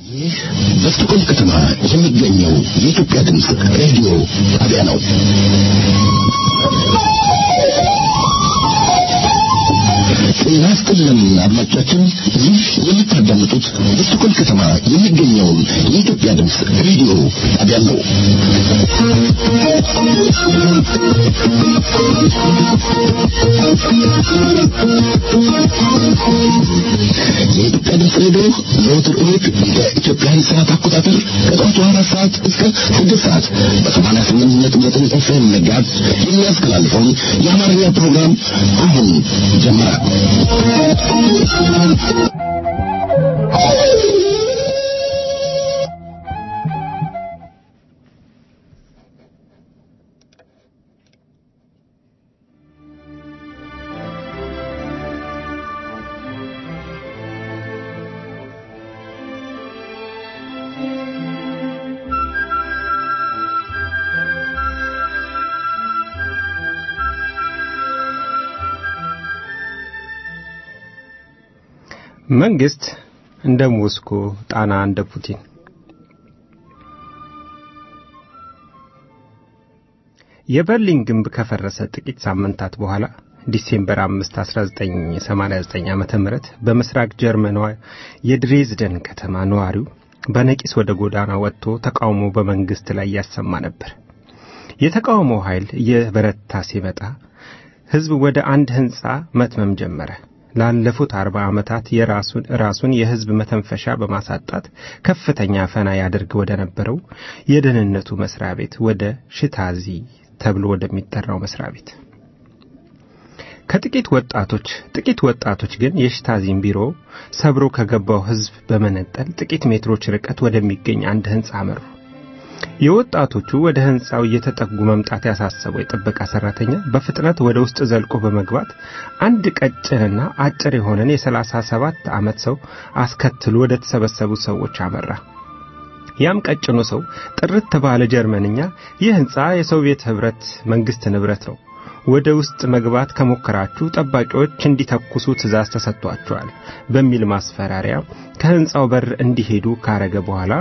ይህ በስቶኮልም ከተማ የሚገኘው የኢትዮጵያ ድምፅ ሬዲዮ ጣቢያ ነው። ጤና ይስጥልን አድማጮቻችን፣ ይህ የምታዳምጡት በስቶኮልም ከተማ የሚገኘውን የኢትዮጵያ ድምፅ ሬዲዮ ጣቢያ ነው። የኢትዮጵያ ድምፅ ሬዲዮ ዘወትር እሑድ በኢትዮጵያን ሰዓት አቆጣጠር ከጠዋቱ አራት ሰዓት እስከ ስድስት ሰዓት በሰማንያ ስምንት ነጥብ ዘጠኝ ኤፍኤም መጋዝ የሚያስተላልፈውን የአማርኛ ፕሮግራም አሁን ጀመረ። መንግስት እንደ ሞስኮ፣ ጣና እንደ ፑቲን። የበርሊን ግንብ ከፈረሰ ጥቂት ሳምንታት በኋላ ዲሴምበር 5 1989 ዓመተ ምህረት በምስራቅ ጀርመኗ የድሬዝደን ከተማ ነዋሪው በነቂስ ወደ ጎዳና ወጥቶ ተቃውሞ በመንግስት ላይ ያሰማ ነበር። የተቃውሞው ኃይል እየበረታ ሲመጣ ህዝብ ወደ አንድ ህንፃ መትመም ጀመረ። ላለፉት አርባ ዓመታት የራሱን ራሱን የህዝብ መተንፈሻ በማሳጣት ከፍተኛ ፈና ያደርግ ወደ ነበረው የደህንነቱ መስሪያ ቤት ወደ ሽታዚ ተብሎ ወደሚጠራው መስሪያ ቤት ከጥቂት ወጣቶች ጥቂት ወጣቶች ግን የሽታዚን ቢሮ ሰብሮ ከገባው ህዝብ በመነጠል ጥቂት ሜትሮች ርቀት ወደሚገኝ አንድ ህንፃ አመሩ። የወጣቶቹ ወደ ህንፃው እየተጠጉ መምጣት ያሳሰበው የጥበቃ ሰራተኛ በፍጥነት ወደ ውስጥ ዘልቆ በመግባት አንድ ቀጭንና አጭር የሆነን የሰላሳ ሰባት ዓመት ሰው አስከትሎ ወደ ተሰበሰቡት ሰዎች አመራ። ያም ቀጭኑ ሰው ጥርት ባለ ጀርመንኛ ይህ ህንፃ የሶቪየት ህብረት መንግስት ንብረት ነው፣ ወደ ውስጥ መግባት ከሞከራችሁ ጠባቂዎች እንዲተኩሱ ትእዛዝ ተሰጥቷቸዋል በሚል ማስፈራሪያ ከህንፃው በር እንዲሄዱ ካረገ በኋላ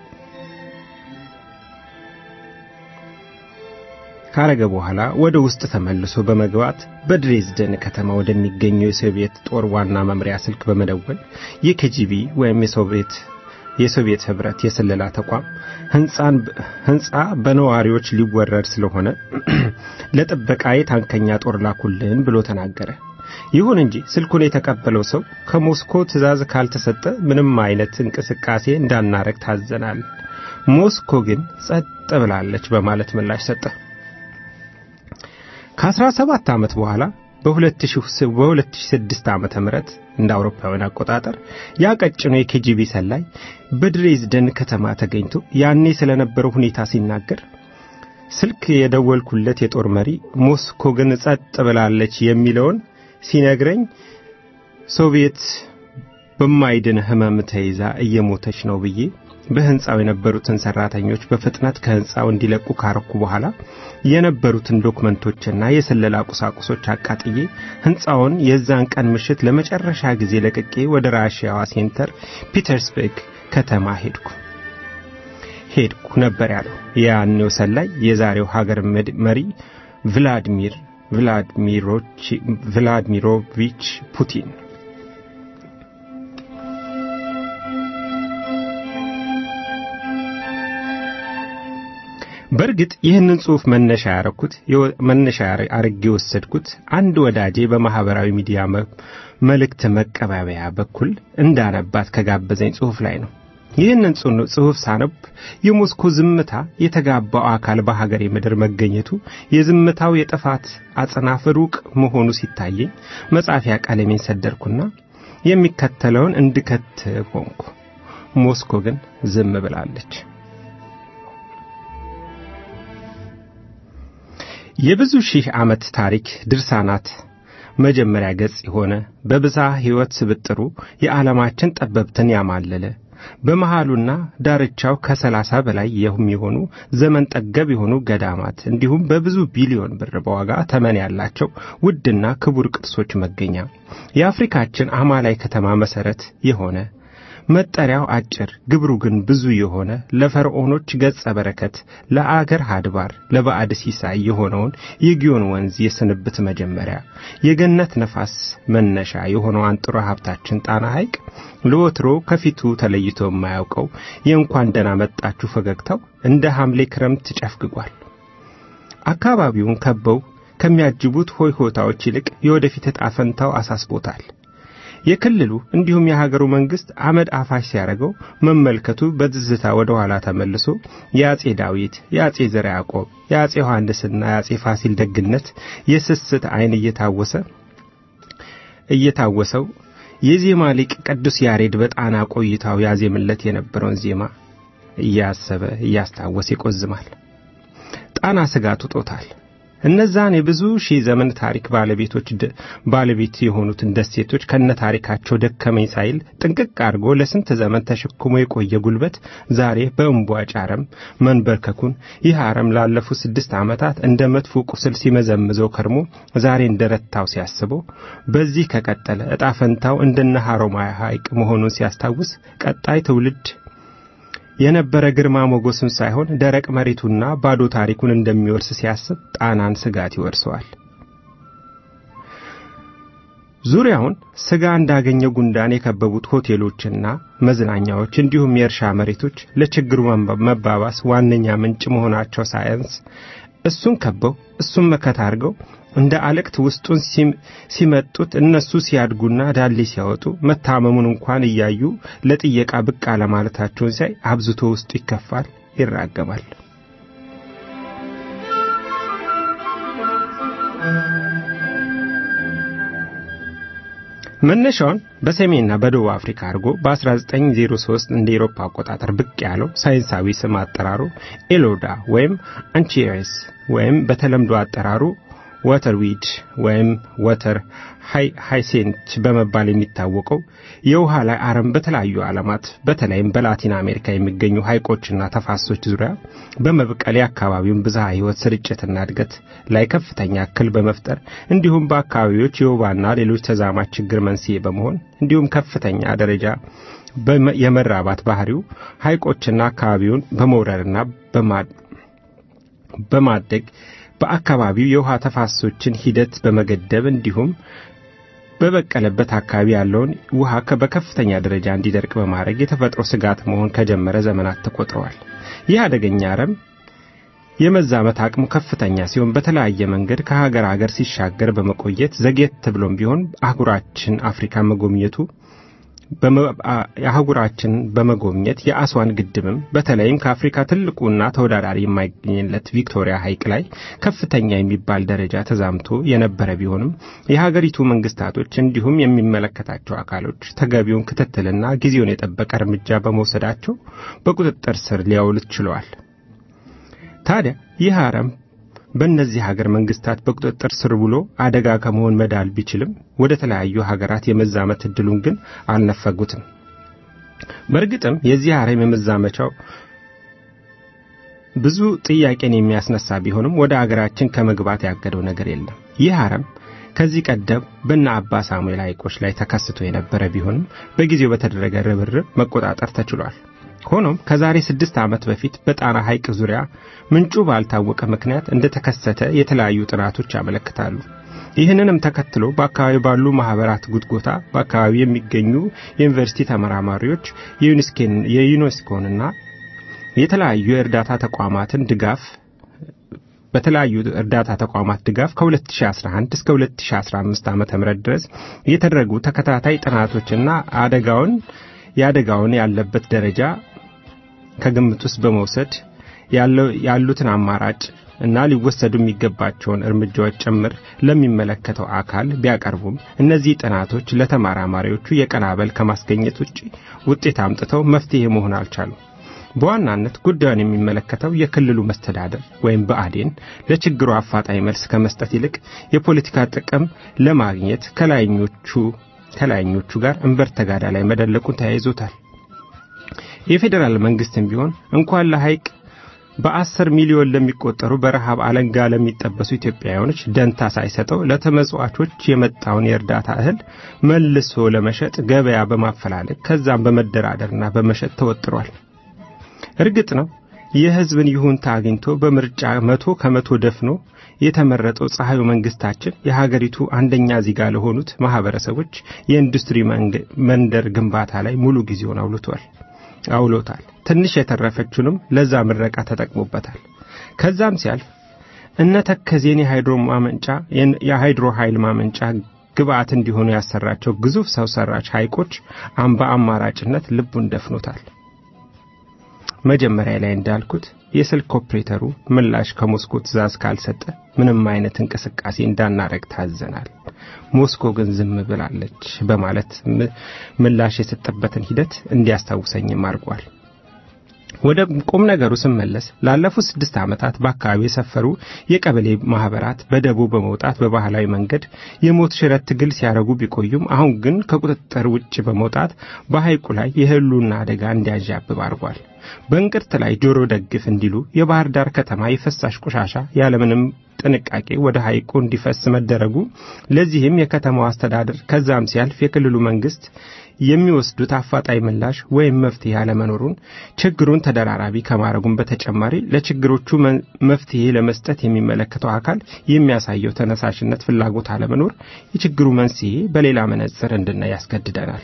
ካረገ በኋላ ወደ ውስጥ ተመልሶ በመግባት በድሬዝደን ከተማ ወደሚገኘው የሶቪየት ጦር ዋና መምሪያ ስልክ በመደወል የኬጂቢ ወይም የሶቪየት የሶቪየት ህብረት የስለላ ተቋም ህንፃ በነዋሪዎች ሊወረድ ስለሆነ ለጥበቃዬ ታንከኛ ጦር ላኩልን ብሎ ተናገረ። ይሁን እንጂ ስልኩን የተቀበለው ሰው ከሞስኮ ትእዛዝ ካልተሰጠ ምንም አይነት እንቅስቃሴ እንዳናረግ ታዘናል፣ ሞስኮ ግን ጸጥ ብላለች በማለት ምላሽ ሰጠ። ከ17 ዓመት በኋላ በ2006 ዓመተ ምህረት እንደ አውሮፓውያን አቆጣጠር ያቀጭኑ የኬጂቢ ሰላይ በድሬዝደን ከተማ ተገኝቶ ያኔ ስለነበረው ሁኔታ ሲናገር ስልክ የደወልኩለት የጦር መሪ ሞስኮ ግን ጸጥ ብላለች የሚለውን ሲነግረኝ ሶቪየት በማይድን ህመም ተይዛ እየሞተች ነው ብዬ በህንፃው የነበሩትን ሰራተኞች በፍጥነት ከህንፃው እንዲለቁ ካረኩ በኋላ የነበሩትን ዶክመንቶችና የስለላ ቁሳቁሶች አቃጥዬ ህንፃውን የዛን ቀን ምሽት ለመጨረሻ ጊዜ ለቅቄ ወደ ራሽያዋ ሴንተር ፒተርስበርግ ከተማ ሄድኩ ሄድኩ ነበር ያለው የያኔው ሰላይ የዛሬው ሀገር መሪ ቭላዲሚር ቭላዲሚሮቪች ፑቲን በእርግጥ ይህንን ጽሑፍ መነሻ ያረኩት መነሻ አርጌ የወሰድኩት አንድ ወዳጄ በማህበራዊ ሚዲያ መልእክት መቀባበያ በኩል እንዳነባት ከጋበዘኝ ጽሑፍ ላይ ነው። ይህንን ጽሑፍ ሳነብ የሞስኮ ዝምታ የተጋባው አካል በሀገሬ ምድር መገኘቱ የዝምታው የጥፋት አጽናፍ ሩቅ መሆኑ ሲታየኝ መጻፊያ ቀለሜን ሰደርኩና የሚከተለውን እንድከትብ ሆንኩ። ሞስኮ ግን ዝም ብላለች። የብዙ ሺህ ዓመት ታሪክ ድርሳናት መጀመሪያ ገጽ የሆነ በብዝሃ ሕይወት ስብጥሩ የዓለማችን ጠበብትን ያማለለ በመሃሉና ዳርቻው ከሰላሳ በላይ የሚሆኑ ዘመን ጠገብ የሆኑ ገዳማት እንዲሁም በብዙ ቢሊዮን ብር በዋጋ ተመን ያላቸው ውድና ክቡር ቅርሶች መገኛ የአፍሪካችን አማላይ ከተማ መሠረት የሆነ መጠሪያው አጭር ግብሩ ግን ብዙ የሆነ ለፈርዖኖች ገጸ በረከት ለአገር አድባር ለባዕድ ሲሳይ የሆነውን የጊዮን ወንዝ የስንብት መጀመሪያ የገነት ነፋስ መነሻ የሆነው አንጥሮ ሀብታችን ጣና ሐይቅ ለወትሮ ከፊቱ ተለይቶ የማያውቀው የእንኳን ደህና መጣችሁ ፈገግታው እንደ ሐምሌ ክረምት ጨፍግጓል። አካባቢውን ከበው ከሚያጅቡት ሆይሆታዎች ይልቅ የወደፊት ዕጣ ፈንታው አሳስቦታል። የክልሉ እንዲሁም የሀገሩ መንግስት አመድ አፋሽ ሲያደርገው መመልከቱ በትዝታ ወደ ኋላ ተመልሶ የአጼ ዳዊት፣ የአጼ ዘርዓ ያዕቆብ፣ የአጼ ዮሐንስና የአጼ ፋሲል ደግነት የስስት ዓይን እየታወሰ እየታወሰው የዜማ ሊቅ ቅዱስ ያሬድ በጣና ቆይታው ያዜምለት የነበረውን ዜማ እያሰበ እያስታወሰ ይቆዝማል። ጣና ስጋት ውጦታል። እነዛን የብዙ ሺህ ዘመን ታሪክ ባለቤቶች ባለቤት የሆኑትን ደሴቶች ከነ ታሪካቸው ደከመኝ ሳይል ጥንቅቅ አድርጎ ለስንት ዘመን ተሸክሞ የቆየ ጉልበት ዛሬ በእንቧጭ አረም መንበርከኩን ይህ አረም ላለፉት ስድስት ዓመታት እንደ መጥፎ ቁስል ሲመዘምዘው ከርሞ ዛሬ እንደረታው ሲያስበው በዚህ ከቀጠለ ዕጣ ፈንታው እንደነ ሐሮማያ ሐይቅ መሆኑን ሲያስታውስ ቀጣይ ትውልድ የነበረ ግርማ ሞገሱን ሳይሆን ደረቅ መሬቱና ባዶ ታሪኩን እንደሚወርስ ሲያስብ ጣናን ስጋት ይወርሰዋል። ዙሪያውን ስጋ እንዳገኘ ጉንዳን የከበቡት ሆቴሎችና መዝናኛዎች እንዲሁም የእርሻ መሬቶች ለችግሩ መባባስ ዋነኛ ምንጭ መሆናቸው ሳያንስ እሱን ከበው እሱን መከታ አድርገው እንደ አለቅት ውስጡን ሲመጡት እነሱ ሲያድጉና ዳሌ ሲያወጡ መታመሙን እንኳን እያዩ ለጥየቃ ብቅ አለማለታቸውን ሲያይ አብዝቶ ውስጡ ይከፋል፣ ይራገማል። መነሻውን በሰሜንና በደቡብ አፍሪካ አድርጎ በ1903 እንደ ኤሮፓ አቆጣጠር ብቅ ያለው ሳይንሳዊ ስም አጠራሩ ኤሎዳ ወይም አንቺሬስ ወይም በተለምዶ አጠራሩ ወተርዊድ ወይም ወተር ሃይሴንች በመባል የሚታወቀው የውሃ ላይ አረም በተለያዩ ዓለማት በተለይም በላቲን አሜሪካ የሚገኙ ሐይቆችና ተፋሶች ዙሪያ በመብቀል የአካባቢውን ብዝሃ ሕይወት ስርጭትና እድገት ላይ ከፍተኛ እክል በመፍጠር እንዲሁም በአካባቢዎች የወባና ሌሎች ተዛማች ችግር መንስኤ በመሆን እንዲሁም ከፍተኛ ደረጃ የመራባት ባህሪው ሐይቆችና አካባቢውን በመውረርና በማደግ በአካባቢው የውሃ ተፋሰሶችን ሂደት በመገደብ እንዲሁም በበቀለበት አካባቢ ያለውን ውሃ በከፍተኛ ደረጃ እንዲደርቅ በማድረግ የተፈጥሮ ስጋት መሆን ከጀመረ ዘመናት ተቆጥረዋል። ይህ አደገኛ አረም የመዛመት አቅሙ ከፍተኛ ሲሆን በተለያየ መንገድ ከሀገር ሀገር ሲሻገር በመቆየት ዘግየት ብሎም ቢሆን አህጉራችን አፍሪካ መጎብኘቱ የአህጉራችን በመጎብኘት የአስዋን ግድብም በተለይም ከአፍሪካ ትልቁና ተወዳዳሪ የማይገኝለት ቪክቶሪያ ሐይቅ ላይ ከፍተኛ የሚባል ደረጃ ተዛምቶ የነበረ ቢሆንም የሀገሪቱ መንግስታቶች እንዲሁም የሚመለከታቸው አካሎች ተገቢውን ክትትልና ጊዜውን የጠበቀ እርምጃ በመውሰዳቸው በቁጥጥር ስር ሊያውሉት ችለዋል። ታዲያ ይህ አረም በእነዚህ ሀገር መንግስታት በቁጥጥር ስር ውሎ አደጋ ከመሆን መዳል ቢችልም ወደ ተለያዩ ሀገራት የመዛመት እድሉን ግን አልነፈጉትም። በእርግጥም የዚህ አረም የመዛመቻው ብዙ ጥያቄን የሚያስነሳ ቢሆንም ወደ አገራችን ከመግባት ያገደው ነገር የለም። ይህ አረም ከዚህ ቀደም በእነ አባ ሳሙኤል ሐይቆች ላይ ተከስቶ የነበረ ቢሆንም በጊዜው በተደረገ ርብርብ መቆጣጠር ተችሏል። ሆኖም ከዛሬ ስድስት ዓመት በፊት በጣና ሐይቅ ዙሪያ ምንጩ ባልታወቀ ምክንያት እንደተከሰተ የተለያዩ ጥናቶች ያመለክታሉ። ይህንንም ተከትሎ በአካባቢ ባሉ ማህበራት ጉትጎታ በአካባቢ የሚገኙ የዩኒቨርሲቲ ተመራማሪዎች የዩኔስኮንና የተለያዩ የእርዳታ ተቋማትን ድጋፍ በተለያዩ እርዳታ ተቋማት ድጋፍ ከ2011 እስከ 2015 ዓ.ም ድረስ የተደረጉ ተከታታይ ጥናቶችና አደጋውን የአደጋውን ያለበት ደረጃ ከግምት ውስጥ በመውሰድ ያሉትን አማራጭ እና ሊወሰዱ የሚገባቸውን እርምጃዎች ጭምር ለሚመለከተው አካል ቢያቀርቡም እነዚህ ጥናቶች ለተመራማሪዎቹ የቀናበል ከማስገኘት ውጭ ውጤት አምጥተው መፍትሄ መሆን አልቻሉም። በዋናነት ጉዳዩን የሚመለከተው የክልሉ መስተዳደር ወይም ብአዴን ለችግሩ አፋጣኝ መልስ ከመስጠት ይልቅ የፖለቲካ ጥቅም ለማግኘት ከላይኞቹ ከላይኞቹ ጋር እንበር ተጋዳ ላይ መደለቁን ተያይዞታል። የፌዴራል መንግስትም ቢሆን እንኳን ለሐይቅ በአስር ሚሊዮን ለሚቆጠሩ በረሃብ አለንጋ ለሚጠበሱ ኢትዮጵያውያኖች ደንታ ሳይሰጠው ለተመጽዋቾች የመጣውን የእርዳታ እህል መልሶ ለመሸጥ ገበያ በማፈላለግ ከዛም በመደራደርና በመሸጥ ተወጥሯል። እርግጥ ነው የሕዝብን ይሁንታ አግኝቶ በምርጫ መቶ ከመቶ ደፍኖ የተመረጠው ፀሐዩ መንግስታችን የሀገሪቱ አንደኛ ዜጋ ለሆኑት ማህበረሰቦች የኢንዱስትሪ መንደር ግንባታ ላይ ሙሉ ጊዜውን አውልቷል አውሎታል። ትንሽ የተረፈችውንም ለዛ ምረቃ ተጠቅሞበታል። ከዛም ሲያልፍ እነ ተከዜን የሃይድሮ ማመንጫ የሃይድሮ ኃይል ማመንጫ ግብአት እንዲሆኑ ያሰራቸው ግዙፍ ሰው ሰራሽ ሐይቆች አምባ አማራጭነት ልቡን ደፍኖታል። መጀመሪያ ላይ እንዳልኩት የስልክ ኦፕሬተሩ ምላሽ ከሞስኮ ትእዛዝ ካልሰጠ ምንም አይነት እንቅስቃሴ እንዳናረግ ታዘናል። ሞስኮ ግን ዝም ብላለች በማለት ምላሽ የሰጠበትን ሂደት እንዲያስታውሰኝም አድርጓል። ወደ ቁም ነገሩ ስመለስ ላለፉት ስድስት ዓመታት በአካባቢ የሰፈሩ የቀበሌ ማህበራት በደቦ በመውጣት በባህላዊ መንገድ የሞት ሽረት ትግል ሲያደርጉ ቢቆዩም አሁን ግን ከቁጥጥር ውጭ በመውጣት በሐይቁ ላይ የህልውና አደጋ እንዲያዣብብ አድርጓል። በእንቅርት ላይ ጆሮ ደግፍ እንዲሉ የባህር ዳር ከተማ የፈሳሽ ቆሻሻ ያለምንም ጥንቃቄ ወደ ሐይቁ እንዲፈስ መደረጉ፣ ለዚህም የከተማው አስተዳደር ከዛም ሲያልፍ የክልሉ መንግስት የሚወስዱት አፋጣኝ ምላሽ ወይም መፍትሄ አለመኖሩን ችግሩን ተደራራቢ ከማድረጉም በተጨማሪ ለችግሮቹ መፍትሄ ለመስጠት የሚመለከተው አካል የሚያሳየው ተነሳሽነት፣ ፍላጎት አለመኖር የችግሩ መንስኤ በሌላ መነጽር እንድናይ ያስገድደናል።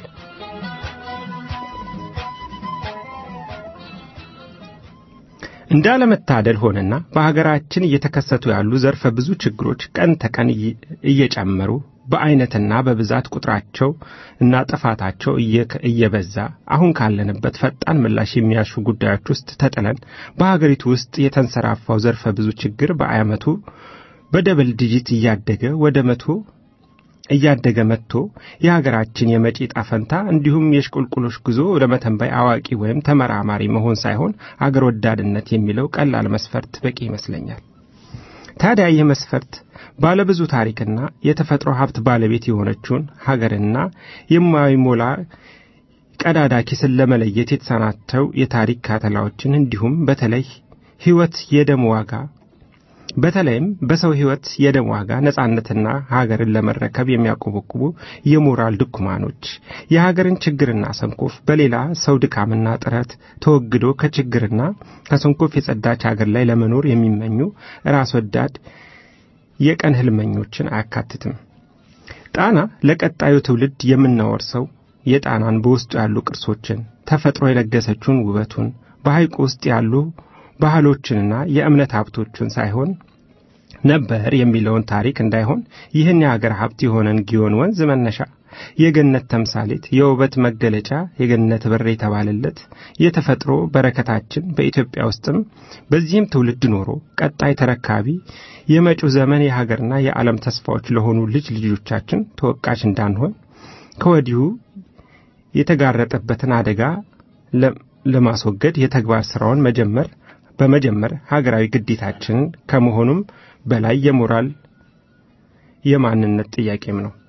እንዳለመታደል ሆነና በሀገራችን እየተከሰቱ ያሉ ዘርፈ ብዙ ችግሮች ቀን ተቀን እየጨመሩ በአይነትና በብዛት ቁጥራቸው እና ጥፋታቸው እየበዛ አሁን ካለንበት ፈጣን ምላሽ የሚያሹ ጉዳዮች ውስጥ ተጥለን በሀገሪቱ ውስጥ የተንሰራፋው ዘርፈ ብዙ ችግር በአመቱ በደብል ዲጂት እያደገ ወደ መቶ እያደገ መጥቶ የሀገራችን የመጪ ጣፈንታ እንዲሁም የሽቁልቁሎች ጉዞ ለመተንበይ አዋቂ ወይም ተመራማሪ መሆን ሳይሆን አገር ወዳድነት የሚለው ቀላል መስፈርት በቂ ይመስለኛል። ታዲያ ይህ መስፈርት ባለብዙ ታሪክና የተፈጥሮ ሀብት ባለቤት የሆነችውን ሀገርና የማይሞላ ቀዳዳ ኪስን ለመለየት የተሰናተው የታሪክ ካተላዎችን እንዲሁም በተለይ ሕይወት የደም ዋጋ በተለይም በሰው ሕይወት የደም ዋጋ ነጻነትና ሀገርን ለመረከብ የሚያቆበቁቡ የሞራል ድኩማኖች የሀገርን ችግርና ሰንኮፍ በሌላ ሰው ድካምና ጥረት ተወግዶ ከችግርና ከሰንኮፍ የጸዳች ሀገር ላይ ለመኖር የሚመኙ ራስ ወዳድ የቀን ህልመኞችን አያካትትም። ጣና ለቀጣዩ ትውልድ የምናወርሰው የጣናን በውስጡ ያሉ ቅርሶችን፣ ተፈጥሮ የለገሰችውን ውበቱን፣ በሐይቁ ውስጥ ያሉ ባህሎችንና የእምነት ሀብቶችን ሳይሆን ነበር የሚለውን ታሪክ እንዳይሆን ይህን የሀገር ሀብት የሆነን ጊዮን ወንዝ መነሻ የገነት ተምሳሌት የውበት መገለጫ የገነት በር የተባለለት የተፈጥሮ በረከታችን በኢትዮጵያ ውስጥም በዚህም ትውልድ ኖሮ ቀጣይ ተረካቢ የመጪው ዘመን የሀገርና የዓለም ተስፋዎች ለሆኑ ልጅ ልጆቻችን ተወቃሽ እንዳንሆን ከወዲሁ የተጋረጠበትን አደጋ ለማስወገድ የተግባር ስራውን መጀመር በመጀመር ሀገራዊ ግዴታችንን ከመሆኑም በላይ የሞራል የማንነት ጥያቄም ነው።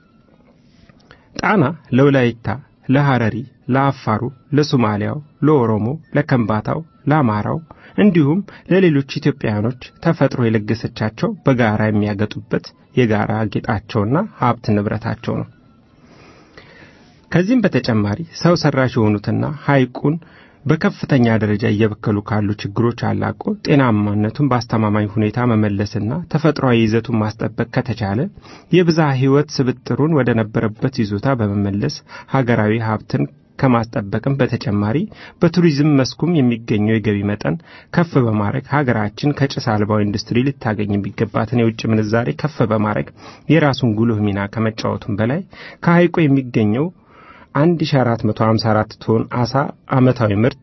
ጣና ለወላይታ፣ ለሐረሪ፣ ለአፋሩ፣ ለሶማሊያው፣ ለኦሮሞ፣ ለከምባታው፣ ለአማራው እንዲሁም ለሌሎች ኢትዮጵያውያኖች ተፈጥሮ የለገሰቻቸው በጋራ የሚያገጡበት የጋራ ጌጣቸውና ሀብት ንብረታቸው ነው። ከዚህም በተጨማሪ ሰው ሰራሽ የሆኑትና ሐይቁን በከፍተኛ ደረጃ እየበከሉ ካሉ ችግሮች አላቆ ጤናማነቱን በአስተማማኝ ሁኔታ መመለስና ተፈጥሯዊ ይዘቱን ማስጠበቅ ከተቻለ የብዝሃ ሕይወት ስብጥሩን ወደ ነበረበት ይዞታ በመመለስ ሀገራዊ ሀብትን ከማስጠበቅም በተጨማሪ በቱሪዝም መስኩም የሚገኘው የገቢ መጠን ከፍ በማድረግ ሀገራችን ከጭስ አልባው ኢንዱስትሪ ልታገኝ የሚገባትን የውጭ ምንዛሬ ከፍ በማድረግ የራሱን ጉልህ ሚና ከመጫወቱም በላይ ከሐይቁ የሚገኘው 1454 ቶን አሳ ዓመታዊ ምርት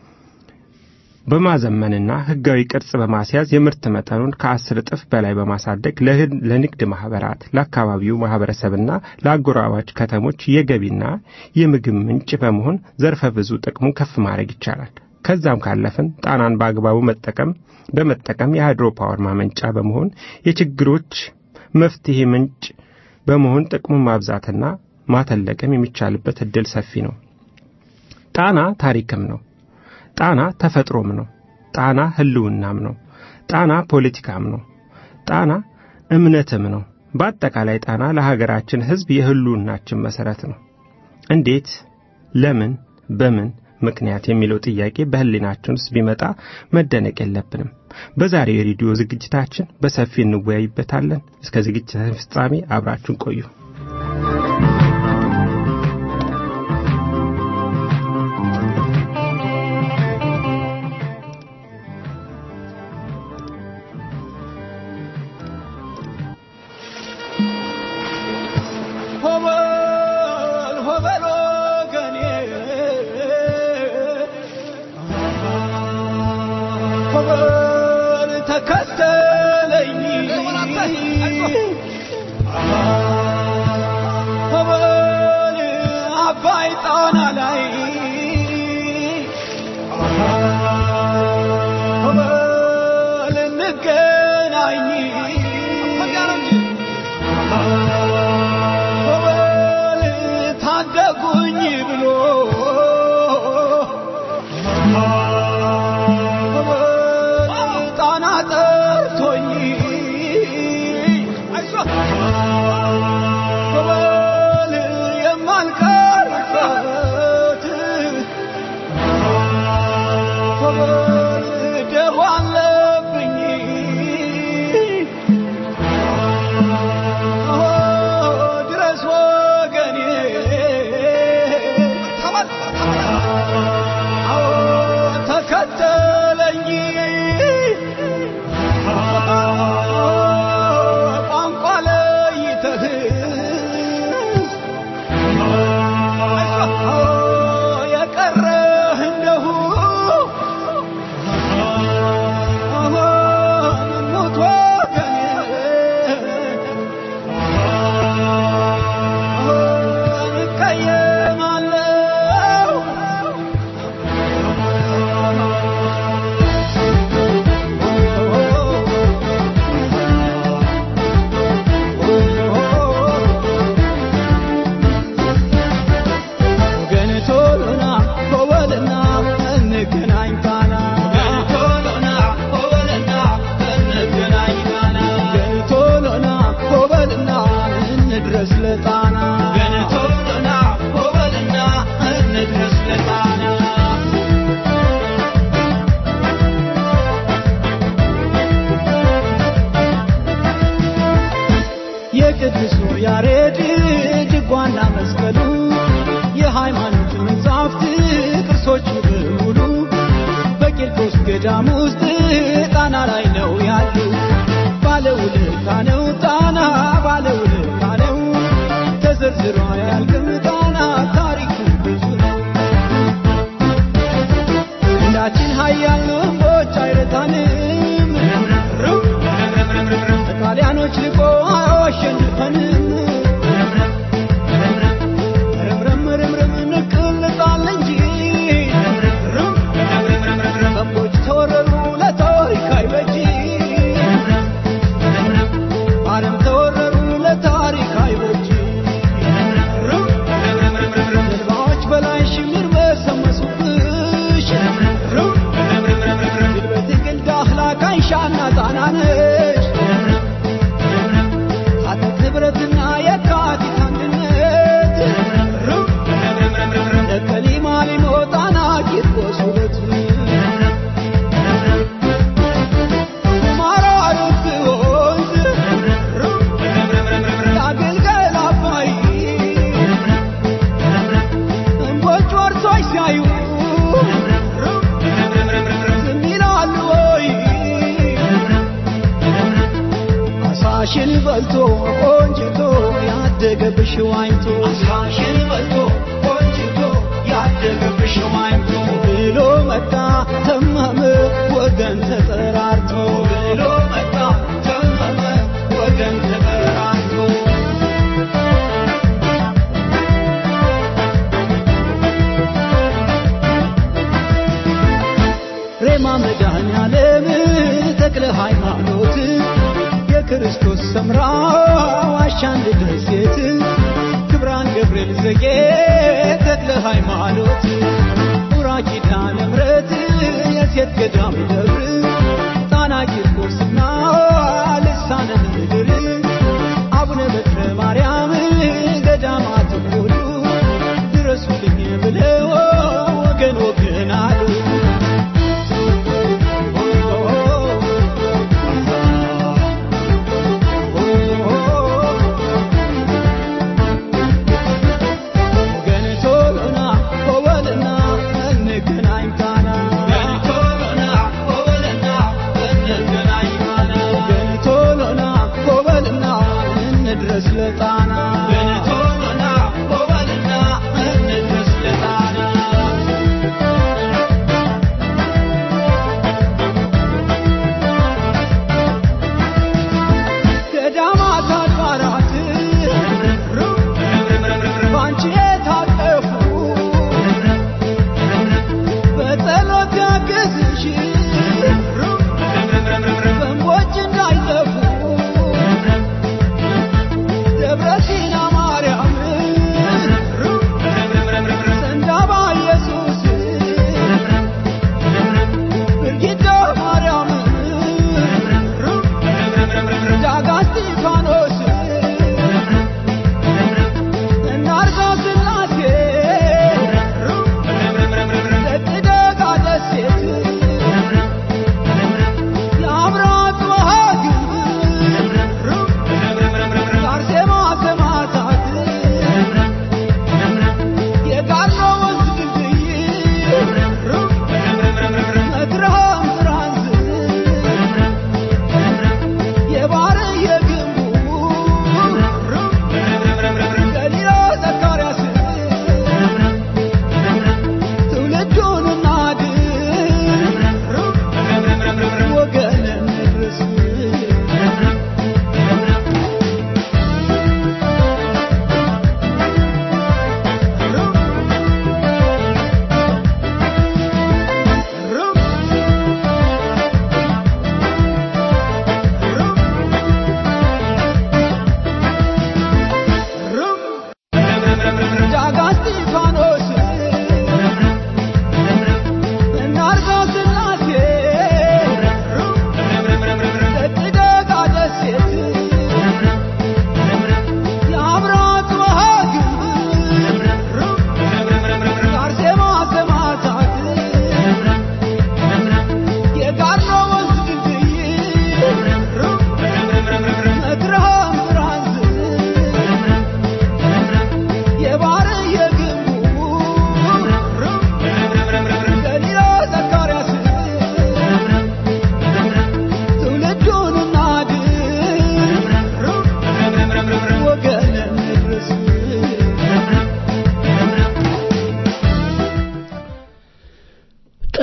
በማዘመንና ሕጋዊ ቅርጽ በማስያዝ የምርት መጠኑን ከአስር እጥፍ በላይ በማሳደግ ለንግድ ማኅበራት፣ ለአካባቢው ማኅበረሰብና ለአጎራባች ከተሞች የገቢና የምግብ ምንጭ በመሆን ዘርፈ ብዙ ጥቅሙን ከፍ ማድረግ ይቻላል። ከዛም ካለፍን ጣናን በአግባቡ መጠቀም በመጠቀም የሃይድሮ ፓወር ማመንጫ በመሆን የችግሮች መፍትሄ ምንጭ በመሆን ጥቅሙን ማብዛትና ማተለቅም የሚቻልበት እድል ሰፊ ነው። ጣና ታሪክም ነው። ጣና ተፈጥሮም ነው። ጣና ህልውናም ነው። ጣና ፖለቲካም ነው። ጣና እምነትም ነው። በአጠቃላይ ጣና ለሀገራችን ሕዝብ የህልውናችን መሠረት ነው። እንዴት፣ ለምን፣ በምን ምክንያት የሚለው ጥያቄ በህሊናችን ውስጥ ቢመጣ መደነቅ የለብንም። በዛሬው የሬዲዮ ዝግጅታችን በሰፊ እንወያይበታለን። እስከ ዝግጅታችን ፍጻሜ አብራችሁን ቆዩ። የቅዱሱ ያሬድ ድጓና መስቀሉ የሃይማኖት መጻሕፍት ቅርሶቹ በሙሉ በቂርቆስ ገዳም ውስጥ ጣና ላይ ነው ያሉ። ባለውለታ ነው ጣና ባለውለታ ነው ተዘርዝሮ አያልቅም ጣና ታሪኩ ብዙ ነው። እንዳችን ሀያል ንቦች አይረታንም ጣሊያኖች ልቆ አያሸንፈንም ረምረምረምረም ንቅልጣል እንጂ በቦች ተወረሩ ለታሪክ አይበጂ አረም ተወረሩ ለታሪክ አይበጂ ጀልባዎች በላይ ሽምር በሰመሱብሽ ግልበት ግልዳህላ ካይሻና ጣናነሽ አጥንት ህብረትና የካቲት አንድነት ለከሊማ ሊሞጣና ቂርቆስ ሁለት ማራሩት ወንዝ የአገልገል አባይ እንቦጭ ወርሶች ሲያዩ ዝም ይላሉ ወይ አሳሽን በልቶ ቆንጅቶ ያደገብሽ ዋኝቶ አሳሽን በልቶ ቆንጅቶ ያደገብሽ ዋኝቶ ብሎ መጣ ተመመ ወገን ተጠራርቶ ብሎ መጣ ተመመ ወገን ተጠራርቶ ሬማ መድኃኔዓለም ተክለ ሃይማኖት የክርስቶስ ሰምራ ዋሻንድ ደሴት ክብራን ገብርኤል ዘጌ ተክለ ሃይማኖት ቡራ ኪዳነ ምሕረት የሴት ገዳም ደጉ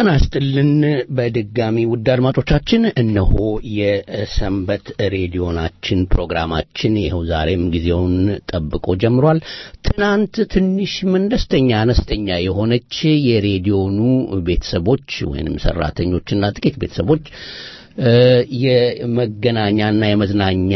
ጤና ይስጥልን በድጋሚ ውድ አድማጮቻችን፣ እነሆ የሰንበት ሬዲዮናችን ፕሮግራማችን ይኸው ዛሬም ጊዜውን ጠብቆ ጀምሯል። ትናንት ትንሽ መለስተኛ አነስተኛ የሆነች የሬዲዮኑ ቤተሰቦች ወይንም ሰራተኞችና ጥቂት ቤተሰቦች የመገናኛና የመዝናኛ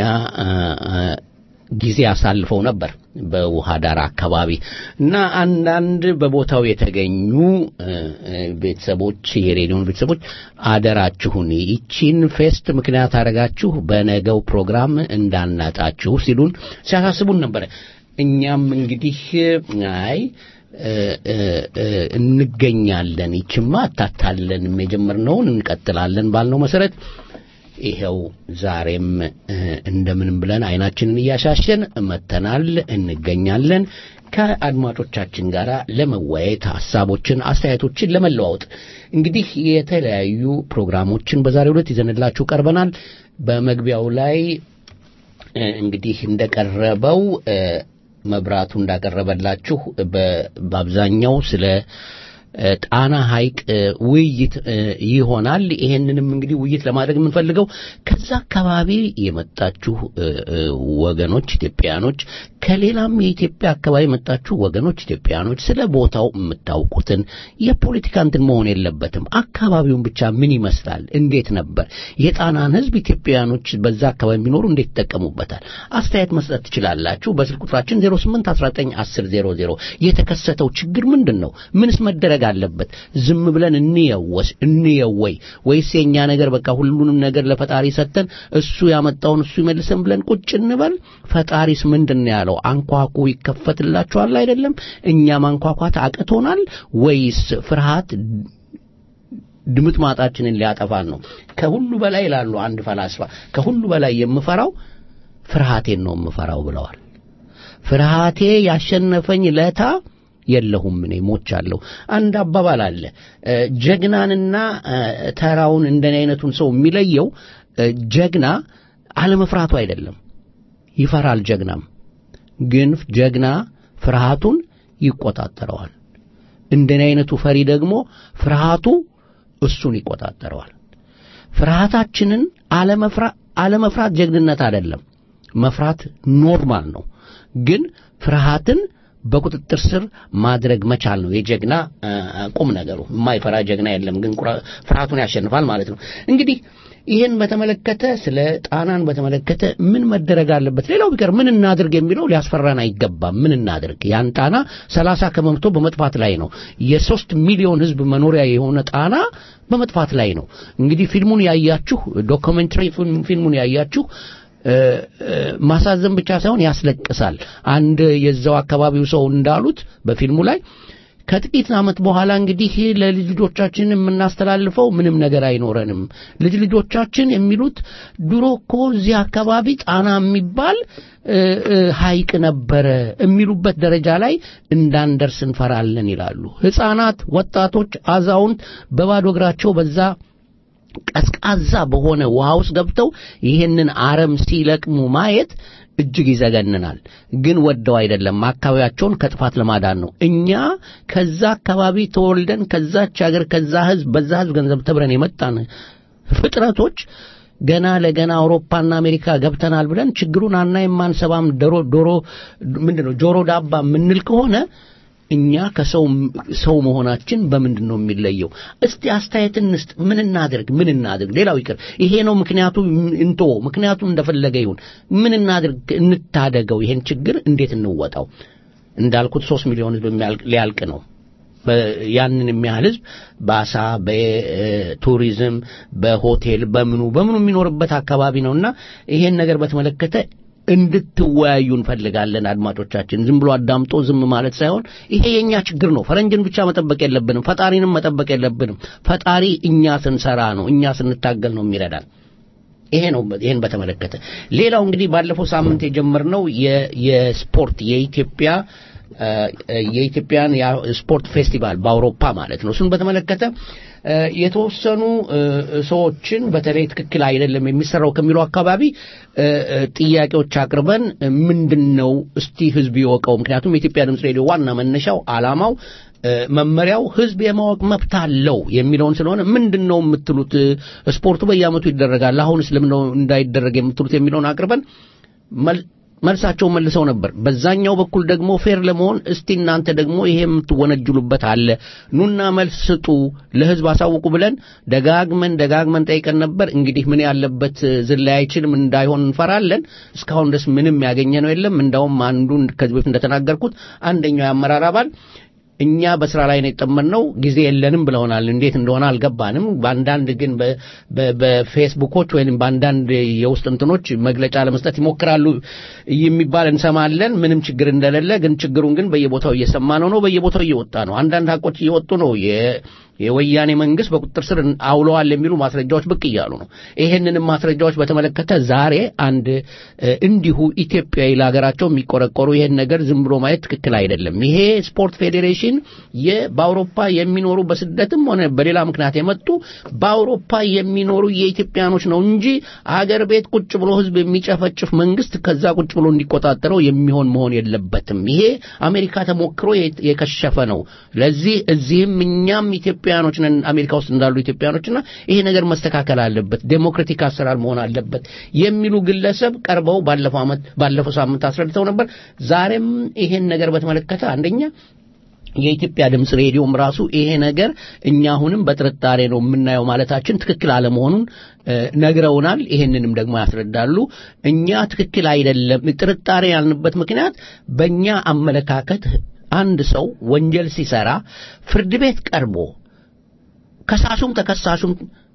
ጊዜ አሳልፈው ነበር በውሃ ዳር አካባቢ እና አንዳንድ በቦታው የተገኙ ቤተሰቦች የሬዲዮን ቤተሰቦች አደራችሁን ይቺን ፌስት ምክንያት አደረጋችሁ በነገው ፕሮግራም እንዳናጣችሁ ሲሉን ሲያሳስቡን ነበረ። እኛም እንግዲህ አይ እንገኛለን፣ ይችማ አታታለንም፣ የጀመርነውን እንቀጥላለን ባልነው መሰረት ይኸው ዛሬም እንደምንም ብለን አይናችንን እያሻሸን መተናል፣ እንገኛለን ከአድማጮቻችን ጋር ለመወያየት ሀሳቦችን፣ አስተያየቶችን ለመለዋወጥ እንግዲህ የተለያዩ ፕሮግራሞችን በዛሬው ዕለት ይዘንላችሁ ቀርበናል። በመግቢያው ላይ እንግዲህ እንደቀረበው መብራቱ እንዳቀረበላችሁ በአብዛኛው ስለ ጣና ሐይቅ ውይይት ይሆናል። ይሄንንም እንግዲህ ውይይት ለማድረግ የምንፈልገው ከዛ አካባቢ የመጣችሁ ወገኖች ኢትዮጵያኖች፣ ከሌላም የኢትዮጵያ አካባቢ የመጣችሁ ወገኖች ኢትዮጵያኖች ስለ ቦታው የምታውቁትን የፖለቲካ እንትን መሆን የለበትም። አካባቢውን ብቻ ምን ይመስላል፣ እንዴት ነበር የጣናን ሕዝብ ኢትዮጵያኖች በዛ አካባቢ የሚኖሩ እንዴት ይጠቀሙበታል፣ አስተያየት መስጠት ትችላላችሁ። በስልክ ቁጥራችን 08 19 10 00 የተከሰተው ችግር ምንድን ነው? ምንስ መደረግ አለበት? ዝም ብለን እንየወስ እንየወይ ወይስ የኛ ነገር በቃ ሁሉንም ነገር ለፈጣሪ ሰጥተን እሱ ያመጣውን እሱ ይመልሰን ብለን ቁጭ እንበል? ፈጣሪስ ምንድን ነው ያለው? አንኳኩ ይከፈትላችኋል አይደለም? እኛ ማንኳኳት አቅቶናል ወይስ ፍርሃት ድምጥ ማጣችንን ሊያጠፋን ነው? ከሁሉ በላይ ይላሉ አንድ ፈላስፋ፣ ከሁሉ በላይ የምፈራው ፍርሃቴን ነው የምፈራው ብለዋል። ፍርሃቴ ያሸነፈኝ ለታ የለሁም እኔ ሞቻለሁ። አንድ አባባል አለ። ጀግናንና ተራውን እንደኔ አይነቱን ሰው የሚለየው ጀግና አለመፍራቱ አይደለም። ይፈራል ጀግናም፣ ግን ጀግና ፍርሃቱን ይቆጣጠረዋል። እንደኔ አይነቱ ፈሪ ደግሞ ፍርሃቱ እሱን ይቆጣጠረዋል። ፍርሃታችንን አለመፍራት ጀግንነት አይደለም። መፍራት ኖርማል ነው። ግን ፍርሃትን በቁጥጥር ስር ማድረግ መቻል ነው የጀግና ቁም ነገሩ። የማይፈራ ጀግና የለም፣ ግን ፍርሃቱን ያሸንፋል ማለት ነው። እንግዲህ ይህን በተመለከተ ስለ ጣናን በተመለከተ ምን መደረግ አለበት፣ ሌላው ቢቀር ምን እናድርግ የሚለው ሊያስፈራን አይገባም። ምን እናድርግ? ያን ጣና ሰላሳ ከመምቶ በመጥፋት ላይ ነው። የሶስት ሚሊዮን ሕዝብ መኖሪያ የሆነ ጣና በመጥፋት ላይ ነው። እንግዲህ ፊልሙን ያያችሁ ዶክመንተሪ ፊልሙን ያያችሁ ማሳዘን ብቻ ሳይሆን ያስለቅሳል። አንድ የዛው አካባቢው ሰው እንዳሉት በፊልሙ ላይ ከጥቂት ዓመት በኋላ እንግዲህ ለልጅ ልጆቻችን የምናስተላልፈው ምንም ነገር አይኖረንም። ልጅ ልጆቻችን የሚሉት ድሮ እኮ እዚህ አካባቢ ጣና የሚባል ሐይቅ ነበረ የሚሉበት ደረጃ ላይ እንዳንደርስ እንፈራለን ይላሉ። ሕፃናት፣ ወጣቶች፣ አዛውንት በባዶ እግራቸው በዛ ቀዝቃዛ በሆነ ውሃ ውስጥ ገብተው ይህንን አረም ሲለቅሙ ማየት እጅግ ይዘገንናል። ግን ወደው አይደለም፣ አካባቢያቸውን ከጥፋት ለማዳን ነው። እኛ ከዛ አካባቢ ተወልደን ከዛች ሀገር ከዛ ህዝብ በዛ ህዝብ ገንዘብ ተብረን የመጣን ፍጥረቶች ገና ለገና አውሮፓና አሜሪካ ገብተናል ብለን ችግሩን አናይም፣ አንሰማም። ዶሮ ዶሮ ምንድን ነው ጆሮ ዳባ የምንል ከሆነ እኛ ከሰው ሰው መሆናችን በምንድን ነው የሚለየው? እስቲ አስተያየት እንስጥ። ምን እናድርግ? ምን እናድርግ? ሌላው ይቅር፣ ይሄ ነው ምክንያቱ እንቶ ምክንያቱ እንደፈለገ ይሁን። ምን እናድርግ? እንታደገው። ይሄን ችግር እንዴት እንወጣው? እንዳልኩት ሶስት ሚሊዮን ህዝብ ሊያልቅ ነው። ያንን የሚያህል ህዝብ በአሳ በቱሪዝም በሆቴል በምኑ በምኑ የሚኖርበት አካባቢ ነውና ይሄን ነገር በተመለከተ እንድትወያዩ እንፈልጋለን። አድማጮቻችን ዝም ብሎ አዳምጦ ዝም ማለት ሳይሆን ይሄ የኛ ችግር ነው። ፈረንጅን ብቻ መጠበቅ የለብንም። ፈጣሪንም መጠበቅ የለብንም። ፈጣሪ እኛ ስንሰራ ነው፣ እኛ ስንታገል ነው የሚረዳን። ይሄ ነው። ይሄን በተመለከተ ሌላው እንግዲህ ባለፈው ሳምንት የጀመርነው የስፖርት የኢትዮጵያ የኢትዮጵያን ስፖርት ፌስቲቫል በአውሮፓ ማለት ነው። እሱን በተመለከተ የተወሰኑ ሰዎችን በተለይ ትክክል አይደለም የሚሰራው ከሚለው አካባቢ ጥያቄዎች አቅርበን ምንድን ነው እስቲ ህዝብ ይወቀው። ምክንያቱም የኢትዮጵያ ድምፅ ሬዲዮ ዋና መነሻው ዓላማው መመሪያው ህዝብ የማወቅ መብት አለው የሚለውን ስለሆነ ምንድን ነው የምትሉት? ስፖርቱ በየዓመቱ ይደረጋል፣ አሁንስ ለምን ነው እንዳይደረግ የምትሉት የሚለውን አቅርበን መልሳቸው መልሰው ነበር። በዛኛው በኩል ደግሞ ፌር ለመሆን እስቲ እናንተ ደግሞ ይሄ የምትወነጅሉበት አለ፣ ኑና መልስ ስጡ፣ ለህዝብ አሳውቁ ብለን ደጋግመን ደጋግመን ጠይቀን ነበር። እንግዲህ ምን ያለበት ዝላይ አይችልም እንዳይሆን እንፈራለን። እስካሁን ድረስ ምንም ያገኘ ነው የለም። እንዳውም አንዱ ከዚህ በፊት እንደተናገርኩት አንደኛው የአመራር አባል እኛ በስራ ላይ ነው የጠመድነው፣ ጊዜ የለንም ብለውናል። እንዴት እንደሆነ አልገባንም። በአንዳንድ ግን በፌስቡኮች ወይም በአንዳንድ የውስጥ እንትኖች መግለጫ ለመስጠት ይሞክራሉ የሚባል እንሰማለን። ምንም ችግር እንደሌለ ግን ችግሩን ግን በየቦታው እየሰማ ነው ነው በየቦታው እየወጣ ነው። አንዳንድ ሀቆች እየወጡ ነው። የወያኔ መንግስት በቁጥጥር ስር አውለዋል የሚሉ ማስረጃዎች ብቅ እያሉ ነው። ይሄንንም ማስረጃዎች በተመለከተ ዛሬ አንድ እንዲሁ ኢትዮጵያዊ ለሀገራቸው የሚቆረቆሩ ይሄን ነገር ዝም ብሎ ማየት ትክክል አይደለም። ይሄ ስፖርት ፌዴሬሽን በአውሮፓ የሚኖሩ በስደትም ሆነ በሌላ ምክንያት የመጡ በአውሮፓ የሚኖሩ የኢትዮጵያኖች ነው እንጂ አገር ቤት ቁጭ ብሎ ህዝብ የሚጨፈጭፍ መንግስት ከዛ ቁጭ ብሎ እንዲቆጣጠረው የሚሆን መሆን የለበትም። ይሄ አሜሪካ ተሞክሮ የከሸፈ ነው። ለዚህ እዚህም እኛም ኢትዮጵያኖች ነን አሜሪካ ውስጥ እንዳሉ ኢትዮጵያኖችና ይሄ ነገር መስተካከል አለበት፣ ዴሞክራቲክ አሰራር መሆን አለበት የሚሉ ግለሰብ ቀርበው ባለፈው ዓመት ባለፈው ሳምንት አስረድተው ነበር። ዛሬም ይሄን ነገር በተመለከተ አንደኛ የኢትዮጵያ ድምፅ ሬዲዮም ራሱ ይሄ ነገር እኛ አሁንም በጥርጣሬ ነው የምናየው ማለታችን ትክክል አለመሆኑን ነግረውናል። ይሄንንም ደግሞ ያስረዳሉ። እኛ ትክክል አይደለም ጥርጣሬ ያልንበት ምክንያት በእኛ አመለካከት አንድ ሰው ወንጀል ሲሰራ ፍርድ ቤት ቀርቦ ከሳሹም ተከሳሹም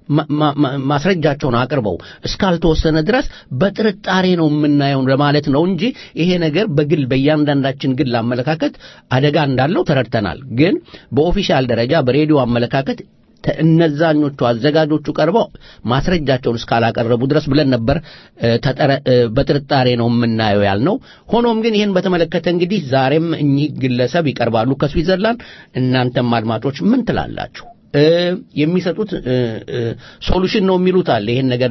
ማስረጃቸውን አቅርበው እስካልተወሰነ ድረስ በጥርጣሬ ነው የምናየው ለማለት ነው እንጂ ይሄ ነገር በግል በእያንዳንዳችን ግል አመለካከት አደጋ እንዳለው ተረድተናል። ግን በኦፊሻል ደረጃ በሬዲዮ አመለካከት እነዛኞቹ አዘጋጆቹ ቀርበው ማስረጃቸውን እስካላቀረቡ ድረስ ብለን ነበር በጥርጣሬ ነው የምናየው ያልነው። ሆኖም ግን ይህን በተመለከተ እንግዲህ ዛሬም እኚህ ግለሰብ ይቀርባሉ ከስዊዘርላንድ። እናንተም አድማጮች ምን ትላላችሁ? የሚሰጡት ሶሉሽን ነው የሚሉት አለ። ይሄን ነገር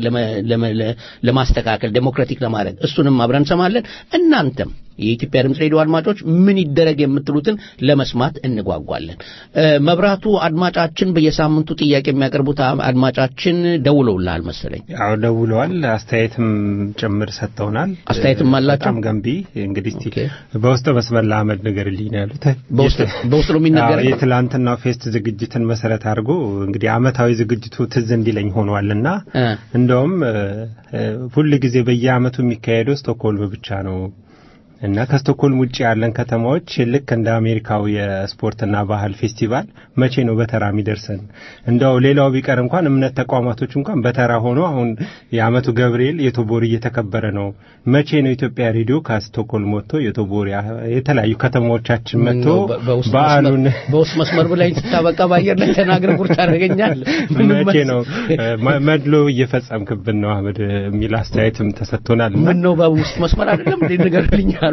ለማስተካከል ዴሞክራቲክ ለማድረግ እሱንም አብረን እንሰማለን። እናንተም የኢትዮጵያ ድምፅ ሬዲዮ አድማጮች ምን ይደረግ የምትሉትን ለመስማት እንጓጓለን። መብራቱ አድማጫችን በየሳምንቱ ጥያቄ የሚያቀርቡት አድማጫችን ደውለውልሃል መሰለኝ። አዎ ደውለዋል። አስተያየትም ጭምር ሰጥተውናል። አስተያየትም አላቸው። በጣም ገንቢ። እንግዲህ እስቲ በውስጥ መስመር ለአመድ ንገርልኝ ነው ያሉት። በውስጥ ነው የሚነገረው። የትላንትናው ፌስት ዝግጅትን መሰረት አድርጎ እንግዲህ አመታዊ ዝግጅቱ ትዝ እንዲለኝ ሆኗልና እንደውም ሁል ጊዜ በየአመቱ የሚካሄደው ስቶክሆልም ብቻ ነው እና ከስቶክሆልም ውጭ ያለን ከተማዎች ልክ እንደ አሜሪካው የስፖርትና ባህል ፌስቲቫል መቼ ነው በተራ የሚደርሰን? እንደው ሌላው ቢቀር እንኳን እምነት ተቋማቶች እንኳን በተራ ሆኖ አሁን የአመቱ ገብርኤል የቶቦሪ እየተከበረ ነው። መቼ ነው ኢትዮጵያ ሬዲዮ ከስቶክሆልም ወጥቶ የቶቦሪ የተለያዩ ከተማዎቻችን መጥቶ በዓሉን በውስጥ መስመር ብላይ ስታበቃ በአየር ላይ ተናግረ ቁርጥ ያደርገኛል። መቼ ነው መድሎ እየፈጸምክብን ነው አህመድ የሚል አስተያየትም ተሰጥቶናል። ምን ነው በውስጥ መስመር አይደለም እንዴ ንገርልኝ አሉ።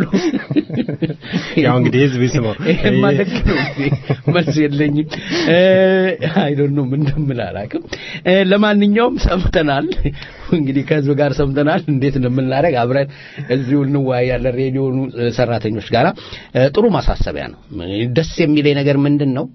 ያው እንግዲህ ህዝብ ይስማው። ይሄማ ደግ ነው መልስ የለኝም። አይ ዶንት ኖ ምን እንደምል አላውቅም። ለማንኛውም ሰምተናል። እንግዲህ ከህዝብ ጋር ሰምተናል። እንዴት እንደምናደርግ አብረን እዚሁ እንወያያለን። ሬዲዮኑ ሰራተኞች ጋራ ጥሩ ማሳሰቢያ ነው። ደስ የሚለኝ ነገር ምንድን ነው?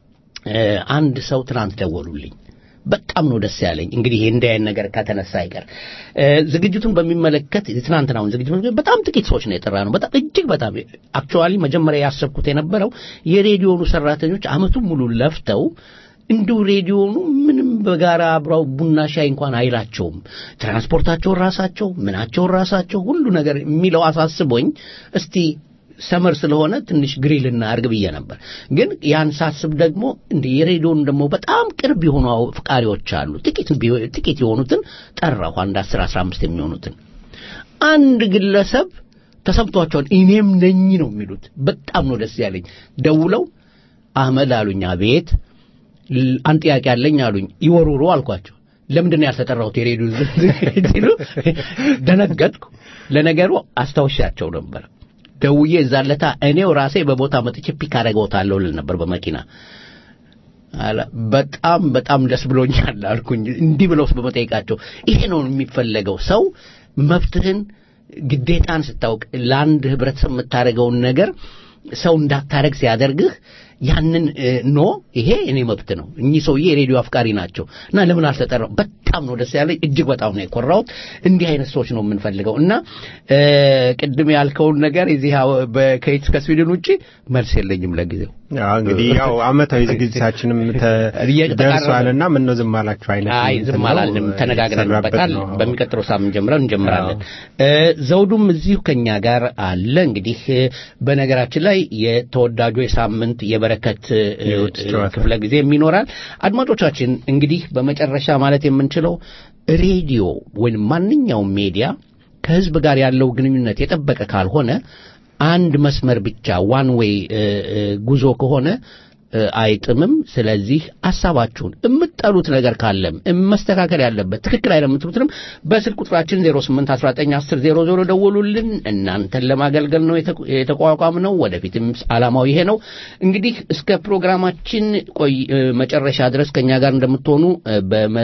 አንድ ሰው ትናንት ደወሉልኝ። በጣም ነው ደስ ያለኝ። እንግዲህ እንዲህ አይነት ነገር ከተነሳ አይቀር ዝግጅቱን በሚመለከት ትናንትናውን ዝግጅት በጣም ጥቂት ሰዎች ነው የጠራ ነው። በጣም እጅግ በጣም አክቹዋሊ መጀመሪያ ያሰብኩት የነበረው የሬዲዮኑ ሰራተኞች አመቱን ሙሉ ለፍተው እንዲሁ ሬዲዮኑ ምንም በጋራ አብረው ቡና ሻይ እንኳን አይላቸውም። ትራንስፖርታቸውን ራሳቸው፣ ምናቸውን ራሳቸው፣ ሁሉ ነገር የሚለው አሳስቦኝ እስቲ ሰመር ስለሆነ ትንሽ ግሪል እናድርግ ብዬ ነበር። ግን ያን ሳስብ ደግሞ እንደ የሬዲዮን ደግሞ በጣም ቅርብ የሆኑ አፍቃሪዎች አሉ። ጥቂት ጥቂት የሆኑትን ጠራሁ፣ አንድ አስር አስራ አምስት የሚሆኑትን አንድ ግለሰብ ተሰምቷቸውን እኔም ነኝ ነው የሚሉት። በጣም ነው ደስ ያለኝ። ደውለው አህመድ አሉኝ። አቤት አንድ ጥያቄ አለኝ አሉኝ። ይወሩሩ አልኳቸው። ለምንድን ነው ያልተጠራሁት የሬዲዮ ሲሉ ደነገጥኩ። ለነገሩ አስታውሻቸው ነበር። ደውዬ እዛለታ እኔው ራሴ በቦታ መጥቼ ፒክ አደረገውታለሁ ልል ነበር በመኪና በጣም በጣም ደስ ብሎኛል አልኩኝ። እንዲህ ብለውስ በመጠየቃቸው ይሄ ነው የሚፈለገው። ሰው መብትህን ግዴታን ስታውቅ ለአንድ ህብረተሰብ የምታደርገውን ነገር ሰው እንዳታረግ ሲያደርግህ ያንን እ፣ ኖ ይሄ እኔ መብት ነው እኚህ ሰውዬ የሬዲዮ አፍቃሪ ናቸው እና ለምን አልተጠራው በጣም ነው ደስ ያለኝ እጅግ በጣም ነው የኮራሁት እንዲህ አይነት ሰዎች ነው የምንፈልገው እና እ፣ ቅድም ያልከውን ነገር የዚህ አዎ፣ በከይት ከስዊድን ውጪ መልስ የለኝም ለጊዜው ያው እንግዲህ ያው አመታዊ ዝግጅታችንም እየተቃረበ- ደርሷልና ምን ነው ዝም አላችሁ አይነት አይ እንትን ዝም ነው፣ አላልንም፣ ተነጋግረንበታል። የተሰራበት ነው። በሚቀጥለው ሳምንት ጀምረን እንጀምራለን። እ፣ ዘውዱም እዚሁ ከኛ ጋር አለ። እንግዲህ እ፣ በነገራችን ላይ የተወዳጁ የሳምንት የበረከት እ፣ የውጭ ጨዋታ። ክፍለ ጊዜም ይኖራል። አድማጮቻችን እንግዲህ በመጨረሻ ማለት የምንችለው ሬዲዮ ወይም ማንኛውም ሚዲያ ከህዝብ ጋር ያለው ግንኙነት የጠበቀ ካልሆነ አንድ መስመር ብቻ ዋን ዌይ ጉዞ ከሆነ እ፣ አይጥምም። ስለዚህ ሀሳባችሁን የምትጠሉት ነገር ካለም መስተካከል ያለበት ትክክል አይደለም የምትሉትንም በስልክ ቁጥራችን 08191000 ደውሉልን። እናንተን ለማገልገል ነው የተቋ- የተቋቋም ነው። ወደፊትም ዓላማው ይሄ ነው። እንግዲህ እስከ ፕሮግራማችን ቆይ እ፣ መጨረሻ ድረስ ከኛ ጋር እንደምትሆኑ እ፣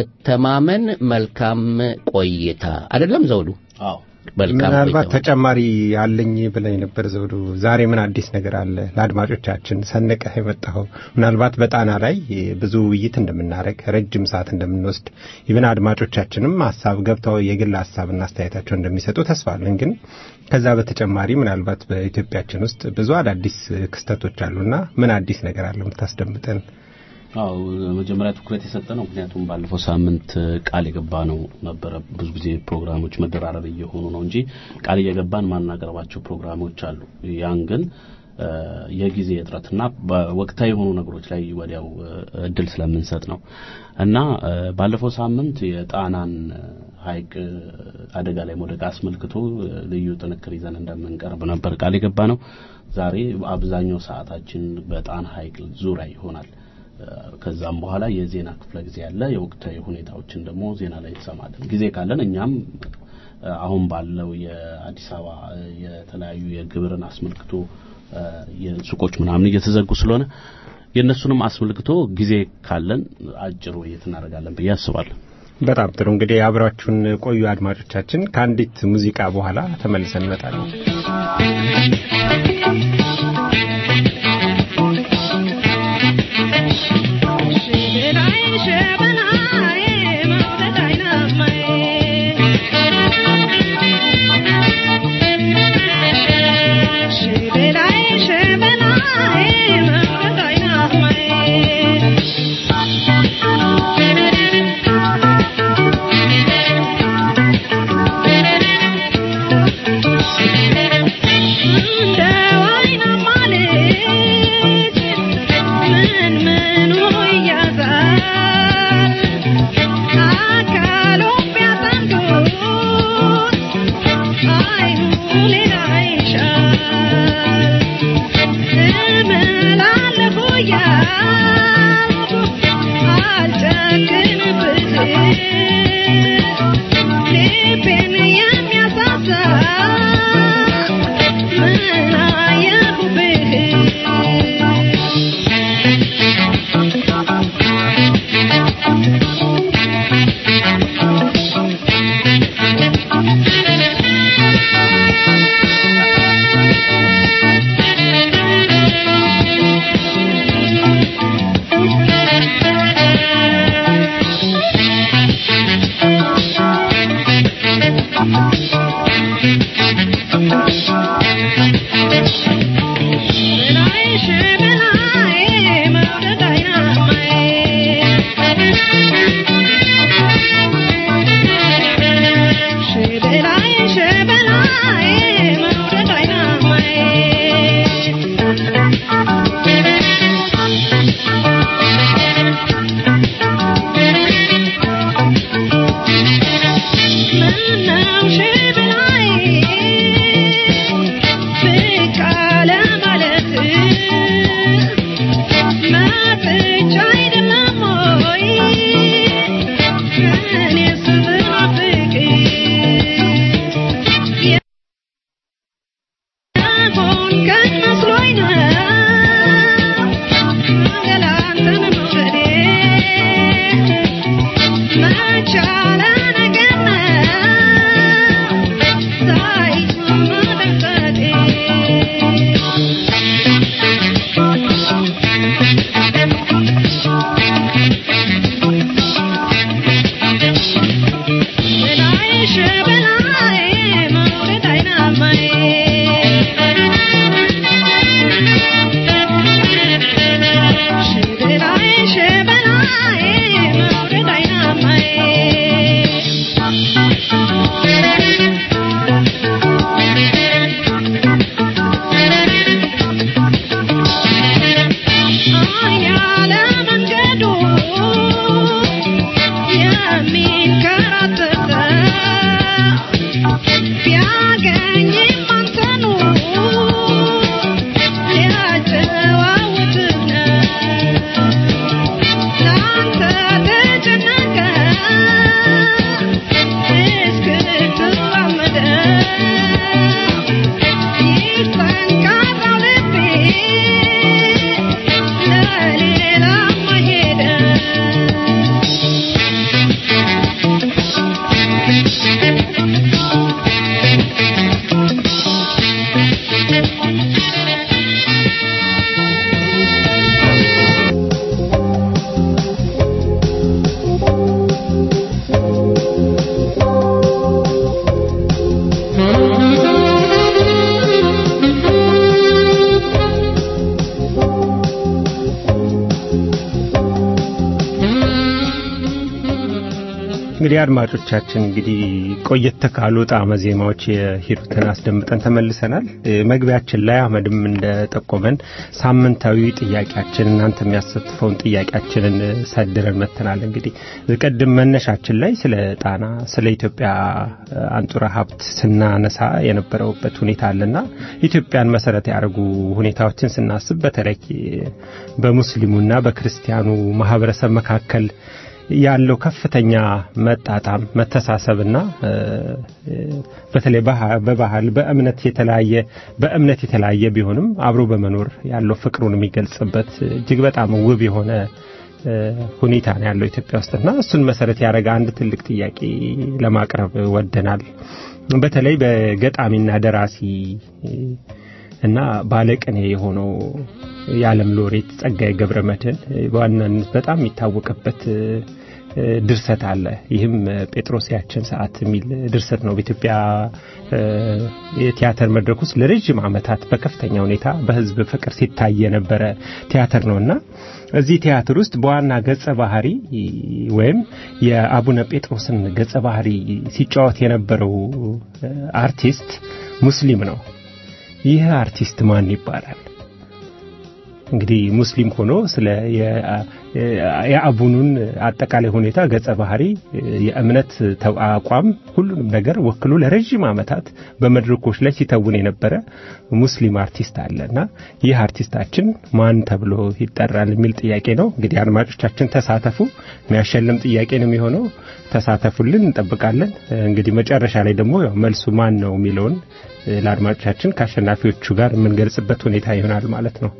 በመተማመን መልካም ቆይታ አይደለም ዘውዱ? አዎ መልካም ምናልባት ቆይታ። ተጨማሪ አለኝ ብለኝ ነበር ዘውዱ። ዛሬ ምን አዲስ ነገር አለ ለአድማጮቻችን ሰንቀህ የመጣኸው? ምናልባት በጣና ላይ ብዙ ውይይት እንደምናደርግ ረጅም ሰዓት እንደምንወስድ ይብን አድማጮቻችንም ሀሳብ ገብተው የግል ሀሳብና አስተያየታቸው እንደሚሰጡ ተስፋ አለን። ግን ከዛ በተጨማሪ ምናልባት በኢትዮጵያችን ውስጥ ብዙ አዳዲስ ክስተቶች አሉና ምን አዲስ ነገር አለ የምታስደምጠን? አዎ መጀመሪያ ትኩረት የሰጠ ነው። ምክንያቱም ባለፈው ሳምንት ቃል የገባ ነው ነበረ። ብዙ ጊዜ ፕሮግራሞች መደራረብ እየሆኑ ነው እንጂ ቃል እየገባን ማናቀርባቸው ፕሮግራሞች አሉ። ያን ግን እ፣ የጊዜ እጥረትና በወቅታዊ የሆኑ ነገሮች ላይ ወዲያው እ፣ እድል ስለምንሰጥ ነው እና እ፣ ባለፈው ሳምንት የጣናን ሐይቅ እ፣ አደጋ ላይ መውደቅ አስመልክቶ እ፣ ልዩ ጥንክር ይዘን እንደምንቀርብ ነበር ቃል የገባ ነው። ዛሬ አብዛኛው ሰዓታችን በጣና ሐይቅ ዙሪያ ይሆናል። ከዛም በኋላ የዜና ክፍለ ጊዜ ያለ የወቅታዊ ሁኔታዎችን ደግሞ ዜና ላይ እንሰማለን። ጊዜ ካለን እኛም እ፣ አሁን ባለው የአዲስ አበባ እ፣ የተለያዩ የግብርን አስመልክቶ እ፣ የሱቆች ምናምን እየተዘጉ ስለሆነ የእነሱንም አስመልክቶ ጊዜ ካለን አጭር ውይይት እናደርጋለን ብዬ አስባለሁ። በጣም ጥሩ እንግዲህ አብራችሁን ቆዩ አድማጮቻችን። ከአንዲት ሙዚቃ በኋላ ተመልሰን እንመጣለን። Thank you. እንግዲህ አድማጮቻችን እንግዲህ ቆየት ካሉ ጣዕመ ዜማዎች የሂሩትን አስደምጠን ተመልሰናል። መግቢያችን ላይ አህመድም እንደጠቆመን ሳምንታዊ ጥያቄያችን እናንተ የሚያሳትፈውን ጥያቄያችንን ሰድረን መተናል። እንግዲህ ቅድም መነሻችን ላይ ስለ ጣና ስለ ኢትዮጵያ አንጡራ ሀብት ስናነሳ የነበረውበት ሁኔታ አለና ኢትዮጵያን መሰረት ያደርጉ ሁኔታዎችን ስናስብ በተለይ በሙስሊሙና በክርስቲያኑ ማህበረሰብ መካከል ያለው ከፍተኛ መጣጣም መተሳሰብና በተለይ በባህል በእምነት የተለያየ በእምነት የተለያየ ቢሆንም አብሮ በመኖር ያለው ፍቅሩን የሚገልጽበት እጅግ በጣም ውብ የሆነ ሁኔታ ነው ያለው ኢትዮጵያ ውስጥና እሱን መሰረት ያደረገ አንድ ትልቅ ጥያቄ ለማቅረብ ወደናል። በተለይ በገጣሚና ደራሲ እና ባለቅኔ የሆነው የዓለም ሎሬት ጸጋዬ ገብረ መድኅን በዋናነት በጣም የሚታወቅበት ድርሰት አለ። ይህም ጴጥሮስ ያችን ሰዓት የሚል ድርሰት ነው። በኢትዮጵያ የቲያትር መድረክ ውስጥ ለረጅም ዓመታት በከፍተኛ ሁኔታ በሕዝብ ፍቅር ሲታይ የነበረ ቲያትር ነውና እዚህ ቲያትር ውስጥ በዋና ገጸ ባህሪ ወይም የአቡነ ጴጥሮስን ገጸ ባህሪ ሲጫወት የነበረው አርቲስት ሙስሊም ነው። ይህ አርቲስት ማን ይባላል? እንግዲህ ሙስሊም ሆኖ ስለ የአቡኑን አጠቃላይ ሁኔታ ገጸ ባህሪ፣ የእምነት አቋም፣ ሁሉንም ነገር ወክሎ ለረዥም ዓመታት በመድረኮች ላይ ሲተውን የነበረ ሙስሊም አርቲስት አለና ይህ አርቲስታችን ማን ተብሎ ይጠራል የሚል ጥያቄ ነው። እንግዲህ አድማጮቻችን ተሳተፉ። የሚያሸልም ጥያቄ ነው የሚሆነው። ተሳተፉልን፣ እንጠብቃለን። እንግዲህ መጨረሻ ላይ ደግሞ ያው መልሱ ማን ነው የሚለውን ለአድማጮቻችን ከአሸናፊዎቹ ጋር የምንገልጽበት ሁኔታ ይሆናል ማለት ነው።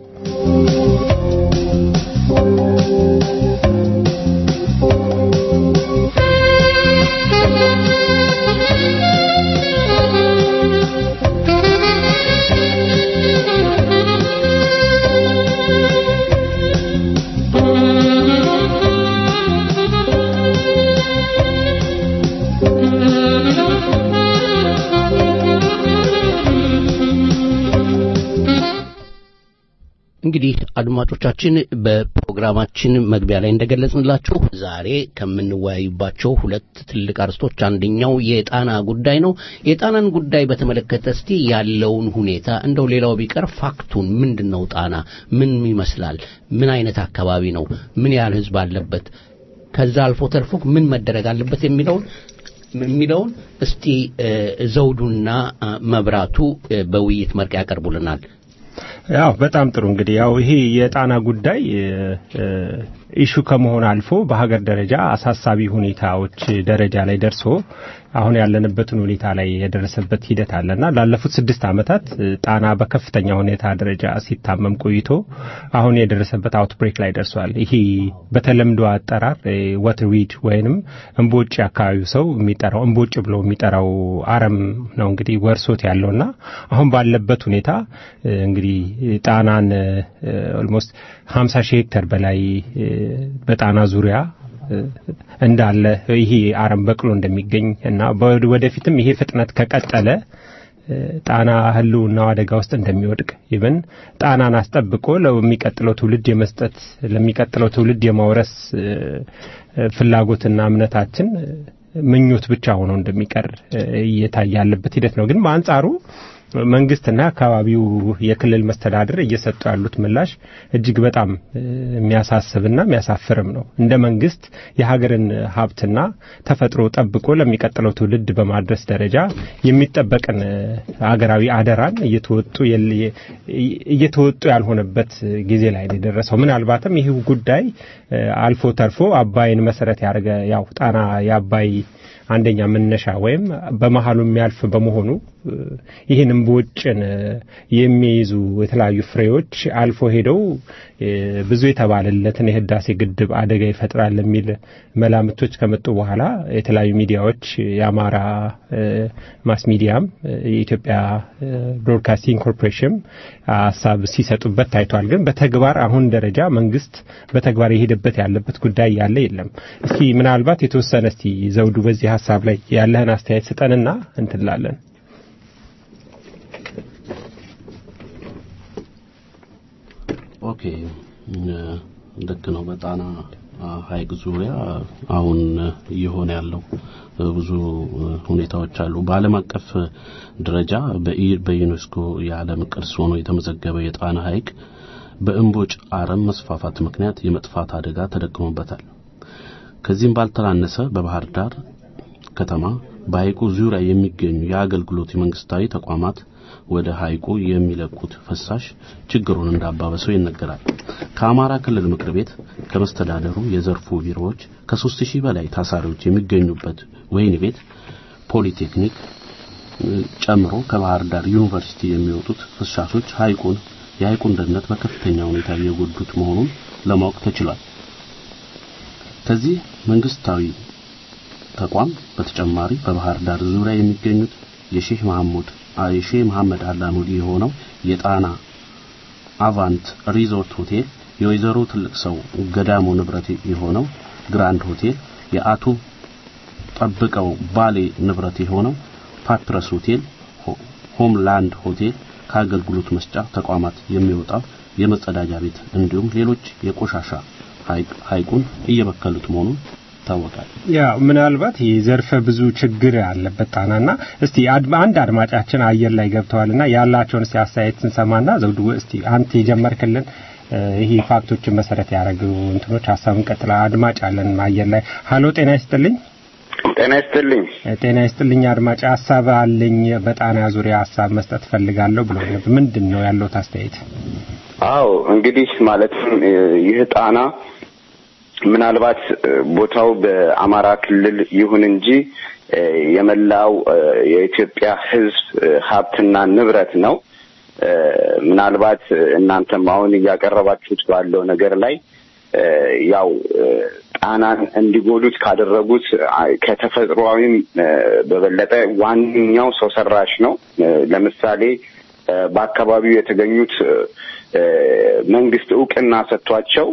እንግዲህ አድማጮቻችን በፕሮግራማችን መግቢያ ላይ እንደገለጽንላችሁ ዛሬ ከምንወያዩባቸው ሁለት ትልቅ አርስቶች አንደኛው የጣና ጉዳይ ነው። የጣናን ጉዳይ በተመለከተ እስቲ ያለውን ሁኔታ እንደው ሌላው ቢቀር ፋክቱን ምንድን ነው? ጣና ምን ይመስላል? ምን አይነት አካባቢ ነው? ምን ያህል ሕዝብ አለበት? ከዛ አልፎ ተርፎ ምን መደረግ አለበት የሚለውን የሚለውን እስቲ ዘውዱና መብራቱ በውይይት መልክ ያቀርቡልናል። ያው በጣም ጥሩ እንግዲህ ያው ይሄ የጣና ጉዳይ ኢሹ ከመሆን አልፎ በሀገር ደረጃ አሳሳቢ ሁኔታዎች ደረጃ ላይ ደርሶ አሁን ያለንበትን ሁኔታ ላይ የደረሰበት ሂደት አለና ላለፉት ስድስት ዓመታት ጣና በከፍተኛ ሁኔታ ደረጃ ሲታመም ቆይቶ አሁን የደረሰበት አውትብሬክ ላይ ደርሷል። ይሄ በተለምዶ አጠራር ወትርዊድ ወይንም እምቦጭ አካባቢው ሰው የሚጠራው እምቦጭ ብሎ የሚጠራው አረም ነው እንግዲህ ወርሶት ያለውና አሁን ባለበት ሁኔታ እንግዲህ ጣናን ኦልሞስት 50 ሺህ ሄክተር በላይ በጣና ዙሪያ እንዳለ ይሄ አረም በቅሎ እንደሚገኝ እና ወደፊትም ይሄ ፍጥነት ከቀጠለ ጣና ሕልውናው አደጋ ውስጥ እንደሚወድቅ ይብን ጣናን አስጠብቆ ለሚቀጥለው ትውልድ የመስጠት ለሚቀጥለው ትውልድ የማውረስ ፍላጎትና እምነታችን ምኞት ብቻ ሆኖ እንደሚቀር እየታየ ያለበት ሂደት ነው። ግን በአንጻሩ መንግስትና አካባቢው የክልል መስተዳድር እየሰጡ ያሉት ምላሽ እጅግ በጣም የሚያሳስብና የሚያሳፍርም ነው። እንደ መንግስት የሀገርን ሀብትና ተፈጥሮ ጠብቆ ለሚቀጥለው ትውልድ በማድረስ ደረጃ የሚጠበቅን ሀገራዊ አደራን እየተወጡ እየተወጡ ያልሆነበት ጊዜ ላይ ነው የደረሰው። ምናልባትም ይህ ጉዳይ አልፎ ተርፎ አባይን መሰረት ያደረገ ያው ጣና የአባይ አንደኛ መነሻ ወይም በመሀሉ የሚያልፍ በመሆኑ ይህን እምቦጭን የሚይዙ የተለያዩ ፍሬዎች አልፎ ሄደው ብዙ የተባለለትን የህዳሴ ግድብ አደጋ ይፈጥራል የሚል መላምቶች ከመጡ በኋላ የተለያዩ ሚዲያዎች የአማራ ማስ ሚዲያም የኢትዮጵያ ብሮድካስቲንግ ኮርፖሬሽን ሀሳብ ሲሰጡበት ታይቷል። ግን በተግባር አሁን ደረጃ መንግስት በተግባር የሄደበት ያለበት ጉዳይ ያለ የለም። እስቲ ምናልባት የተወሰነ እስቲ ዘውዱ በዚህ ሀሳብ ላይ ያለህን አስተያየት ስጠንና እንትላለን። ኦኬ ልክ ነው። በጣና ሐይቅ ዙሪያ አሁን እየሆነ ያለው ብዙ ሁኔታዎች አሉ። በዓለም አቀፍ ደረጃ በዩኔስኮ የዓለም ቅርስ ሆኖ የተመዘገበ የጣና ሐይቅ በእምቦጭ አረም መስፋፋት ምክንያት የመጥፋት አደጋ ተደቅሞበታል። ከዚህም ባልተናነሰ በባህር ዳር ከተማ በሐይቁ ዙሪያ የሚገኙ የአገልግሎት የመንግስታዊ ተቋማት ወደ ሐይቁ የሚለቁት ፍሳሽ ችግሩን እንዳባበሰው ይነገራል። ከአማራ ክልል ምክር ቤት፣ ከመስተዳደሩ የዘርፉ ቢሮዎች ከሦስት ሺህ በላይ ታሳሪዎች የሚገኙበት ወህኒ ቤት ፖሊቴክኒክ ጨምሮ ከባህር ዳር ዩኒቨርሲቲ የሚወጡት ፍሳሾች ሐይቁን የሐይቁን ደህንነት በከፍተኛ ሁኔታ እየጎዱት መሆኑን ለማወቅ ተችሏል። ከዚህ መንግስታዊ ተቋም በተጨማሪ በባህር ዳር ዙሪያ የሚገኙት የሼህ መሐሙድ የሼህ መሐመድ አላሙዲ የሆነው የጣና አቫንት ሪዞርት ሆቴል፣ የወይዘሮ ትልቅ ሰው ገዳሙ ንብረት የሆነው ግራንድ ሆቴል፣ የአቶ ጠብቀው ባሌ ንብረት የሆነው ፓትረስ ሆቴል፣ ሆምላንድ ሆቴል ከአገልግሎት መስጫ ተቋማት የሚወጣው የመጸዳጃ ቤት እንዲሁም ሌሎች የቆሻሻ ሐይቁን እየበከሉት መሆኑን ይታወቃል። ያ ምናልባት ይህ ዘርፈ ብዙ ችግር ያለበት ጣናና እስቲ አንድ አድማጫችን አየር ላይ ገብተዋልና ያላቸውን እስቲ አስተያየት ስንሰማና ዘውዱ እስቲ አንተ የጀመርክልን ይሄ ፋክቶችን መሰረት ያደረጉ እንትኖች ሀሳብን ቀጥላ አድማጭ አለን አየር ላይ ሀሎ ጤና ይስጥልኝ ጤና ይስጥልኝ ጤና ይስጥልኝ አድማጭ ሀሳብ አለኝ በጣና ዙሪያ ሀሳብ መስጠት ፈልጋለሁ ብሎ ምንድን ነው ያለውት አስተያየት አዎ እንግዲህ ማለትም ይህ ጣና ምናልባት ቦታው በአማራ ክልል ይሁን እንጂ የመላው የኢትዮጵያ ሕዝብ ሀብትና ንብረት ነው። ምናልባት እናንተም አሁን እያቀረባችሁት ባለው ነገር ላይ ያው ጣናን እንዲጎዱት ካደረጉት ከተፈጥሯዊም በበለጠ ዋነኛው ሰው ሰራሽ ነው። ለምሳሌ በአካባቢው የተገኙት መንግስት እውቅና ሰጥቷቸው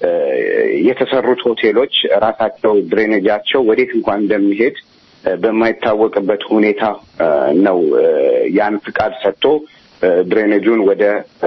የተሰሩት ሆቴሎች ራሳቸው ድሬኔጃቸው ወዴት እንኳን እንደሚሄድ በማይታወቅበት ሁኔታ ነው ያን ፍቃድ ሰጥቶ ድሬኔጁን ወደ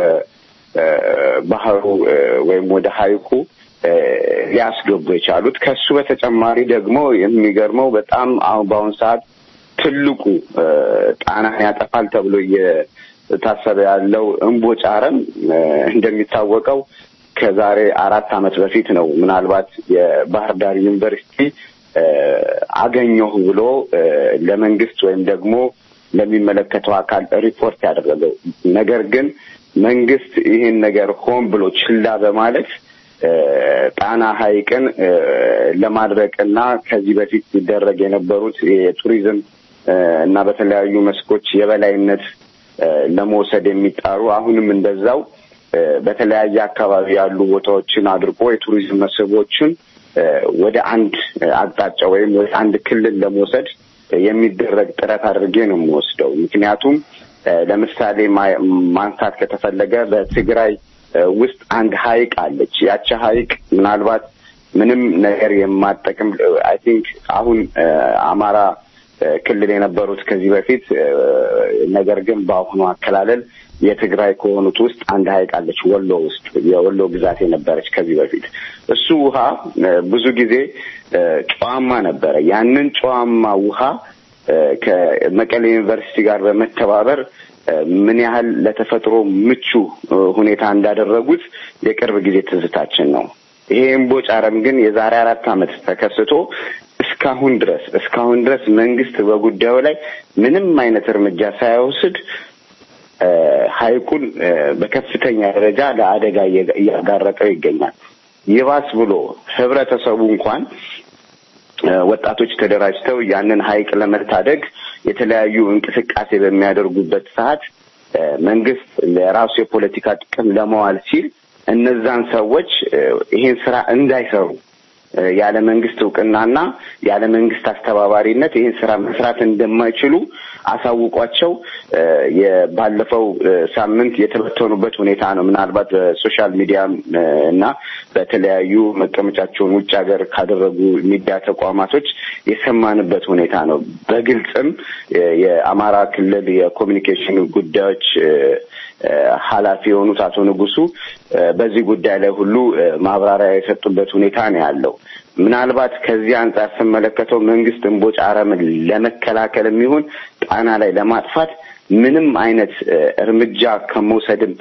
ባህሩ ወይም ወደ ሐይቁ ሊያስገቡ የቻሉት። ከሱ በተጨማሪ ደግሞ የሚገርመው በጣም አሁን በአሁኑ ሰዓት ትልቁ ጣናን ያጠፋል ተብሎ እየታሰበ ያለው እምቦጭ አረም እንደሚታወቀው ከዛሬ አራት ዓመት በፊት ነው ምናልባት የባህር ዳር ዩኒቨርሲቲ አገኘሁ ብሎ ለመንግስት ወይም ደግሞ ለሚመለከተው አካል ሪፖርት ያደረገው። ነገር ግን መንግስት ይህን ነገር ሆን ብሎ ችላ በማለት ጣና ሐይቅን ለማድረቅና ከዚህ በፊት ሲደረግ የነበሩት የቱሪዝም እና በተለያዩ መስኮች የበላይነት ለመውሰድ የሚጣሩ አሁንም እንደዛው በተለያየ አካባቢ ያሉ ቦታዎችን አድርጎ የቱሪዝም መስህቦችን ወደ አንድ አቅጣጫ ወይም ወደ አንድ ክልል ለመውሰድ የሚደረግ ጥረት አድርጌ ነው የምወስደው። ምክንያቱም ለምሳሌ ማንሳት ከተፈለገ በትግራይ ውስጥ አንድ ሐይቅ አለች። ያቺ ሐይቅ ምናልባት ምንም ነገር የማጠቅም አይ ቲንክ አሁን አማራ ክልል የነበሩት ከዚህ በፊት ነገር ግን በአሁኑ አከላለል የትግራይ ከሆኑት ውስጥ አንድ ሐይቅ አለች ወሎ ውስጥ የወሎ ግዛት የነበረች ከዚህ በፊት እሱ ውሃ ብዙ ጊዜ ጨዋማ ነበረ። ያንን ጨዋማ ውሃ ከመቀሌ ዩኒቨርሲቲ ጋር በመተባበር ምን ያህል ለተፈጥሮ ምቹ ሁኔታ እንዳደረጉት የቅርብ ጊዜ ትዝታችን ነው። ይሄ እምቦጭ አረም ግን የዛሬ አራት ዓመት ተከስቶ እስካሁን ድረስ እስካሁን ድረስ መንግስት በጉዳዩ ላይ ምንም አይነት እርምጃ ሳይወስድ ሐይቁን በከፍተኛ ደረጃ ለአደጋ እያጋረጠው ይገኛል። ይባስ ብሎ ህብረተሰቡ እንኳን ወጣቶች ተደራጅተው ያንን ሐይቅ ለመታደግ የተለያዩ እንቅስቃሴ በሚያደርጉበት ሰዓት መንግስት ለራሱ የፖለቲካ ጥቅም ለመዋል ሲል እነዛን ሰዎች ይሄን ስራ እንዳይሰሩ ያለ መንግስት እውቅናና ያለ መንግስት አስተባባሪነት ይህን ስራ መስራት እንደማይችሉ አሳውቋቸው ባለፈው ሳምንት የተበተኑበት ሁኔታ ነው። ምናልባት በሶሻል ሚዲያ እና በተለያዩ መቀመጫቸውን ውጭ ሀገር ካደረጉ ሚዲያ ተቋማቶች የሰማንበት ሁኔታ ነው። በግልጽም የአማራ ክልል የኮሚኒኬሽን ጉዳዮች ኃላፊ የሆኑት አቶ ንጉሱ በዚህ ጉዳይ ላይ ሁሉ ማብራሪያ የሰጡበት ሁኔታ ነው ያለው። ምናልባት ከዚህ አንጻር ስመለከተው መንግስት እምቦጭ አረምን ለመከላከል የሚሆን ጣና ላይ ለማጥፋት ምንም አይነት እርምጃ ከመውሰድም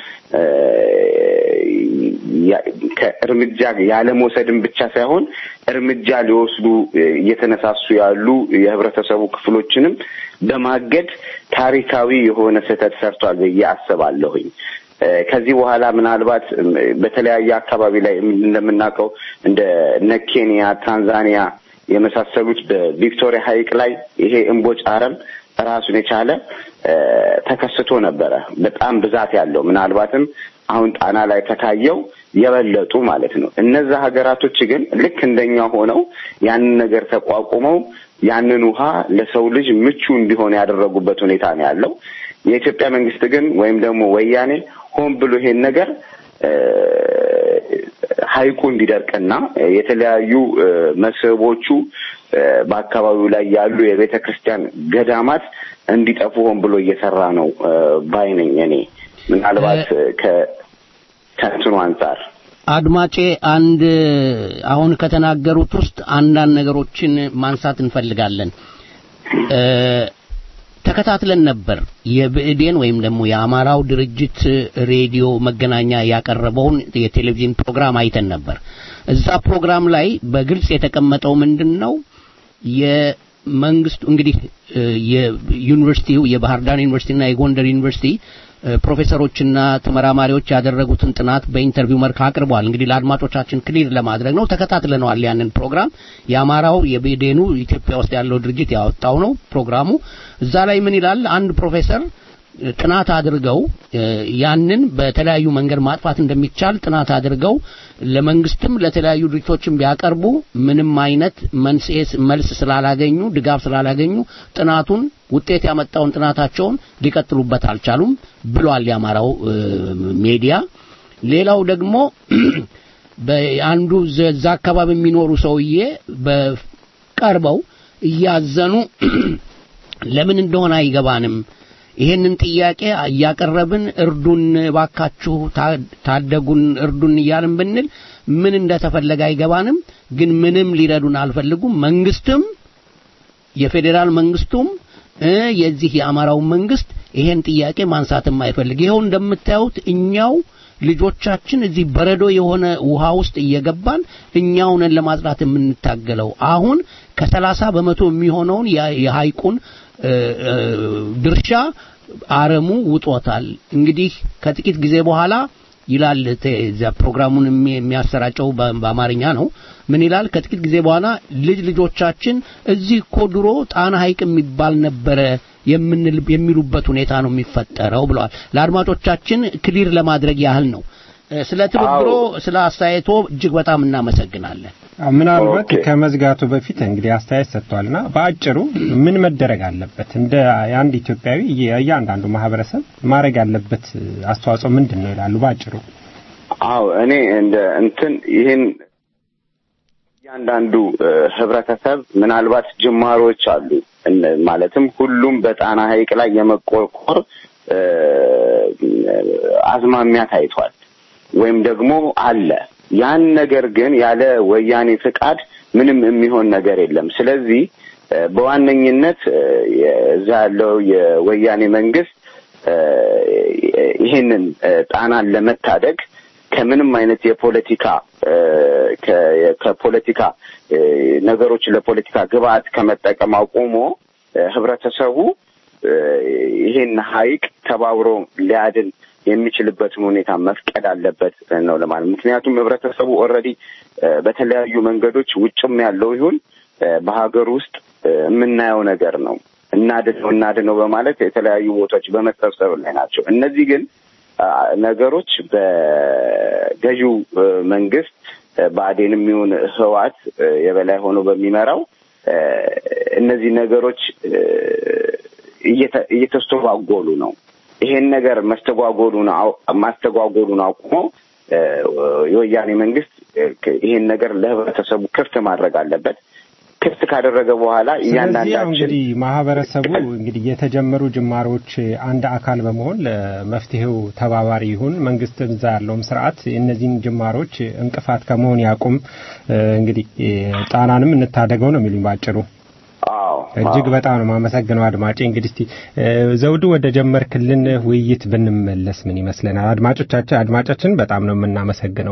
ከእርምጃ ያለመውሰድም ብቻ ሳይሆን እርምጃ ሊወስዱ እየተነሳሱ ያሉ የህብረተሰቡ ክፍሎችንም በማገድ ታሪካዊ የሆነ ስህተት ሰርቷል ብዬ አስባለሁኝ። ከዚህ በኋላ ምናልባት በተለያየ አካባቢ ላይ እንደምናውቀው እንደ እነ ኬንያ፣ ታንዛኒያ የመሳሰሉት በቪክቶሪያ ሐይቅ ላይ ይሄ እምቦጭ አረም ራሱን የቻለ ተከስቶ ነበረ። በጣም ብዛት ያለው ምናልባትም አሁን ጣና ላይ ከታየው የበለጡ ማለት ነው። እነዛ ሀገራቶች ግን ልክ እንደኛ ሆነው ያንን ነገር ተቋቁመው ያንን ውሃ ለሰው ልጅ ምቹ እንዲሆን ያደረጉበት ሁኔታ ነው ያለው። የኢትዮጵያ መንግስት ግን ወይም ደግሞ ወያኔ ሆን ብሎ ይሄን ነገር ሐይቁ እንዲደርቅና የተለያዩ መስህቦቹ በአካባቢው ላይ ያሉ የቤተ ክርስቲያን ገዳማት እንዲጠፉ ሆን ብሎ እየሰራ ነው ባይ ነኝ እኔ ምናልባት ከእንትኑ አንጻር አድማጬ አንድ አሁን ከተናገሩት ውስጥ አንዳንድ ነገሮችን ማንሳት እንፈልጋለን። ተከታትለን ነበር የብእዴን ወይም ደግሞ የአማራው ድርጅት ሬዲዮ መገናኛ ያቀረበውን የቴሌቪዥን ፕሮግራም አይተን ነበር። እዛ ፕሮግራም ላይ በግልጽ የተቀመጠው ምንድን ነው? የመንግስቱ እንግዲህ የዩኒቨርሲቲው የባህር ዳር ዩኒቨርሲቲና የጎንደር ዩኒቨርሲቲ ፕሮፌሰሮችና ተመራማሪዎች ያደረጉትን ጥናት በኢንተርቪው መልክ አቅርበዋል። እንግዲህ ለአድማጮቻችን ክሊር ለማድረግ ነው። ተከታትለነዋል ያንን ፕሮግራም። የአማራው የቤዴኑ ኢትዮጵያ ውስጥ ያለው ድርጅት ያወጣው ነው ፕሮግራሙ። እዛ ላይ ምን ይላል? አንድ ፕሮፌሰር ጥናት አድርገው ያንን በተለያዩ መንገድ ማጥፋት እንደሚቻል ጥናት አድርገው ለመንግስትም ለተለያዩ ድርጅቶችም ቢያቀርቡ ምንም አይነት መንስኤ መልስ ስላላገኙ ድጋፍ ስላላገኙ ጥናቱን ውጤት ያመጣውን ጥናታቸውን ሊቀጥሉበት አልቻሉም ብሏል የአማራው ሜዲያ። ሌላው ደግሞ በአንዱ እዛ አካባቢ የሚኖሩ ሰውዬ በቀርበው እያዘኑ ለምን እንደሆነ አይገባንም ይሄንን ጥያቄ እያቀረብን እርዱን ባካችሁ ታደጉን እርዱን እያልን ብንል ምን እንደተፈለገ አይገባንም ግን ምንም ሊረዱን አልፈልጉም መንግስትም የፌዴራል መንግስቱም የዚህ የአማራው መንግስት ይሄን ጥያቄ ማንሳትም አይፈልግ ይኸው እንደምታዩት እኛው ልጆቻችን እዚህ በረዶ የሆነ ውሃ ውስጥ እየገባን እኛው ነን ለማጽዳት የምንታገለው አሁን ከሰላሳ በመቶ የሚሆነውን የሐይቁን ድርሻ አረሙ ውጦታል። እንግዲህ ከጥቂት ጊዜ በኋላ ይላል እዚያ ፕሮግራሙን የሚያሰራጨው በአማርኛ ነው። ምን ይላል? ከጥቂት ጊዜ በኋላ ልጅ ልጆቻችን እዚህ እኮ ድሮ ጣና ሐይቅ የሚባል ነበረ የምንል የሚሉበት ሁኔታ ነው የሚፈጠረው ብለዋል። ለአድማጮቻችን ክሊር ለማድረግ ያህል ነው። ስለ ትብብሮ ስለ አስተያየቶ እጅግ በጣም እናመሰግናለን። ምናልባት ከመዝጋቱ በፊት እንግዲህ አስተያየት ሰጥቷልና በአጭሩ ምን መደረግ አለበት እንደ አንድ ኢትዮጵያዊ እያንዳንዱ ማህበረሰብ ማድረግ ያለበት አስተዋጽኦ ምንድን ነው ይላሉ በአጭሩ? አዎ እኔ እንደ እንትን ይህን እያንዳንዱ ህብረተሰብ ምናልባት ጅማሮች አሉ። ማለትም ሁሉም በጣና ሐይቅ ላይ የመቆርቆር አዝማሚያ ታይቷል ወይም ደግሞ አለ። ያን ነገር ግን ያለ ወያኔ ፍቃድ ምንም የሚሆን ነገር የለም። ስለዚህ በዋነኝነት እዛ ያለው የወያኔ መንግስት ይህንን ጣናን ለመታደግ ከምንም አይነት የፖለቲካ ከፖለቲካ ነገሮች ለፖለቲካ ግብአት ከመጠቀም አቁሞ ህብረተሰቡ ይሄን ሐይቅ ተባብሮ ሊያድን የሚችልበትን ሁኔታ መፍቀድ አለበት ነው ለማለት። ምክንያቱም ህብረተሰቡ ኦልሬዲ በተለያዩ መንገዶች ውጭም ያለው ይሁን በሀገር ውስጥ የምናየው ነገር ነው። እናድነው እናድነው በማለት የተለያዩ ቦታዎች በመሰብሰብ ላይ ናቸው። እነዚህ ግን ነገሮች በገዢው መንግስት ብአዴንም ይሁን ህዋት የበላይ ሆኖ በሚመራው እነዚህ ነገሮች እየተ- እየተስተጓጎሉ ነው። ይሄን ነገር መስተጓጎሉን አው- ማስተጓጎሉን አቁሞ እ፣ የወያኔ መንግስት እ፣ ይሄን ነገር ለህብረተሰቡ ክፍት ማድረግ አለበት። ክፍት ካደረገ በኋላ ስለዚህ ያው እያንዳንዳችን እንግዲህ ማህበረሰቡ እንግዲህ የተጀመሩ ጅማሮች አንድ አካል በመሆን ለመፍትሄው ተባባሪ ይሁን። መንግስት እዛ ያለውም ስርዓት እነዚህን ጅማሮች እንቅፋት ከመሆን ያቁም። እ፣ እንግዲህ እ፣ ጣናንም እንታደገው ነው የሚሉኝ ባጭሩ። አዎ እጅግ በጣም ነው የማመሰግነው አድማጬ። እንግዲህ እስቲ እ፣ ዘውዱ ወደ ጀመርክልን ውይይት ብንመለስ ምን ይመስለናል? አድማጮቻችን አድማጫችን በጣም ነው የምናመሰግነው።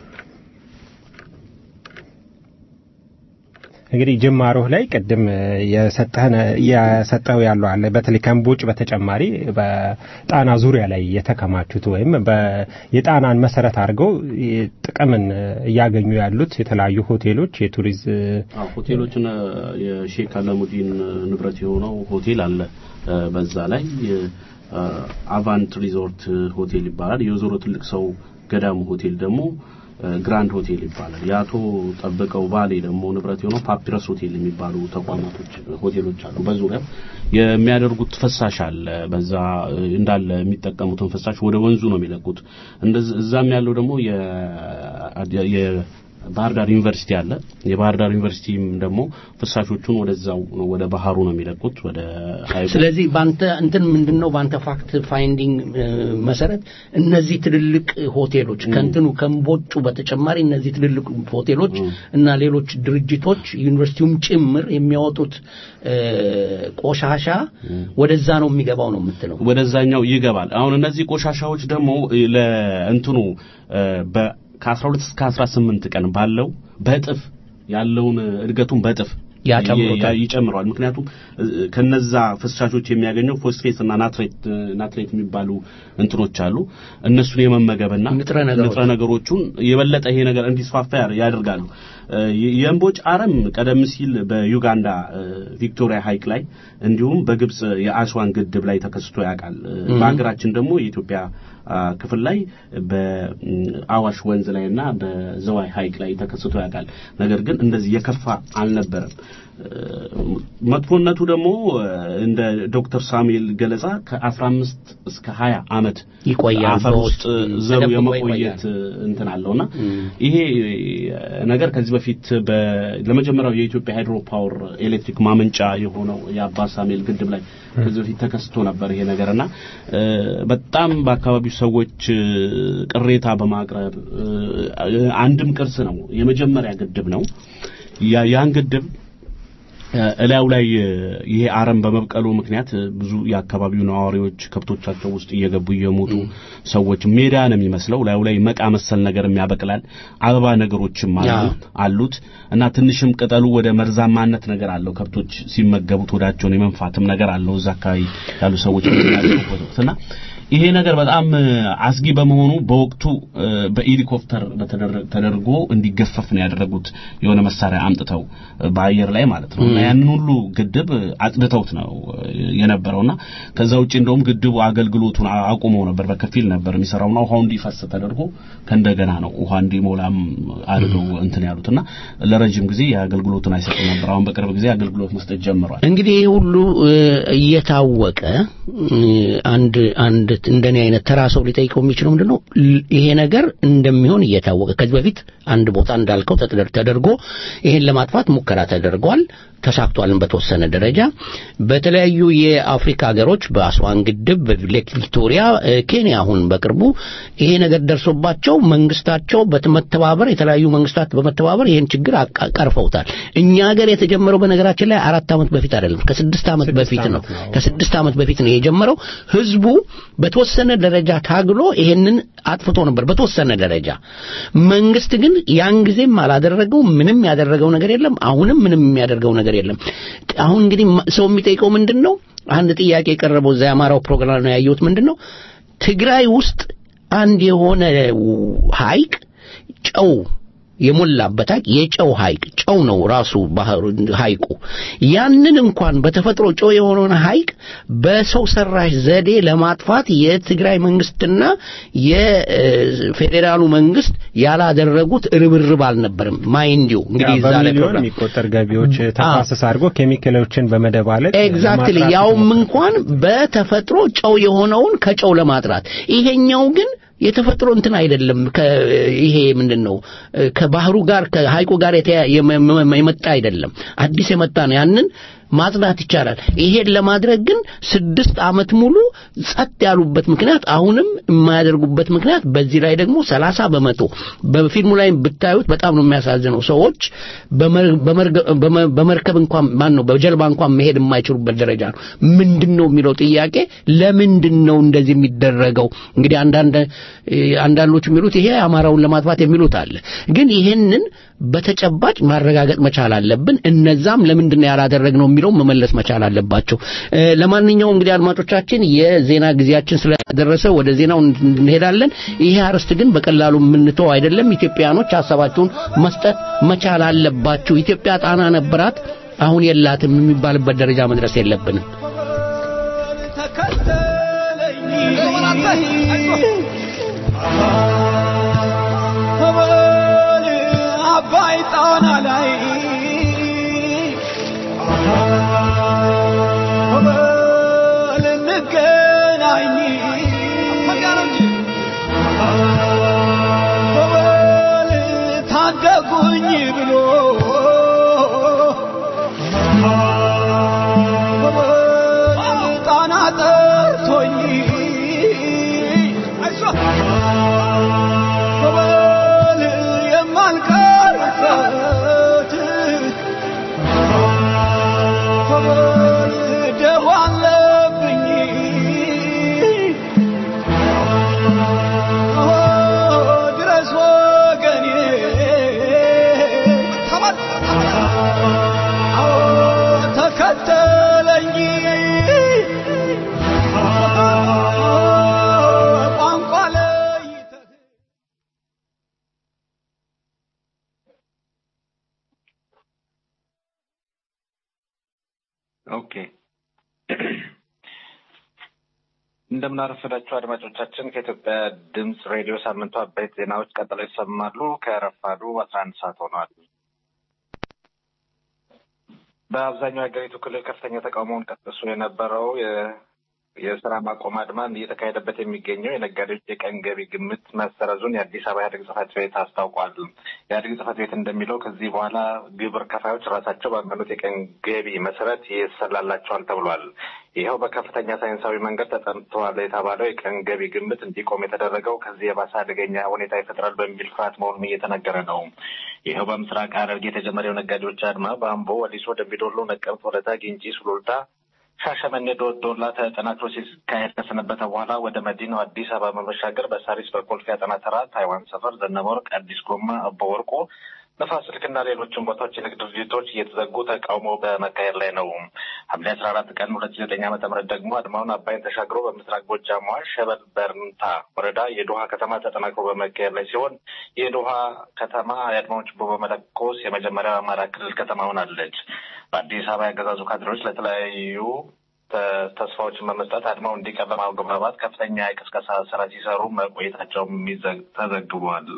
እንግዲህ ጅማሮህ ላይ ቅድም የሰጠህን የሰጠው ያለው አለ በተለይ ከእምቦጭ በተጨማሪ በጣና ዙሪያ ላይ የተከማቹት ወይም በ- የጣናን መሰረት አድርገው ጥቅምን እያገኙ ያሉት የተለያዩ ሆቴሎች የቱሪዝ አዎ ሆቴሎችን የሼክ አለሙዲን ንብረት የሆነው ሆቴል አለ። እ፣ በዛ ላይ እ፣ አቫንት ሪዞርት ሆቴል ይባላል። የወይዘሮ ትልቅ ሰው ገዳሙ ሆቴል ደግሞ እ፣ ግራንድ ሆቴል ይባላል። የአቶ ጠብቀው ባሌ ደግሞ ንብረት የሆነው ፓፒረስ ሆቴል የሚባሉ ተቋማቶች ሆቴሎች አሉ። በዙሪያው የሚያደርጉት ፍሳሽ አለ። በዛ እ፣ እንዳለ የሚጠቀሙትን ፍሳሽ ወደ ወንዙ ነው የሚለቁት። እንደዚ እዛም ያለው ደግሞ የ የ- ባህር ዳር ዩኒቨርሲቲ አለ። የባህር ዳር ዩኒቨርሲቲም ደግሞ ፍሳሾቹን ወደዛው ነው ወደ ባህሩ ነው የሚለቁት ወደ ሀይቁ። ስለዚህ ባንተ እንትን ምንድነው ባንተ ፋክት ፋይንዲንግ እ፣ መሰረት እነዚህ ትልልቅ ሆቴሎች ከእንትኑ ከእምቦጩ በተጨማሪ እነዚህ ትልልቅ ሆቴሎች እና ሌሎች ድርጅቶች ዩኒቨርሲቲውም ጭምር የሚያወጡት እ፣ ቆሻሻ ወደዛ ነው የሚገባው ነው የምትለው። ወደዛኛው ይገባል። አሁን እነዚህ ቆሻሻዎች ደግሞ እ፣ ለእንትኑ እ፣ በ ከ12 እስከ 18 ቀን ባለው በእጥፍ ያለውን እድገቱን በእጥፍ ያጨምሩታል። ይ- ይጨምረዋል። ምክንያቱም እ፣ ከነዛ ፍሳሾች የሚያገኘው ፎስፌት እና ናትሬት እ፣ ናትሬት የሚባሉ እንትኖች አሉ። እነሱን የመመገብና ንጥረ ነገሮች። ንጥረ ነገሮቹን የበለጠ ይሄ ነገር እንዲስፋፋ ያር- ያደርጋሉ። እ፣ የ- የእምቦጭ አረም ቀደም ሲል በዩጋንዳ እ፣ ቪክቶሪያ ሐይቅ ላይ እንዲሁም በግብጽ የአስዋን ግድብ ላይ ተከስቶ ያውቃል። እ፣ በሀገራችን ደግሞ የኢትዮጵያ አ፣ ክፍል ላይ በአዋሽ ወንዝ ላይ እና በዘዋይ ሐይቅ ላይ ተከስቶ ያውቃል። ነገር ግን እንደዚህ የከፋ አልነበረም። እ፣ መጥፎነቱ ደግሞ እ፣ እንደ ዶክተር ሳሙኤል ገለጻ ከ15 እስከ 20 ዓመት ይቆያል አፈር በውስጥ ውስጥ ዘው ተደብቆ የመቆየት እንትን አለውና ይሄ ነገር ከዚህ በፊት በ- ለመጀመሪያው የኢትዮጵያ ሃይድሮ ፓወር ኤሌክትሪክ ማመንጫ የሆነው የአባ ሳሙኤል ግድብ ላይ ከዚህ በፊት ተከስቶ ነበር ይሄ ነገርና እ፣ በጣም በአካባቢው ሰዎች እ፣ ቅሬታ በማቅረብ እ፣ አንድም ቅርስ ነው የመጀመሪያ ግድብ ነው ያ- ያን ግድብ እ፣ እላዩ ላይ እ፣ ይሄ አረም በመብቀሉ ምክንያት እ፣ ብዙ የአካባቢው ነዋሪዎች ከብቶቻቸው ውስጥ እየገቡ እየሞቱ ሰዎች ሜዳ ነው የሚመስለው። ላዩ ላይ መቃ መሰል ነገርም ያበቅላል። አበባ ነገሮችም አሉ ያ። አሉት እና ትንሽም ቅጠሉ ወደ መርዛማነት ነገር አለው። ከብቶች ሲመገቡት ወዳቸውን የመንፋትም ነገር አለው። እዛ አካባቢ ያሉ ሰዎች የሚናገሩበት ወቅት እና ይሄ ነገር በጣም እ፣ አስጊ በመሆኑ በወቅቱ እ፣ በሄሊኮፕተር በተደረ- ተደርጎ እንዲገፈፍ ነው ያደረጉት። የሆነ መሳሪያ አምጥተው እ፣ በአየር ላይ ማለት ነው እና ያንን ሁሉ ግድብ እ፣ አጽድተውት ነው እ፣ የነበረውና ከዛ ውጪ እንደውም ግድቡ አገልግሎቱን አ- አቁመው ነበር። በከፊል ነበር የሚሰራውና ውሃው እንዲፈስ ተደርጎ ከእንደገና ነው ውሃ እንዲሞላም አድርገው እንትን ያሉትና ለረጅም ጊዜ የአገልግሎቱን አይሰጥም ነበር። አሁን በቅርብ ጊዜ አገልግሎት መስጠት ጀምሯል። እንግዲህ ይህ ሁሉ እ፣ እየታወቀ እ፣ አንድ አንድ እንደኔ አይነት ተራ ሰው ሊጠይቀው የሚችለው ምንድን ነው ል- ይሄ ነገር እንደሚሆን እየታወቀ ከዚህ በፊት አንድ ቦታ እንዳልከው ተደር- ተደርጎ ይሄን ለማጥፋት ሙከራ ተደርጓል ተሳክቷልን በተወሰነ ደረጃ በተለያዩ የአፍሪካ ሀገሮች በአስዋን ግድብ በሌክ ቪክቶሪያ እ፣ ኬንያ አሁን በቅርቡ ይሄ ነገር ደርሶባቸው መንግስታቸው በመተባበር የተለያዩ መንግስታት በመተባበር ይሄን ችግር አቃ- ቀርፈውታል እኛ ሀገር የተጀመረው በነገራችን ላይ አራት ዓመት በፊት አይደለም ከስድስት ዓመት ስድስት በፊት ነው ዓመት ነው። ከስድስት ዓመት በፊት ነው የጀመረው ህዝቡ በተወሰነ ደረጃ ታግሎ ይሄንን አጥፍቶ ነበር በተወሰነ ደረጃ መንግስት ግን ያን ጊዜም አላደረገው ምንም ያደረገው ነገር የለም አሁንም ምንም የሚያደርገው ነገር የለም አሁን እንግዲህ ማ- ሰው የሚጠይቀው ምንድን ነው አንድ ጥያቄ የቀረበው እዛ የአማራው ፕሮግራም ነው ያየሁት ምንድን ነው ትግራይ ውስጥ አንድ የሆነ ው- ሐይቅ ጨው የሞላበት ሐይቅ የጨው ሐይቅ ጨው ነው ራሱ ባህሩ ሐይቁ ያንን እንኳን በተፈጥሮ ጨው የሆነውን ሐይቅ በሰው ሰራሽ ዘዴ ለማጥፋት የትግራይ መንግስትና የፌዴራሉ መንግስት ያላደረጉት ርብርብ አልነበርም ማይንዲው እንግዲህ እዛ ላይ በሚሊዮን ፕሮግራም የሚቆጠር ገቢዎች ተፋሰስ አድርጎ ኬሚካሎችን በመደባለቅ ኤግዛክትሊ ለማጥራት ያውም ተሞክሯል። እንኳን በተፈጥሮ ጨው የሆነውን ከጨው ለማጥራት ይሄኛው ግን የተፈጥሮ እንትን አይደለም ከ- ይሄ ምንድን ነው ከባህሩ ጋር ከሐይቁ ጋር የተያ- የመ- መ- የመጣ አይደለም አዲስ የመጣ ነው ያንን ማጽዳት ይቻላል ይሄን ለማድረግ ግን ስድስት ዓመት ሙሉ ጸጥ ያሉበት ምክንያት አሁንም የማያደርጉበት ምክንያት በዚህ ላይ ደግሞ ሰላሳ በመቶ በፊልሙ ላይ ብታዩት በጣም ነው የሚያሳዝነው ሰዎች በመር- በመርገ- በመ- በመርከብ እንኳን ማን ነው በጀልባ እንኳን መሄድ የማይችሉበት ደረጃ ነው ምንድን ነው የሚለው ጥያቄ ለምንድን ነው እንደዚህ የሚደረገው እንግዲህ አንዳንድ እ፣ አንዳንዶች የሚሉት ይሄ አማራውን ለማጥፋት የሚሉት አለ ግን ይሄንን በተጨባጭ ማረጋገጥ መቻል አለብን እነዛም ለምንድን ነው ያላደረግነው የሚለው መመለስ መቻል አለባቸው እ፣ ለማንኛውም እንግዲህ አድማጮቻችን የዜና ጊዜያችን ስለደረሰ ወደ ዜናው እንሄዳለን ይሄ አርዕስት ግን በቀላሉ የምንተው አይደለም ኢትዮጵያኖች ሀሳባቸውን መስጠት መቻል አለባችሁ ኢትዮጵያ ጣና ነበራት አሁን የላትም የሚባልበት ደረጃ መድረስ የለብንም ተበል አባይ ጣና ላይ ተበል እንገናኝ ተበል ታደጉኝ ብሎ ተበል ጣና ጠርቶኝ ተበል የማልቀርበት ተበል ደዋ አለብኝ ድረስ ወገኔ ተከተለኝ ቋንቋ ለይተህ ኦኬ እንደምናረፈዳችሁ አድማጮቻችን ከኢትዮጵያ ድምፅ ሬዲዮ ሳምንቱ አበይት ዜናዎች ቀጥለው ይሰማሉ። ከረፋዱ አስራ አንድ ሰዓት ሆነዋል። በአብዛኛው የሀገሪቱ ክልል ከፍተኛ ተቃውሞውን ቀጥሶ የነበረው የ- የስራ ማቆም አድማን እየተካሄደበት የሚገኘው የነጋዴዎች የቀን ገቢ ግምት መሰረዙን የአዲስ አበባ ኢህአዴግ ጽህፈት ቤት አስታውቋል። የኢህአዴግ ጽህፈት ቤት እንደሚለው ከዚህ በኋላ ግብር ከፋዮች ራሳቸው ባመኑት የቀን ገቢ መሰረት ይሰላላቸዋል ተብሏል። ይኸው በከፍተኛ ሳይንሳዊ መንገድ ተጠንተዋል የተባለው የቀን ገቢ ግምት እንዲቆም የተደረገው ከዚህ የባሰ አደገኛ ሁኔታ ይፈጥራል በሚል ፍርሃት መሆኑን እየተነገረ ነው። ይኸው በምስራቅ ሐረርጌ የተጀመረው ነጋዴዎች አድማ በአምቦ፣ ወሊሶ፣ ደምቢዶሎ፣ ነቀምት፣ ወለታ፣ ግንጪ፣ ሱሉልታ ሻሸመኔ ዶዶላ ተጠናክሮ ሲካሄድ ከሰነበተ በኋላ ወደ መዲናው አዲስ አበባ በመሻገር በሳሪስ በኮልፌ አጠና ተራ፣ ታይዋን ሰፈር፣ ዘነበ ወርቅ፣ አዲስ ጎማ፣ አቦ ወርቆ፣ ነፋስ ስልክና ሌሎችም ቦታዎች የንግድ ድርጅቶች እየተዘጉ ተቃውሞ በመካሄድ ላይ ነው። ሐምሌ አስራ አራት ቀን ሁለት ሺ ዘጠኝ ዓመተ ምህረት ደግሞ አድማውን አባይን ተሻግሮ በምስራቅ ጎጃሟ ሸበል በርንታ ወረዳ የዶሃ ከተማ ተጠናክሮ በመካሄድ ላይ ሲሆን የዶሃ ከተማ የአድማውን ችቦ በመለኮስ የመጀመሪያው አማራ ክልል ከተማ ሆናለች። በአዲስ አበባ ያገዛዙ ካድሬዎች ለተለያዩ ተ- ተስፋዎችን በመስጠት አድማው እንዲቀር በማግባባት ከፍተኛ የቅስቀሳ ስራ ሲሰሩ መቆየታቸውም ይዘ- ተዘግቧል።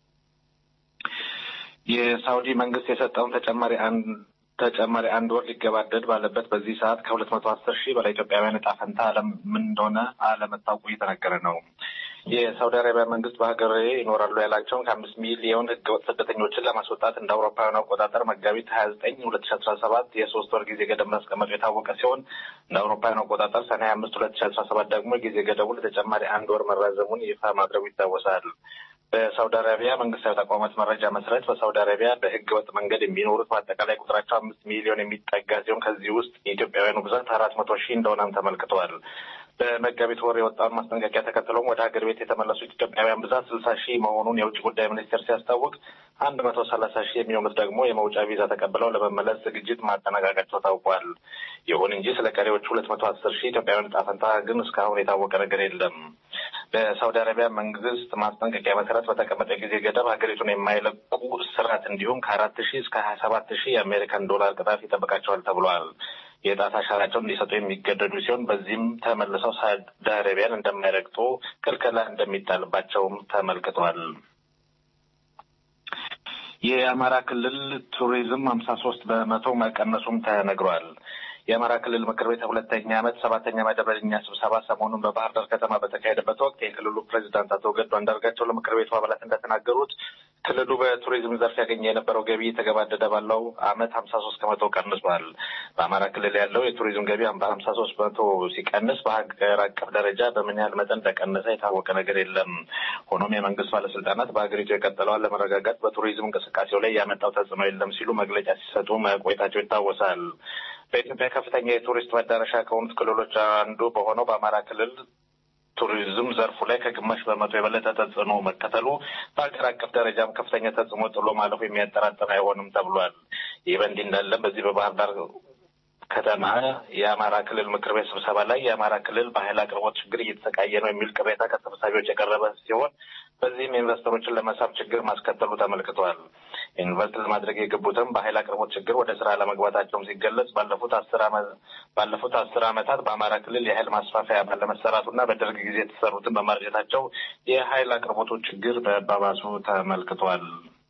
የሳውዲ መንግስት የሰጠውን ተጨማሪ አንድ ተጨማሪ አንድ ወር ሊገባደድ ባለበት በዚህ ሰዓት ከሁለት መቶ አስር ሺህ በላይ ኢትዮጵያውያን ዕጣ ፈንታ አለም ምን እንደሆነ አለመታወቁ እየተነገረ ነው። የሳውዲ አረቢያ መንግስት በሀገር ይኖራሉ ያላቸውን ከአምስት ሚሊዮን ህገወጥ ስደተኞችን ለማስወጣት እንደ አውሮፓውያን አቆጣጠር መጋቢት ሀያ ዘጠኝ ሁለት ሺ አስራ ሰባት የሶስት ወር ጊዜ ገደብ ማስቀመጡ የታወቀ ሲሆን እንደ አውሮፓውያን አቆጣጠር ሰኔ ሀያ አምስት ሁለት ሺ አስራ ሰባት ደግሞ የጊዜ ገደቡ ለተጨማሪ አንድ ወር መራዘሙን ይፋ ማድረጉ ይታወሳል። በሳውዲ አረቢያ መንግስታዊ ተቋማት መረጃ መሰረት በሳውዲ አረቢያ በህገ ወጥ መንገድ የሚኖሩት በአጠቃላይ ቁጥራቸው አምስት ሚሊዮን የሚጠጋ ሲሆን ከዚህ ውስጥ የኢትዮጵያውያኑ ብዛት አራት መቶ ሺህ እንደሆነም ተመልክተዋል። በመጋቢት ወር የወጣውን ማስጠንቀቂያ ተከትሎም ወደ ሀገር ቤት የተመለሱት ኢትዮጵያውያን ብዛት ስልሳ ሺህ መሆኑን የውጭ ጉዳይ ሚኒስቴር ሲያስታውቅ አንድ መቶ ሰላሳ ሺህ የሚሆኑት ደግሞ የመውጫ ቪዛ ተቀብለው ለመመለስ ዝግጅት ማጠናቀቃቸው ታውቋል። ይሁን እንጂ ስለ ቀሪዎቹ ሁለት መቶ አስር ሺህ ኢትዮጵያውያን ዕጣ ፈንታ ግን እስካሁን የታወቀ ነገር የለም። በሳውዲ አረቢያ መንግስት ማስጠንቀቂያ መሰረት በተቀመጠ ጊዜ ገደብ ሀገሪቱን የማይለቁ እስራት እንዲሁም ከአራት ሺህ እስከ ሀያ ሰባት ሺህ የአሜሪካን ዶላር ቅጣት ይጠብቃቸዋል ተብሏል። የጣት አሻራቸውን እንዲሰጡ የሚገደዱ ሲሆን በዚህም ተመልሰው ሳውዲ አረቢያን እንደማይረግጡ ክልከላ እንደሚጣልባቸውም ተመልክቷል። የአማራ ክልል ቱሪዝም ሀምሳ ሶስት በመቶ መቀነሱም ተነግሯል። የአማራ ክልል ምክር ቤት ሁለተኛ ዓመት ሰባተኛ መደበኛ ስብሰባ ሰሞኑን በባህር ዳር ከተማ በተካሄደበት ወቅት የክልሉ ፕሬዚዳንት አቶ ገዱ አንዳርጋቸው ለምክር ቤቱ አባላት እንደተናገሩት ክልሉ በቱሪዝም ዘርፍ ያገኘ የነበረው ገቢ የተገባደደ ባለው ዓመት ሀምሳ ሶስት ከመቶ ቀንሷል። በአማራ ክልል ያለው የቱሪዝም ገቢ በሀምሳ ሶስት በመቶ ሲቀንስ በሀገር አቀፍ ደረጃ በምን ያህል መጠን እንደቀነሰ የታወቀ ነገር የለም። ሆኖም የመንግስት ባለስልጣናት በሀገሪቱ የቀጠለውን ለመረጋጋት በቱሪዝም እንቅስቃሴው ላይ ያመጣው ተጽዕኖ የለም ሲሉ መግለጫ ሲሰጡ መቆየታቸው ይታወሳል። በኢትዮጵያ ከፍተኛ የቱሪስት መዳረሻ ከሆኑት ክልሎች አንዱ በሆነው በአማራ ክልል ቱሪዝም ዘርፉ ላይ ከግማሽ በመቶ የበለጠ ተጽዕኖ መከተሉ በሀገር አቀፍ ደረጃም ከፍተኛ ተጽዕኖ ጥሎ ማለፉ የሚያጠራጥር አይሆንም ተብሏል። ይህ በእንዲህ እንዳለ በዚህ በባህር ዳር ከተማ የአማራ ክልል ምክር ቤት ስብሰባ ላይ የአማራ ክልል በኃይል አቅርቦት ችግር እየተሰቃየ ነው የሚል ቅሬታ ከተሰብሳቢዎች የቀረበ ሲሆን በዚህም ኢንቨስተሮችን ለመሳብ ችግር ማስከተሉ ተመልክቷል። ኢንቨስት ለማድረግ የገቡትም በኃይል አቅርቦት ችግር ወደ ስራ ለመግባታቸውም ሲገለጽ ባለፉት አስር ባለፉት አስር ዓመታት በአማራ ክልል የኃይል ማስፋፊያ ባለመሰራቱና በደርግ ጊዜ የተሰሩትን በማርጀታቸው የኃይል አቅርቦቱ ችግር በባባሱ ተመልክቷል።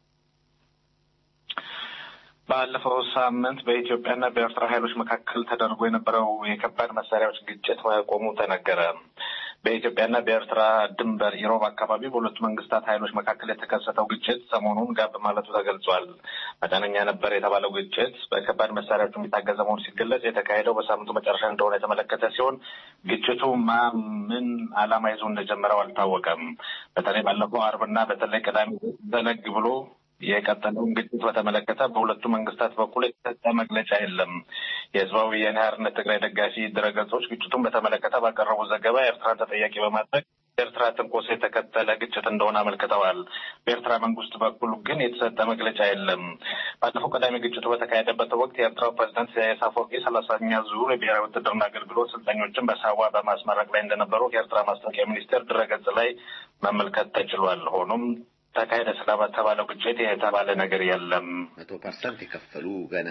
ባለፈው ሳምንት በኢትዮጵያና በኤርትራ ኃይሎች መካከል ተደርጎ የነበረው የከባድ መሳሪያዎች ግጭት መቆሙ ተነገረ። በኢትዮጵያና በኤርትራ ድንበር ኢሮብ አካባቢ በሁለቱ መንግስታት ኃይሎች መካከል የተከሰተው ግጭት ሰሞኑን ጋብ ማለቱ ተገልጿል። መጠነኛ ነበር የተባለው ግጭት በከባድ መሳሪያዎች የሚታገዘ መሆኑ ሲገለጽ የተካሄደው በሳምንቱ መጨረሻ እንደሆነ የተመለከተ ሲሆን ግጭቱ ማ ምን ዓላማ ይዞ እንደጀመረው አልታወቀም። በተለይ ባለፈው አርብና በተለይ ቅዳሜ ዘለግ ብሎ የቀጠለውን ግጭት በተመለከተ በሁለቱ መንግስታት በኩል የተሰጠ መግለጫ የለም። የህዝባዊ ወያነ ሓርነት ትግራይ ደጋፊ ድረገጾች ግጭቱን በተመለከተ ባቀረቡት ዘገባ ኤርትራን ተጠያቂ በማድረግ ኤርትራ ትንኮሳ የተከተለ ግጭት እንደሆነ አመልክተዋል። በኤርትራ መንግስት በኩል ግን የተሰጠ መግለጫ የለም። ባለፈው ቅዳሜ ግጭቱ በተካሄደበት ወቅት የኤርትራው ፕሬዚዳንት ኢሳያስ አፈወርቂ ሰላሳኛ ዙር የብሔራዊ ውትድርና አገልግሎት ሰልጣኞችን በሳዋ በማስመረቅ ላይ እንደነበሩ ከኤርትራ ማስታወቂያ ሚኒስቴር ድረገጽ ላይ መመልከት ተችሏል። ሆኖም ተካሄደ ስለተባለው ግጭት የተባለ ነገር የለም። መቶ ፐርሰንት የከፈሉ ገና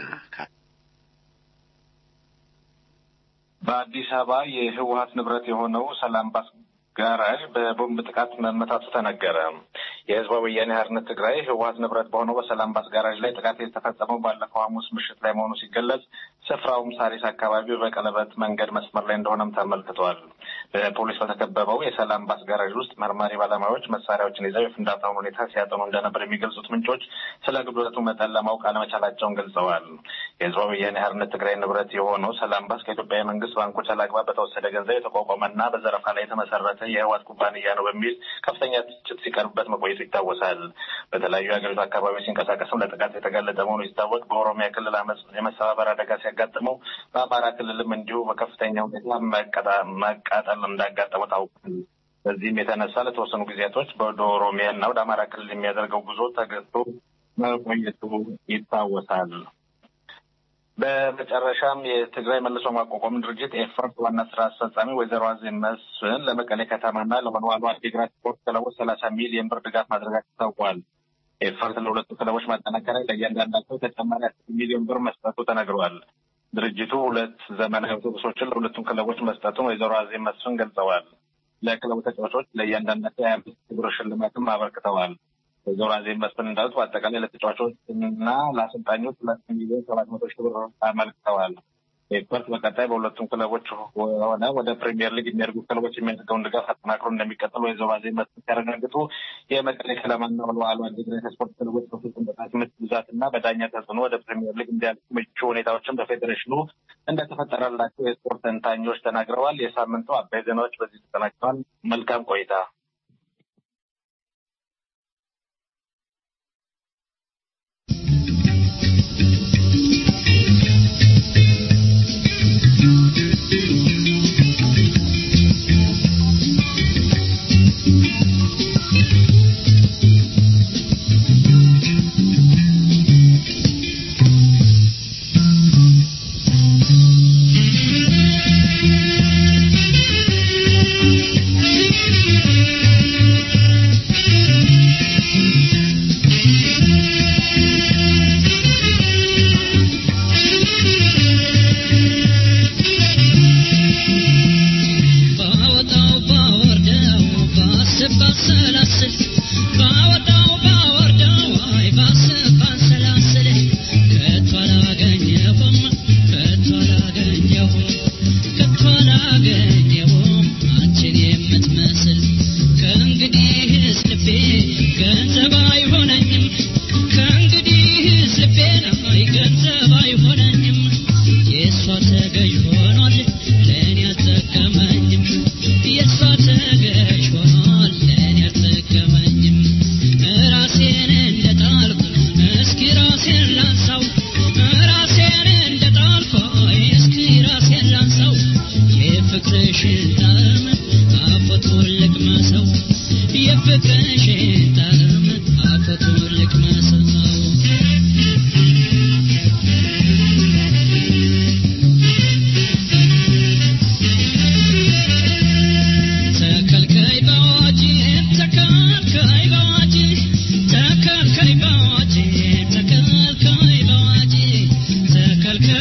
በአዲስ አበባ የህወሀት ንብረት የሆነው ሰላም ባስ ጋራዥ በቦምብ ጥቃት መመታቱ ተነገረ። የህዝባዊ ወያኔ ሓርነት ትግራይ ህወሀት ንብረት በሆነው በሰላም ባስ ጋራዥ ላይ ጥቃት የተፈጸመው ባለፈው ሐሙስ ምሽት ላይ መሆኑ ሲገለጽ ስፍራውም ሳሪስ አካባቢ በቀለበት መንገድ መስመር ላይ እንደሆነም ተመልክቷል። በፖሊስ በተከበበው የሰላም ባስ ጋራዥ ውስጥ መርማሪ ባለሙያዎች መሳሪያዎችን ይዘው የፍንዳታውን ሁኔታ ሲያጠኑ እንደነበር የሚገልጹት ምንጮች ስለ ግብረቱ መጠን ለማወቅ አለመቻላቸውን ገልጸዋል። የህዝባዊ ወያኔ ሓርነት ትግራይ ንብረት የሆነው ሰላም ባስ ከኢትዮጵያ የመንግስት ባንኮች አላግባብ በተወሰደ ገንዘብ የተቋቋመና በዘረፋ ላይ የተመሰረተ የህወሓት ኩባንያ ነው በሚል ከፍተኛ ትችት ሲቀርብበት መቆየቱ ይታወሳል። በተለያዩ የሀገሪቱ አካባቢዎች ሲንቀሳቀስም ለጥቃት የተጋለጠ መሆኑ ሲታወቅ በኦሮሚያ ክልል አመፅ የመሰባበር አደጋ ሲያጋጥመው በአማራ ክልልም እንዲሁ በከፍተኛ ሁኔታ መቃጠል እንዳጋጠመው ታውቋል። በዚህም የተነሳ ለተወሰኑ ጊዜያቶች ወደ ኦሮሚያ እና ወደ አማራ ክልል የሚያደርገው ጉዞ ተገቶ መቆየቱ ይታወሳል። በመጨረሻም የትግራይ መልሶ ማቋቋም ድርጅት ኤፈርት ዋና ስራ አስፈጻሚ ወይዘሮ አዜብ መስፍን ለመቀሌ ከተማና ለወልዋሎ አዲግራት ስፖርት ክለቦች ሰላሳ ሚሊዮን ብር ድጋፍ ማድረጋቸው ታውቋል። ኤፈርት ለሁለቱ ክለቦች ማጠናከሪያ ለእያንዳንዳቸው ተጨማሪ አስር ሚሊዮን ብር መስጠቱ ተነግሯል። ድርጅቱ ሁለት ዘመናዊ አውቶቡሶችን ለሁለቱም ክለቦች መስጠቱን ወይዘሮ አዜብ መስፍን ገልጸዋል። ለክለቡ ተጫዋቾች ለእያንዳንዳቸው የሀያ አምስት ሺህ ብር ሽልማትም አበርክተዋል። ወይዘሮ አዜብ መስፍን እንዳሉት በአጠቃላይ ለተጫዋቾች እና ለአሰልጣኞች ሁለት ሚሊዮን ሰባት መቶ ሺህ ብር አመልክተዋል። ኤክስፐርት በቀጣይ በሁለቱም ክለቦች ሆነ ወደ ፕሪሚየር ሊግ የሚያደርጉ ክለቦች የሚያደርገውን ድጋፍ አጠናክሮ እንደሚቀጥል ወይዘሮ አዜብ መስፍን ሲያረጋግጡ የመቀሌ ከነማና ወልዋሎ ዓዲግራት ስፖርት ክለቦች በፍጹም ቅጣት ምት ብዛት እና በዳኛ ተጽዕኖ ወደ ፕሪሚየር ሊግ እንዲያልፉ ምቹ ሁኔታዎችን በፌዴሬሽኑ እንደተፈጠረላቸው የስፖርት ተንታኞች ተናግረዋል። የሳምንቱ አበይ ዜናዎች በዚህ ተጠናቅተዋል። መልካም ቆይታ።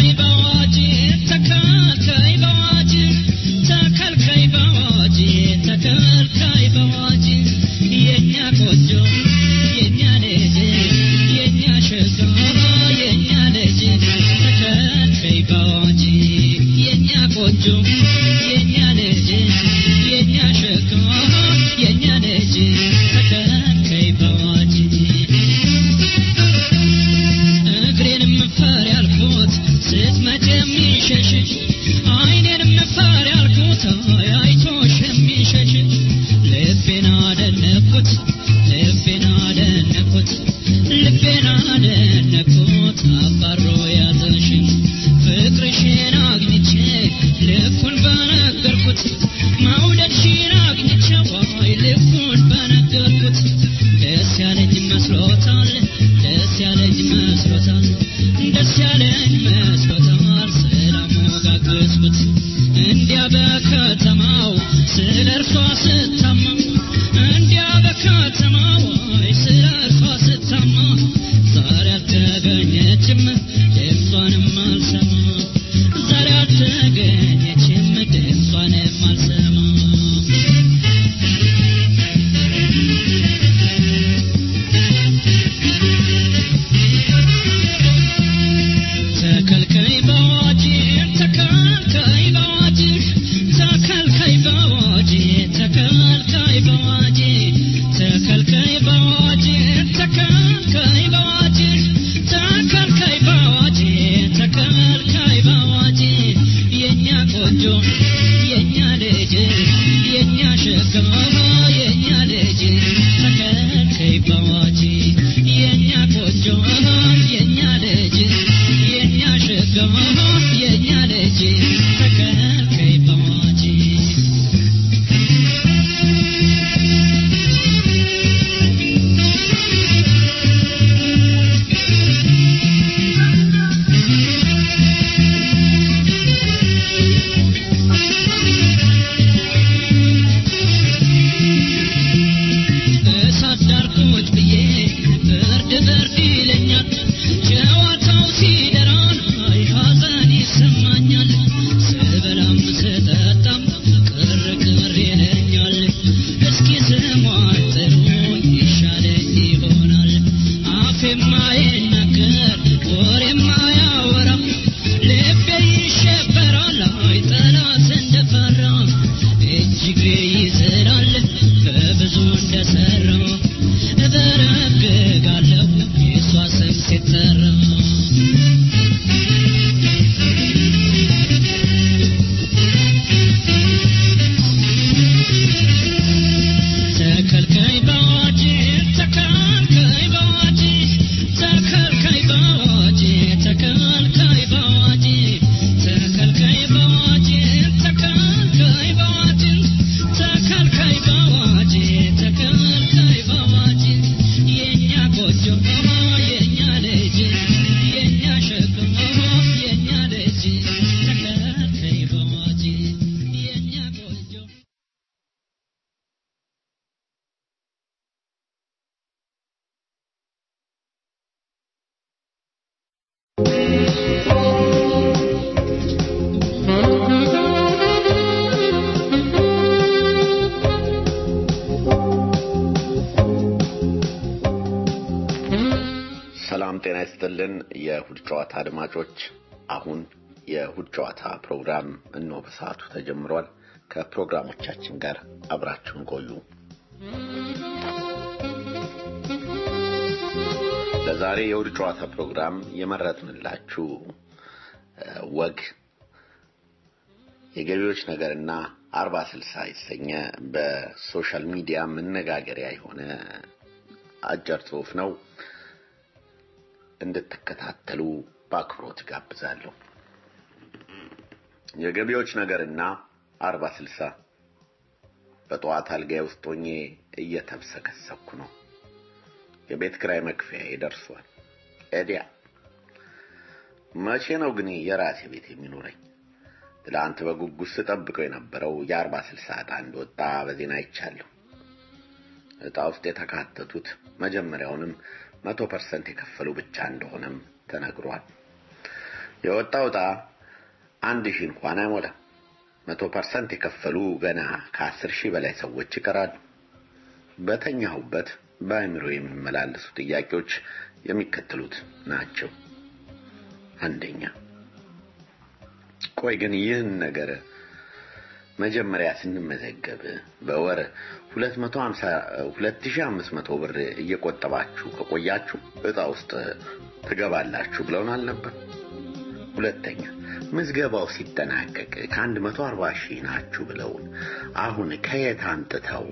ሰላም ጤና ይስጥልን የእሁድ ጨዋታ አድማጮች አሁን የእሁድ ጨዋታ ፕሮግራም እነሆ በሰዓቱ ተጀምሯል ከፕሮግራሞቻችን ጋር አብራችሁን ቆዩ ለዛሬ የእሁድ ጨዋታ ፕሮግራም የመረጥንላችሁ ወግ የገቢዎች ነገርና አርባ ስልሳ የተሰኘ በሶሻል ሚዲያ መነጋገሪያ የሆነ አጭር ጽሁፍ ነው እንድትከታተሉ በአክብሮት ጋብዛለሁ የገቢዎች ነገርና አርባ ስልሳ በጠዋት አልጋዬ ውስጥ ሆኜ እየተብሰከሰኩ ነው የቤት ክራይ መክፈያ ደርሷል ኤዲያ መቼ ነው ግን የራሴ ቤት የሚኖረኝ ትላንት በጉጉት ስጠብቀው የነበረው የአርባ ስልሳ ዕጣ እንደወጣ በዜና አይቻለሁ ዕጣ ውስጥ የተካተቱት መጀመሪያውንም መቶ ፐርሰንት የከፈሉ ብቻ እንደሆነም ተነግሯል የወጣው ዕጣ አንድ ሺህ እንኳን አይሞላም። መቶ ፐርሰንት የከፈሉ ገና ከአስር ሺህ በላይ ሰዎች ይቀራሉ። በተኛሁበት በአእምሮ የሚመላለሱ ጥያቄዎች የሚከተሉት ናቸው። አንደኛ፣ ቆይ ግን ይህን ነገር መጀመሪያ ስንመዘገብ በወር 250 2500 ብር እየቆጠባችሁ ከቆያችሁ ዕጣ ውስጥ ትገባላችሁ ብለውን አልነበር? ሁለተኛ ምዝገባው ሲጠናቀቅ ከ140 ሺህ ናችሁ ብለውን አሁን ከየት አምጥተው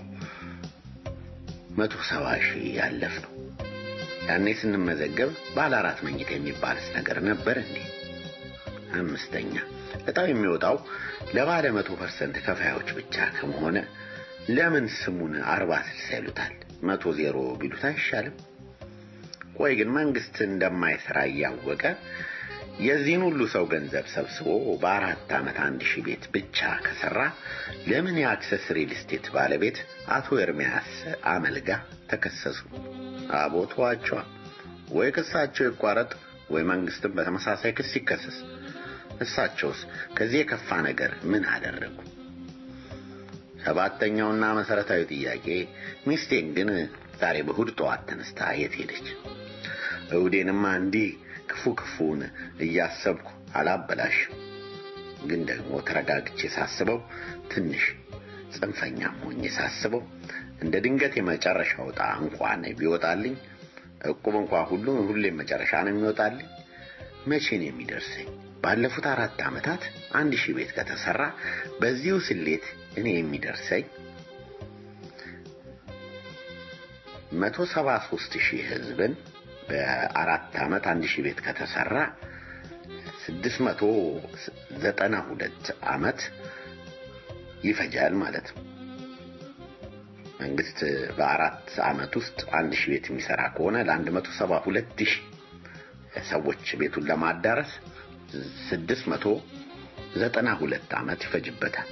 170 ሺህ ያለፍ ነው? ያኔ ስንመዘገብ ባለ አራት መኝታ የሚባልስ ነገር ነበር እንዴ? አምስተኛ ዕጣው የሚወጣው ለባለ መቶ ፐርሰንት ከፋዮች ብቻ ከመሆነ ለምን ስሙን አርባ ስልሳ ይሉታል? መቶ ዜሮ ቢሉት አይሻልም? ቆይ ግን መንግስት እንደማይሰራ እያወቀ የዚህን ሁሉ ሰው ገንዘብ ሰብስቦ በአራት ዓመት አንድ ሺህ ቤት ብቻ ከሰራ ለምን የአክሰስ ሪል ስቴት ባለቤት አቶ ኤርሚያስ አመልጋ ተከሰሱ? አቦቷቸዋ ወይ ክሳቸው ይቋረጥ ወይ መንግስትም በተመሳሳይ ክስ ይከሰስ። እሳቸውስ ከዚህ የከፋ ነገር ምን አደረጉ? ሰባተኛውና መሰረታዊ ጥያቄ ሚስቴን ግን ዛሬ በእሑድ ጠዋት ተነስታ የት ሄደች? እሑዴንማ እንዲህ ክፉ ክፉን እያሰብኩ አላበላሽም። ግን ደግሞ ተረጋግቼ ሳስበው ትንሽ ጽንፈኛም ሆኜ ሳስበው እንደ ድንገት የመጨረሻው ዕጣ እንኳን ቢወጣልኝ እቁብ እንኳን ሁሉ ሁሌም መጨረሻ ነው የሚወጣልኝ። መቼ ነው የሚደርሰኝ? ባለፉት አራት ዓመታት አንድ ሺህ ቤት ከተሰራ በዚሁ ስሌት እኔ የሚደርሰኝ መቶ ሰባ ሦስት ሺህ ህዝብን በአራት ዓመት አንድ ሺህ ቤት ከተሰራ ስድስት መቶ ዘጠና ሁለት ዓመት ይፈጃል ማለት ነው። መንግስት በአራት ዓመት ውስጥ አንድ ሺህ ቤት የሚሰራ ከሆነ ለአንድ መቶ ሰባ ሁለት ሺህ ሰዎች ቤቱን ለማዳረስ ስድስት መቶ ዘጠና ሁለት ዓመት ይፈጅበታል።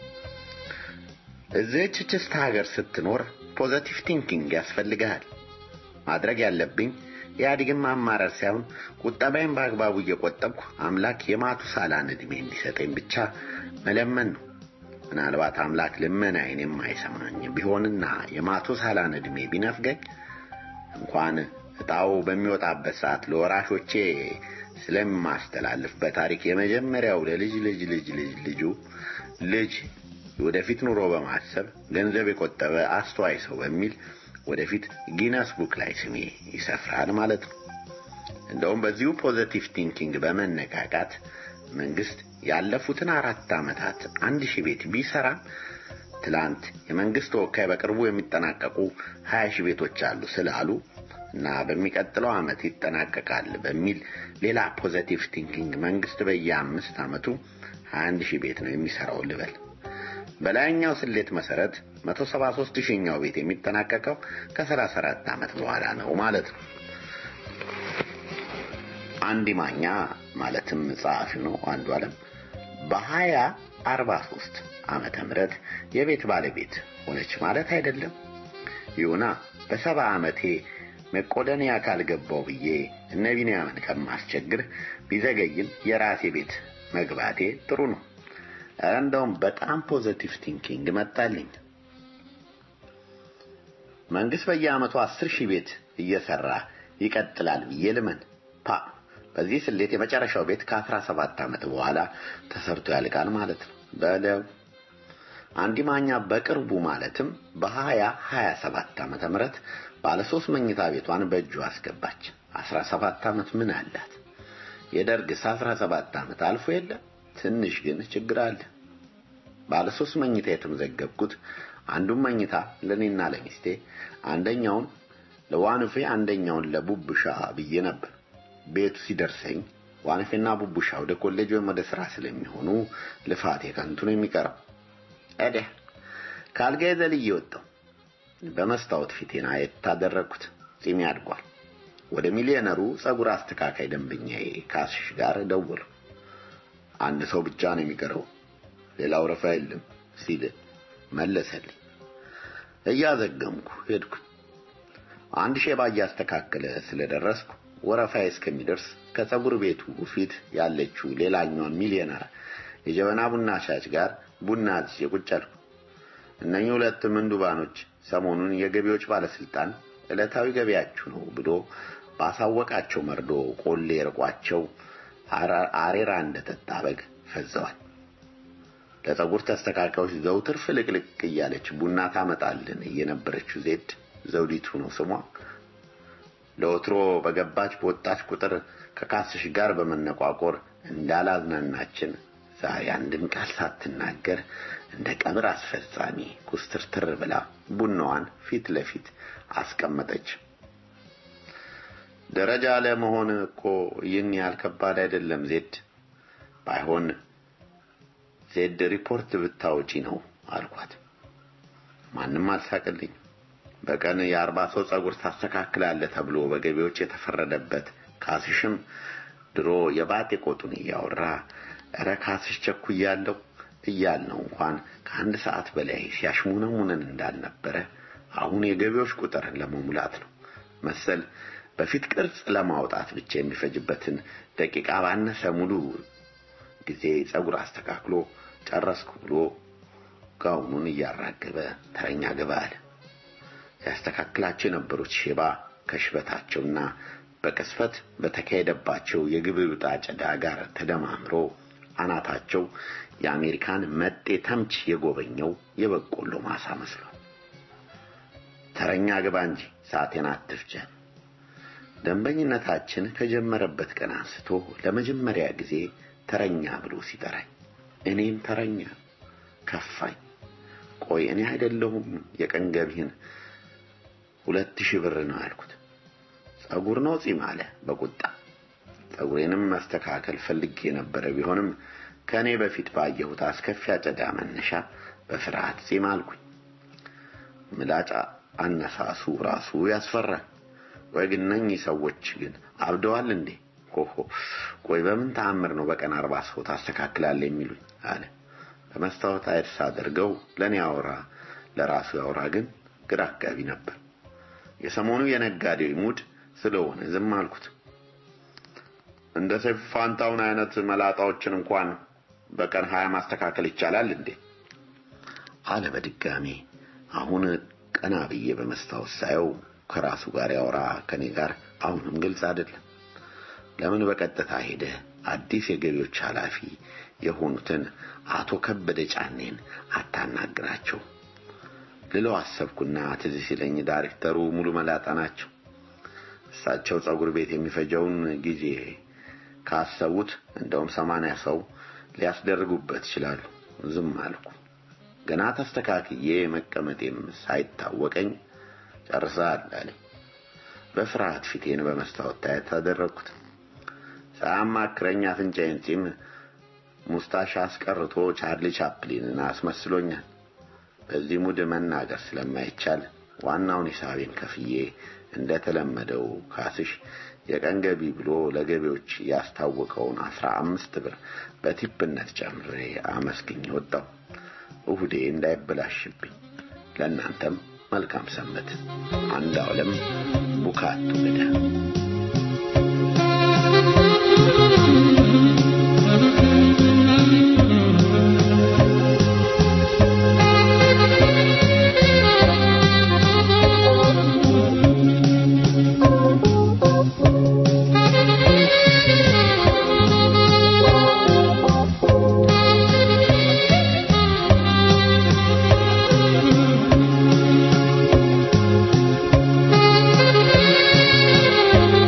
እዚህች ችስት ሀገር ስትኖር ፖዘቲቭ ቲንኪንግ ያስፈልግሃል። ማድረግ ያለብኝ ኢህአዴግን ማማረር ሳይሆን ቁጠባዬን በአግባቡ እየቆጠብኩ አምላክ የማቱሳላን ዕድሜ እንዲሰጠኝ ብቻ መለመን ነው። ምናልባት አምላክ ልመናዬን የማይሰማኝ ቢሆንና የማቱሳላን ዕድሜ ቢነፍገኝ እንኳን ዕጣው በሚወጣበት ሰዓት ለወራሾቼ ስለማስተላልፍ በታሪክ የመጀመሪያው ለልጅ ልጅ ልጅ ልጅ ልጁ ልጅ ወደፊት ኑሮ በማሰብ ገንዘብ የቆጠበ አስተዋይ ሰው በሚል ወደፊት ጊነስ ቡክ ላይ ስሜ ይሰፍራል ማለት ነው። እንደውም በዚሁ ፖዘቲቭ ቲንኪንግ በመነቃቃት መንግስት ያለፉትን አራት ዓመታት አንድ ሺህ ቤት ቢሰራም ትላንት የመንግስት ተወካይ በቅርቡ የሚጠናቀቁ ሀያ ሺህ ቤቶች አሉ ስላሉ እና በሚቀጥለው ዓመት ይጠናቀቃል በሚል ሌላ ፖዘቲቭ ቲንኪንግ መንግስት በየአምስት ዓመቱ 21 ሺህ ቤት ነው የሚሰራው ልበል። በላይኛው ስሌት መሰረት 173 ሺህኛው ቤት የሚጠናቀቀው ከ34 ዓመት በኋላ ነው ማለት ነው። አንዲ ማኛ ማለትም ጸሐፊው ነው አንዱ ዓለም በሀያ አርባ ሦስት ዓመተ ምህረት የቤት ባለቤት ሆነች ማለት አይደለም። ይሁና በሰባ ዓመቴ መቆደንያ ካልገባው ብዬ እነ ቢንያምን ከማስቸግር ቢዘገይም የራሴ ቤት መግባቴ ጥሩ ነው። እንደውም በጣም ፖዘቲቭ ቲንኪንግ መጣልኝ። መንግስት በየዓመቱ አስር ሺህ ቤት እየሰራ ይቀጥላል ብዬ ልመን ፓ በዚህ ስሌት የመጨረሻው ቤት ከአስራ ሰባት ዓመት በኋላ ተሰርቶ ያልቃል ማለት ነው። በለው አንዲ ማኛ በቅርቡ ማለትም በሀያ ሀያ ሰባት ዓመተ ምህረት ባለ ሶስት መኝታ ቤቷን በእጁ አስገባች። አስራ ሰባት ዓመት ምን አላት? የደርግስ አስራ ሰባት ዓመት አልፎ የለ ትንሽ ግን ችግር አለ። ባለ ሶስት መኝታ የተመዘገብኩት አንዱን መኝታ ለኔና ለሚስቴ፣ አንደኛውን ለዋንፌ፣ አንደኛውን ለቡብሻ ብዬ ነበር። ቤቱ ሲደርሰኝ ዋንፌና ቡቡሻ ወደ ኮሌጅ ወይም ወደ ስራ ስለሚሆኑ ልፋቴ ከንቱ ነው የሚቀረው። እዲያ ካልጋዬ ዘልዬ ወጣሁ። በመስታወት ፊቴን አየት አደረግኩት። ጺሜ አድጓል። ወደ ሚሊዮነሩ ጸጉር አስተካካይ ደንበኛዬ ካስሽ ጋር ደወሉ። አንድ ሰው ብቻ ነው የሚቀረው፣ ሌላው ረፋ የለም ሲል መለሰልኝ። እያዘገምኩ ሄድኩ። አንድ ሼባ እያስተካከለ ስለደረስኩ ወረፋዬ እስከሚደርስ ከጸጉር ቤቱ ፊት ያለችው ሌላኛዋን ሚሊዮነር የጀበና ቡና ሻጭ ጋር ቡና አዝዤ ቁጭ አልኩ። እነኚህ ሁለት ምንዱባኖች ሰሞኑን የገቢዎች ባለስልጣን ዕለታዊ ገቢያችሁ ነው ብሎ ባሳወቃቸው መርዶ ቆሌ ርቋቸው አሬራ እንደጠጣ በግ ፈዘዋል። ለጸጉር ተስተካካዮች ዘውትር ፍልቅልቅ እያለች ቡና ታመጣልን የነበረችው ዜድ ዘውዲቱ ነው ስሟ። ለወትሮ በገባች በወጣች ቁጥር ከካስሽ ጋር በመነቋቆር እንዳላዝናናችን ዛሬ አንድም ቃል ሳትናገር እንደ ቀብር አስፈጻሚ ኩስትርትር ብላ ቡናዋን ፊት ለፊት አስቀመጠች። ደረጃ ለመሆን እኮ ይህን ያህል ከባድ አይደለም ዜድ። ባይሆን ዜድ ሪፖርት ብታወጪ ነው አልኳት። ማንም አልሳቅልኝ። በቀን የአርባ ሰው ጸጉር ታስተካክላለህ ተብሎ በገቢዎች የተፈረደበት ካስሽም ድሮ የባጤ ቆጡን እያወራ እረ ካስሽ ቸኩያለሁ እያልነው እንኳን ከአንድ ሰዓት በላይ ሲያሽሙነሙነን እንዳልነበረ አሁን የገቢዎች ቁጥርን ለመሙላት ነው መሰል በፊት ቅርጽ ለማውጣት ብቻ የሚፈጅበትን ደቂቃ ባነሰ ሙሉ ጊዜ ጸጉር አስተካክሎ ጨረስኩ ብሎ ጋውኑን እያራገበ ተረኛ ገባ አለ። ያስተካክላቸው የነበሩት ሼባ ከሽበታቸውና በቅስፈት በተካሄደባቸው የግብብጣ ጨዳ ጋር ተደማምሮ አናታቸው የአሜሪካን መጤ ተምች የጎበኘው የበቆሎ ማሳ መስሏል። ተረኛ ግባ እንጂ ሰዓቴን አትፍጀን። ደንበኝነታችን ከጀመረበት ቀን አንስቶ ለመጀመሪያ ጊዜ ተረኛ ብሎ ሲጠራኝ እኔም ተረኛ ከፋኝ። ቆይ እኔ አይደለሁም የቀን ገቢህን ሁለት ሺህ ብር ነው ያልኩት። ጸጉር ነው ጺም አለ በቁጣ ጸጉሬንም ማስተካከል ፈልጌ የነበረ ቢሆንም ከእኔ በፊት ባየሁት አስከፊ አጨዳ መነሻ በፍርሃት ጺም አልኩኝ። ምላጫ አነሳሱ ራሱ ያስፈራል። ቆይ ግን እነኚህ ሰዎች ግን አብደዋል እንዴ? ሆሆ ቆይ በምን ተአምር ነው በቀን አርባ ሰው ታስተካክላለህ የሚሉኝ አለ። በመስታወት አይድ ሳደርገው ለእኔ አውራ ለራሱ ያውራ ግን ግራ አጋቢ ነበር። የሰሞኑ የነጋዴው ሙድ ስለሆነ ዝም አልኩት። እንደ ሰይፉ ፋንታውን አይነት መላጣዎችን እንኳን በቀን ሀያ ማስተካከል ይቻላል እንዴ? አለ በድጋሚ። አሁን ቀና ብዬ በመስታወት ሳየው ከራሱ ጋር ያወራ ከኔ ጋር አሁንም ግልጽ አይደለም። ለምን በቀጥታ ሄደ አዲስ የገቢዎች ኃላፊ የሆኑትን አቶ ከበደ ጫኔን አታናግራቸው ልለው አሰብኩና ትዝ ሲለኝ ዳይሬክተሩ ሙሉ መላጣ ናቸው። እሳቸው ጸጉር ቤት የሚፈጀውን ጊዜ ካሰቡት እንደውም ሰማንያ ሰው ሊያስደርጉበት ይችላሉ። ዝም አልኩ። ገና ተስተካክዬ መቀመጤም ሳይታወቀኝ ጨርሰሃል አለኝ። በፍርሃት ፊቴን በመስታወት ታየት አደረግኩት። ሳያማክረኝ አፍንጫዬን ጺም ሙስታሽ አስቀርቶ ቻርሊ ቻፕሊንን አስመስሎኛል። በዚህ ሙድ መናገር ስለማይቻል ዋናውን ሂሳቤን ከፍዬ እንደተለመደው ካስሽ የቀን ገቢ ብሎ ለገቢዎች ያስታወቀውን አስራ አምስት ብር በቲፕነት ጨምሬ አመስግኝ ወጣው። እሁዴ እንዳይበላሽብኝ። ለእናንተም መልካም ሰንበት። አንድ ዓለም ቡካቱ ገዳ Thank you.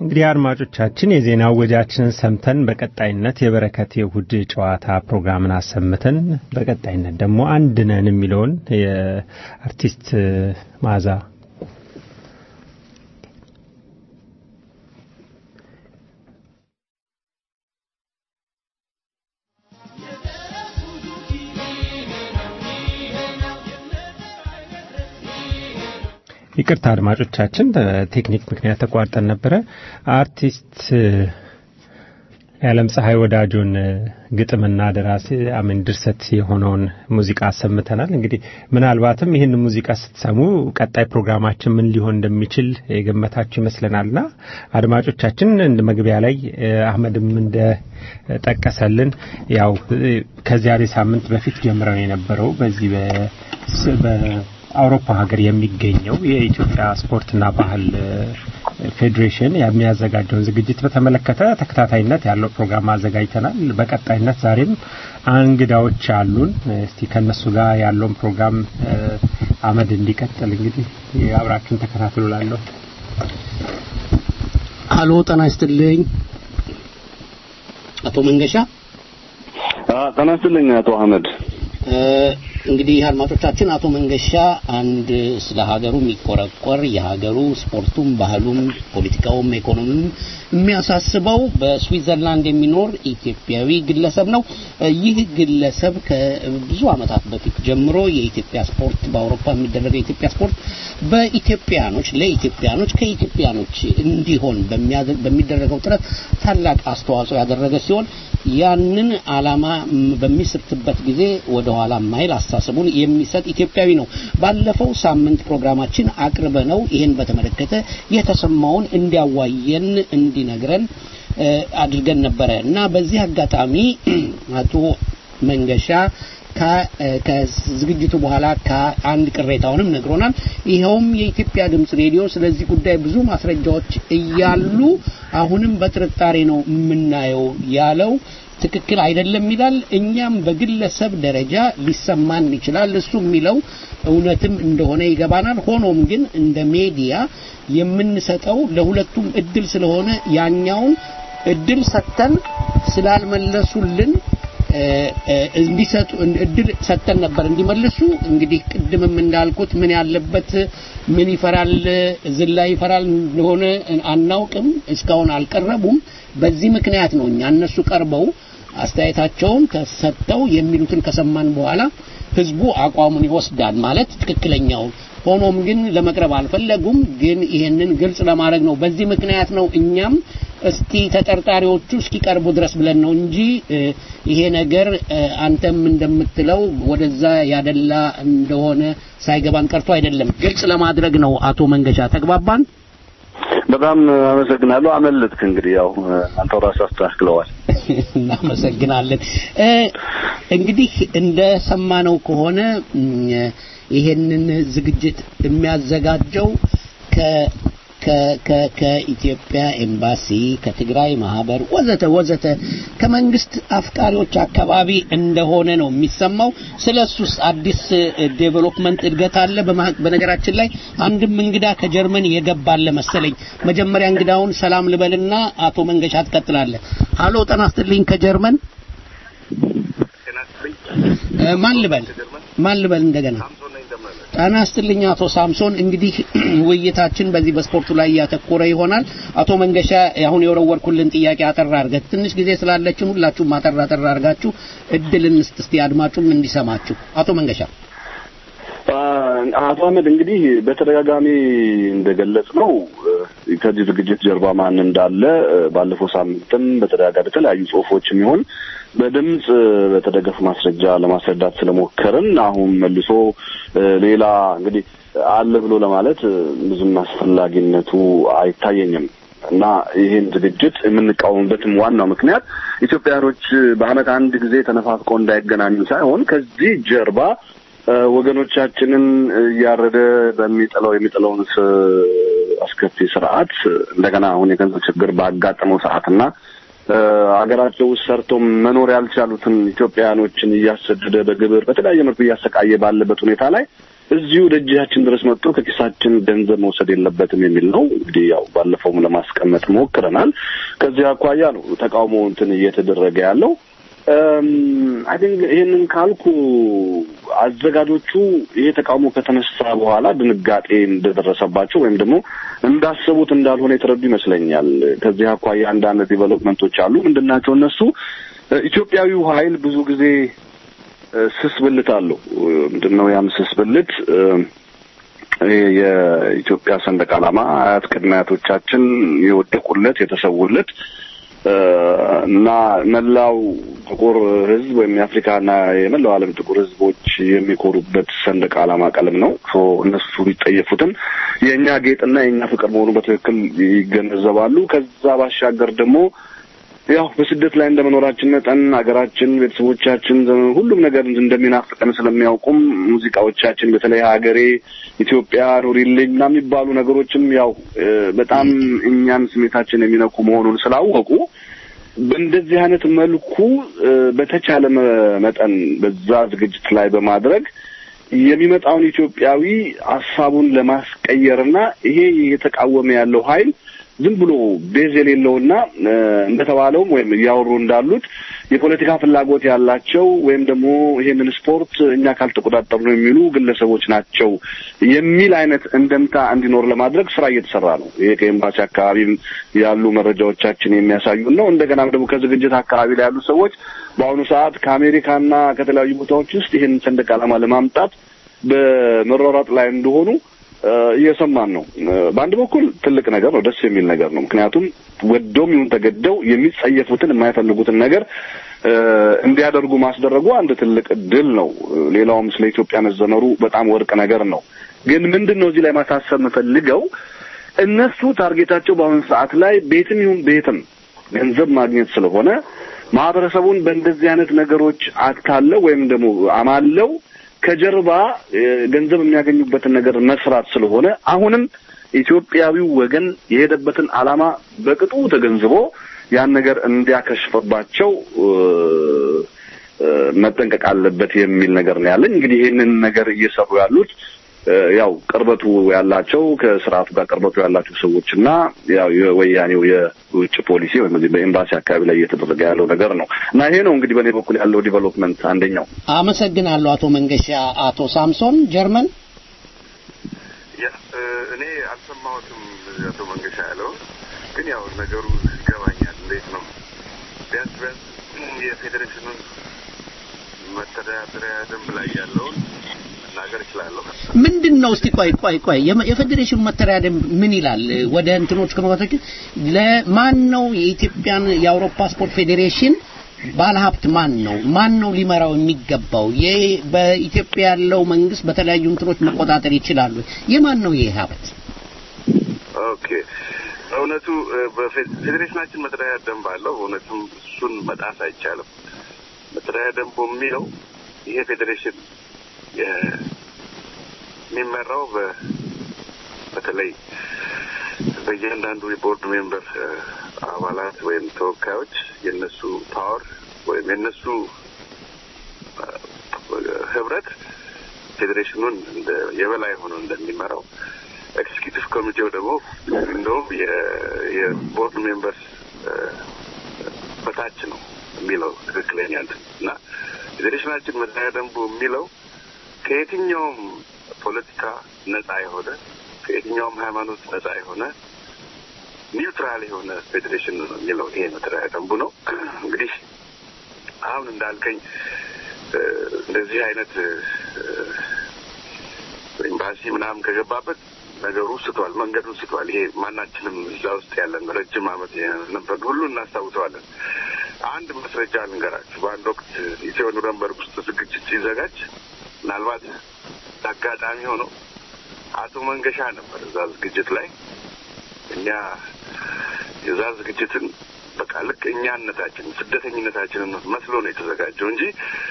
እንግዲህ አድማጮቻችን የዜና ወጃችንን ሰምተን በቀጣይነት የበረከት የእሁድ ጨዋታ ፕሮግራምን አሰምተን በቀጣይነት ደግሞ አንድ ነን የሚለውን የአርቲስት ማዛ ይቅርታ አድማጮቻችን በቴክኒክ ምክንያት ተቋርጠን ነበረ። አርቲስት የዓለም ፀሐይ ወዳጆን ግጥምና ደራሲ አሜን ድርሰት የሆነውን ሙዚቃ አሰምተናል። እንግዲህ ምናልባትም ይህን ሙዚቃ ስትሰሙ ቀጣይ ፕሮግራማችን ምን ሊሆን እንደሚችል የገመታችሁ ይመስለናልና አድማጮቻችን እንደ መግቢያ ላይ አህመድም እንደ ጠቀሰልን ያው ከዚያ ሳምንት በፊት ጀምረው የነበረው በዚህ አውሮፓ ሀገር የሚገኘው የኢትዮጵያ ስፖርትና ባህል ፌዴሬሽን የሚያዘጋጀውን ዝግጅት በተመለከተ ተከታታይነት ያለው ፕሮግራም አዘጋጅተናል። በቀጣይነት ዛሬም እንግዳዎች አሉን። እስቲ ከነሱ ጋር ያለውን ፕሮግራም አመድ እንዲቀጥል እንግዲህ አብራችሁን ተከታትሉ ላለሁ አሎ ጤና ይስጥልኝ አቶ መንገሻ ጤና ይስጥልኝ አቶ አህመድ እንግዲህ አድማጮቻችን አቶ መንገሻ አንድ ስለ ሀገሩ የሚቆረቆር የሀገሩ ስፖርቱም፣ ባህሉም፣ ፖለቲካውም ኢኮኖሚውም የሚያሳስበው በስዊዘርላንድ የሚኖር ኢትዮጵያዊ ግለሰብ ነው። ይህ ግለሰብ ከብዙ ዓመታት በፊት ጀምሮ የኢትዮጵያ ስፖርት በአውሮፓ የሚደረገው የኢትዮጵያ ስፖርት በኢትዮጵያኖች ለኢትዮጵያኖች ከኢትዮጵያኖች እንዲሆን በሚደረገው ጥረት ታላቅ አስተዋጽኦ ያደረገ ሲሆን ያንን ዓላማ በሚስትበት ጊዜ ወደ ኋላ ማይል አስተሳሰቡን የሚሰጥ ኢትዮጵያዊ ነው። ባለፈው ሳምንት ፕሮግራማችን አቅርበ ነው ይህን በተመለከተ የተሰማውን እንዲያዋየን እንዲነግረን አድርገን ነበረ እና በዚህ አጋጣሚ አቶ መንገሻ ከዝግጅቱ በኋላ ከአንድ ቅሬታውንም ነግሮናል። ይኸውም የኢትዮጵያ ድምጽ ሬዲዮ ስለዚህ ጉዳይ ብዙ ማስረጃዎች እያሉ አሁንም በጥርጣሬ ነው የምናየው ያለው ትክክል አይደለም ይላል። እኛም በግለሰብ ደረጃ ሊሰማን ይችላል። እሱ የሚለው እውነትም እንደሆነ ይገባናል። ሆኖም ግን እንደ ሜዲያ የምንሰጠው ለሁለቱም እድል ስለሆነ ያኛውን እድል ሰጥተን ስላልመለሱልን እንዲሰጡ እድል ሰጥተን ነበር እንዲመልሱ። እንግዲህ ቅድምም እንዳልኩት ምን ያለበት ምን ይፈራል ዝላ ይፈራል እንደሆነ አናውቅም። እስካሁን አልቀረቡም። በዚህ ምክንያት ነው እኛ እነሱ ቀርበው አስተያየታቸውን ከሰጠው የሚሉትን ከሰማን በኋላ ህዝቡ አቋሙን ይወስዳል ማለት ትክክለኛውን ሆኖም ግን ለመቅረብ አልፈለጉም። ግን ይሄንን ግልጽ ለማድረግ ነው። በዚህ ምክንያት ነው እኛም እስቲ ተጠርጣሪዎቹ እስኪቀርቡ ድረስ ብለን ነው እንጂ ይሄ ነገር አንተም እንደምትለው ወደዛ ያደላ እንደሆነ ሳይገባን ቀርቶ አይደለም። ግልጽ ለማድረግ ነው። አቶ መንገሻ ተግባባን? በጣም አመሰግናለሁ። አመለጥክ እንግዲህ ያው አንተው ራስህ አስተካክለዋል። እናመሰግናለን። እንግዲህ እንደሰማነው ከሆነ ይሄንን ዝግጅት የሚያዘጋጀው ከኢትዮጵያ ኤምባሲ፣ ከትግራይ ማህበር ወዘተ ወዘተ ከመንግስት አፍቃሪዎች አካባቢ እንደሆነ ነው የሚሰማው። ስለሱስ አዲስ ዴቨሎፕመንት እድገት አለ። በነገራችን ላይ አንድም እንግዳ ከጀርመን የገባለ መሰለኝ። መጀመሪያ እንግዳውን ሰላም ልበልና አቶ መንገሻ ትቀጥላለህ። ሀሎ ጤና ይስጥልኝ ከጀርመን ማን ልበል ማን ልበል እንደገና ጤና ይስጥልኝ አቶ ሳምሶን። እንግዲህ ውይይታችን በዚህ በስፖርቱ ላይ ያተኮረ ይሆናል። አቶ መንገሻ አሁን የወረወርኩልን ጥያቄ አጠራ አድርገህ ትንሽ ጊዜ ስላለችን ሁላችሁም አጠራ አጠራ አድርጋችሁ እድል እንስጥ እስቲ አድማጩም እንዲሰማችሁ። አቶ መንገሻ አቶ አህመድ እንግዲህ በተደጋጋሚ እንደገለጽ ነው ከዚህ ዝግጅት ጀርባ ማን እንዳለ ባለፈው ሳምንትም በተደጋጋሚ የተለያዩ ጽሁፎችም ይሆን በድምጽ በተደገፈ ማስረጃ ለማስረዳት ስለሞከርን አሁን መልሶ ሌላ እንግዲህ አለ ብሎ ለማለት ብዙም አስፈላጊነቱ አይታየኝም እና ይህን ዝግጅት የምንቃወምበትም ዋናው ምክንያት ኢትዮጵያኖች በዓመት አንድ ጊዜ ተነፋፍቀው እንዳይገናኙ ሳይሆን ከዚህ ጀርባ ወገኖቻችንን እያረደ በሚጥለው የሚጥለውን አስከፊ ስርዓት እንደገና አሁን የገንዘብ ችግር ባጋጠመው ሰዓትና ሀገራቸው ውስጥ ሰርተው መኖር ያልቻሉትን ኢትዮጵያውያኖችን እያሰደደ በግብር በተለያየ መልኩ እያሰቃየ ባለበት ሁኔታ ላይ እዚሁ ደጃችን ድረስ መጥቶ ከኪሳችን ገንዘብ መውሰድ የለበትም የሚል ነው። እንግዲህ ያው ባለፈውም ለማስቀመጥ ሞክረናል። ከዚህ አኳያ ነው ተቃውሞ እንትን እየተደረገ ያለው። አይ ቲንክ ይህንን ካልኩ አዘጋጆቹ ይሄ ተቃውሞ ከተነሳ በኋላ ድንጋጤ እንደደረሰባቸው ወይም ደግሞ እንዳሰቡት እንዳልሆነ የተረዱ ይመስለኛል። ከዚህ አኳያ አንዳንድ ዲቨሎፕመንቶች አሉ። ምንድናቸው እነሱ? ኢትዮጵያዊው ኃይል ብዙ ጊዜ ስስ ብልት አለው። ምንድን ነው ያም ስስ ብልት? የኢትዮጵያ ሰንደቅ ዓላማ አያት ቅድመ አያቶቻችን የወደቁለት የተሰዉለት እና መላው ጥቁር ሕዝብ ወይም የአፍሪካና የመላው ዓለም ጥቁር ሕዝቦች የሚኮሩበት ሰንደቅ ዓላማ ቀለም ነው። እነሱ ቢጠየፉትም የእኛ ጌጥና የእኛ ፍቅር መሆኑ በትክክል ይገነዘባሉ። ከዛ ባሻገር ደግሞ ያው በስደት ላይ እንደመኖራችን መጠን ሀገራችን፣ ቤተሰቦቻችን፣ ሁሉም ነገር እንደሚናፍቀን ስለሚያውቁም ሙዚቃዎቻችን በተለይ ሀገሬ ኢትዮጵያ ኑሪልኝ እና የሚባሉ ነገሮችም ያው በጣም እኛን ስሜታችን የሚነኩ መሆኑን ስላወቁ በእንደዚህ አይነት መልኩ በተቻለ መጠን በዛ ዝግጅት ላይ በማድረግ የሚመጣውን ኢትዮጵያዊ ሀሳቡን ለማስቀየርና ይሄ እየተቃወመ ያለው ኃይል ዝም ብሎ ቤዝ የሌለውና እንደተባለውም ወይም እያወሩ እንዳሉት የፖለቲካ ፍላጎት ያላቸው ወይም ደግሞ ይሄንን ስፖርት እኛ ካልተቆጣጠሩ ነው የሚሉ ግለሰቦች ናቸው የሚል አይነት እንደምታ እንዲኖር ለማድረግ ስራ እየተሰራ ነው። ይሄ ከኤምባሲ አካባቢም ያሉ መረጃዎቻችን የሚያሳዩን ነው። እንደገናም ደግሞ ከዝግጅት አካባቢ ላይ ያሉ ሰዎች በአሁኑ ሰዓት ከአሜሪካና ከተለያዩ ቦታዎች ውስጥ ይህንን ሰንደቅ ዓላማ ለማምጣት በመሯሯጥ ላይ እንደሆኑ እየሰማን ነው። በአንድ በኩል ትልቅ ነገር ነው፣ ደስ የሚል ነገር ነው። ምክንያቱም ወደውም ይሁን ተገደው የሚጸየፉትን የማይፈልጉትን ነገር እንዲያደርጉ ማስደረጉ አንድ ትልቅ ድል ነው። ሌላውም ስለ ኢትዮጵያ መዘመሩ በጣም ወርቅ ነገር ነው። ግን ምንድን ነው እዚህ ላይ ማሳሰብ የምፈልገው እነሱ ታርጌታቸው በአሁኑ ሰዓት ላይ ቤትም ይሁን ቤትም ገንዘብ ማግኘት ስለሆነ ማህበረሰቡን በእንደዚህ አይነት ነገሮች አታለው ወይም ደግሞ አማለው ከጀርባ ገንዘብ የሚያገኙበትን ነገር መስራት ስለሆነ አሁንም ኢትዮጵያዊው ወገን የሄደበትን ዓላማ በቅጡ ተገንዝቦ ያን ነገር እንዲያከሽፍባቸው መጠንቀቅ አለበት የሚል ነገር ነው ያለኝ። እንግዲህ ይህንን ነገር እየሰሩ ያሉት ያው ቅርበቱ ያላቸው ከስርዓቱ ጋር ቅርበቱ ያላቸው ሰዎች እና ያው የወያኔው የውጭ ፖሊሲ ወይም እዚህ በኤምባሲ አካባቢ ላይ እየተደረገ ያለው ነገር ነው እና ይሄ ነው እንግዲህ በእኔ በኩል ያለው ዲቨሎፕመንት አንደኛው። አመሰግናለሁ አቶ መንገሻ። አቶ ሳምሶን ጀርመን እኔ አልሰማሁትም አቶ መንገሻ ያለው ግን ያው ነገሩ ይገባኛል። እንዴት ነው ቢያንስ ቢያንስ የፌዴሬሽኑን መተዳደሪያ ደንብ ላይ ያለውን መናገር እችላለሁ። ምንድን ነው እስቲ ቆይ ቆይ ቆይ የፌዴሬሽኑ መተዳደሪያ ደንብ ምን ይላል? ወደ እንትኖች ከመግባቶች ለማን ነው የኢትዮጵያን የአውሮፓ ስፖርት ፌዴሬሽን ባለሀብት ማን ነው? ማን ነው ሊመራው የሚገባው? ይህ በኢትዮጵያ ያለው መንግስት በተለያዩ እንትኖች መቆጣጠር ይችላሉ። የማን ነው ይህ ሀብት? ኦኬ እውነቱ በፌዴሬሽናችን መተዳደሪያ ደንብ አለው። እውነቱም እሱን መጣስ አይቻልም። መተዳደሪያ ደንቡ የሚለው ይሄ ፌዴሬሽን የሚመራው በተለይ በእያንዳንዱ የቦርድ ሜምበር አባላት ወይም ተወካዮች የነሱ ፓወር ወይም የነሱ ህብረት ፌዴሬሽኑን እንደ የበላይ ሆኖ እንደሚመራው ኤክስኪዩቲቭ ኮሚቴው ደግሞ እንደውም የቦርድ ሜምበርስ በታች ነው የሚለው ትክክለኛ እንትን እና ፌዴሬሽናችን መተዳደሪያ ደንቡ የሚለው ከየትኛውም ፖለቲካ ነጻ የሆነ ከየትኛውም ሃይማኖት ነጻ የሆነ ኒውትራል የሆነ ፌዴሬሽን ነው የሚለው ይሄ መተዳደሪያ ደንቡ ነው። እንግዲህ አሁን እንዳልከኝ እንደዚህ አይነት ኤምባሲ ምናምን ከገባበት ነገሩ ስቷል፣ መንገዱን ስቷል። ይሄ ማናችንም እዛ ውስጥ ያለን ረጅም ዓመት ነበር ሁሉ እናስታውሰዋለን። አንድ ማስረጃ ልንገራችሁ። በአንድ ወቅት ኢትዮ ኑረንበርግ ውስጥ ዝግጅት ሲዘጋጅ ምናልባት አጋጣሚ ሆኖ አቶ መንገሻ ነበር እዛ ዝግጅት ላይ። እኛ የዛ ዝግጅትን በቃ ልክ እኛነታችን ስደተኝነታችንን መስሎ ነው የተዘጋጀው እንጂ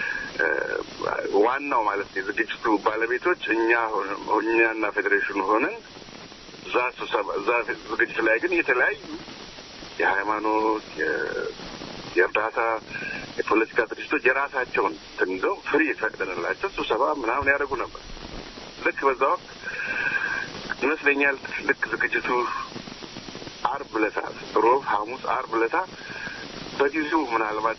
ዋናው ማለት ነው የዝግጅቱ ባለቤቶች እኛ እኛና ፌዴሬሽኑ ሆነን እዛ ስብሰባ እዛ ዝግጅት ላይ ግን የተለያዩ የሃይማኖት የእርዳታ የፖለቲካ ድርጅቶች የራሳቸውን ትንዘው ፍሪ ፈቅደንላቸው ስብሰባ ምናምን ያደርጉ ነበር። ልክ በዛ ወቅት ይመስለኛል ልክ ዝግጅቱ አርብ ለታ ሮብ፣ ሐሙስ፣ አርብ ለታ በጊዜው ምናልባት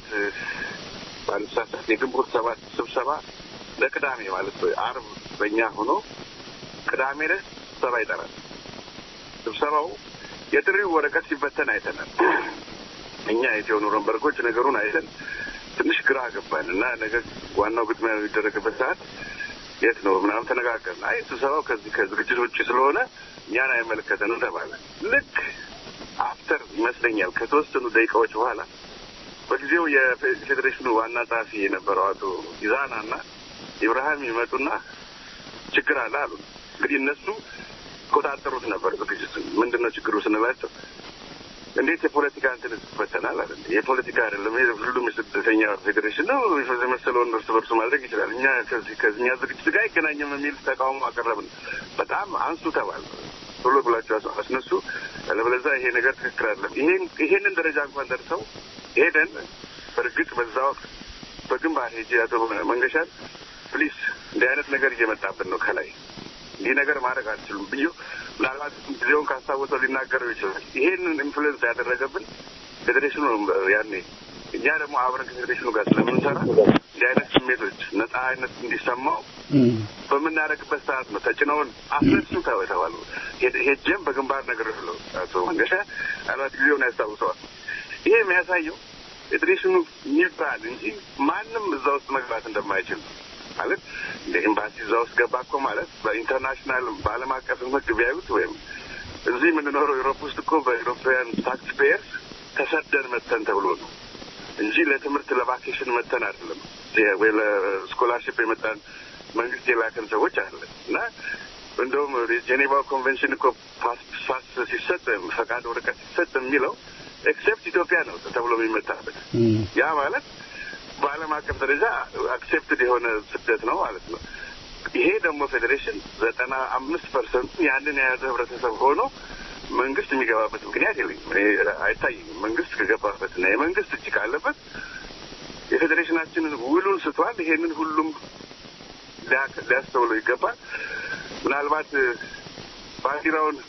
ባለሳሳት የግንቦት ሰባት ስብሰባ ለቅዳሜ ማለት አርብ በእኛ ሆኖ ቅዳሜ ዕለት ስብሰባ ይጠራል። ስብሰባው የጥሪው ወረቀት ሲበተን አይተናል። እኛ ኢትዮ ኑረንበርጎች ነገሩን አይተን ትንሽ ግራ ገባን እና ነገር ዋናው ግጥሚያ የሚደረግበት ሰዓት የት ነው ምናምን ተነጋገርን። አይ ስብሰባው ከዚህ ከዝግጅት ውጭ ስለሆነ እኛን አይመለከተንም ተባለ። ልክ አፍተር ይመስለኛል ከተወሰኑ ደቂቃዎች በኋላ በጊዜው የፌዴሬሽኑ ዋና ጸሐፊ የነበረው አቶ ኢዛና እና ኢብርሃም ይመጡና ችግር አለ አሉ። እንግዲህ እነሱ ቆጣጠሩት ነበር ዝግጅቱን። ምንድን ነው ችግሩ ስንላቸው እንዴት የፖለቲካ እንትን ይፈተናል አለ። የፖለቲካ አይደለም ይሄ ሁሉም የስደተኛ ፌዴሬሽን ነው የመሰለውን እርስ በርሱ ማድረግ ይችላል። እኛ ከዚህ ከዚህኛ ዝግጅት ጋር አይገናኝም የሚል ተቃውሞ አቀረብን። በጣም አንሱ ተባል ቶሎ ብላችሁ አስነሱ፣ አለበለዚያ ይሄ ነገር ትክክል አይደለም። ይሄን ይሄንን ደረጃ እንኳን ደርሰው ሄደን በእርግጥ በዛ ወቅት በግንባር ሄጄ አቶ መንገሻን ፕሊስ እንዲህ አይነት ነገር እየመጣብን ነው ከላይ እንዲህ ነገር ማድረግ አልችሉም ብዬ ምናልባት ጊዜውን ካስታወሰው ሊናገረው ይችላል። ይሄንን ኢንፍሉዌንስ ያደረገብን ፌዴሬሽኑ ያኔ እኛ ደግሞ አብረን ከፌዴሬሽኑ ጋር ስለምንሰራ እንዲህ አይነት ስሜቶች ነጻ አይነት እንዲሰማው በምናደርግበት ሰዓት ነው ተጭነውን አፍረሱ ተባሉ። ሄጀም በግንባር ነገር ብለው አቶ መንገሻ ምናልባት ጊዜውን ያስታውሰዋል። ይሄ የሚያሳየው ፌዴሬሽኑ የሚባል እንጂ ማንም እዛ ውስጥ መግባት እንደማይችል ማለት እንደ ኤምባሲ እዛ ውስጥ ገባ እኮ ማለት በኢንተርናሽናል በዓለም አቀፍ ሕግ ቢያዩት ወይም እዚህ የምንኖረው ዩሮፕ ውስጥ እኮ በኢሮፓውያን ታክስ ፔየርስ ተሰደን መተን ተብሎ ነው እንጂ ለትምህርት ለቫኬሽን መተን አይደለም። ወይ ለስኮላርሽፕ የመጣን መንግስት የላከን ሰዎች አለ እና እንደውም የጄኔቫ ኮንቬንሽን እኮ ፓስ ሲሰጥ ፈቃድ ወረቀት ሲሰጥ የሚለው ኤክሴፕት ኢትዮጵያ ነው ተብሎ የሚመታበት ያ ማለት በዓለም አቀፍ ደረጃ አክሴፕትድ የሆነ ስደት ነው ማለት ነው። ይሄ ደግሞ ፌዴሬሽን ዘጠና አምስት ፐርሰንቱ ያንን የያዘ ህብረተሰብ ሆኖ መንግስት የሚገባበት ምክንያት የለኝም፣ አይታይኝም። መንግስት ከገባበትና የመንግስት እጅ ካለበት የፌዴሬሽናችንን ውሉን ስቷል። ይሄንን ሁሉም ሊያስተውለው ይገባል። ምናልባት ባንዲራውን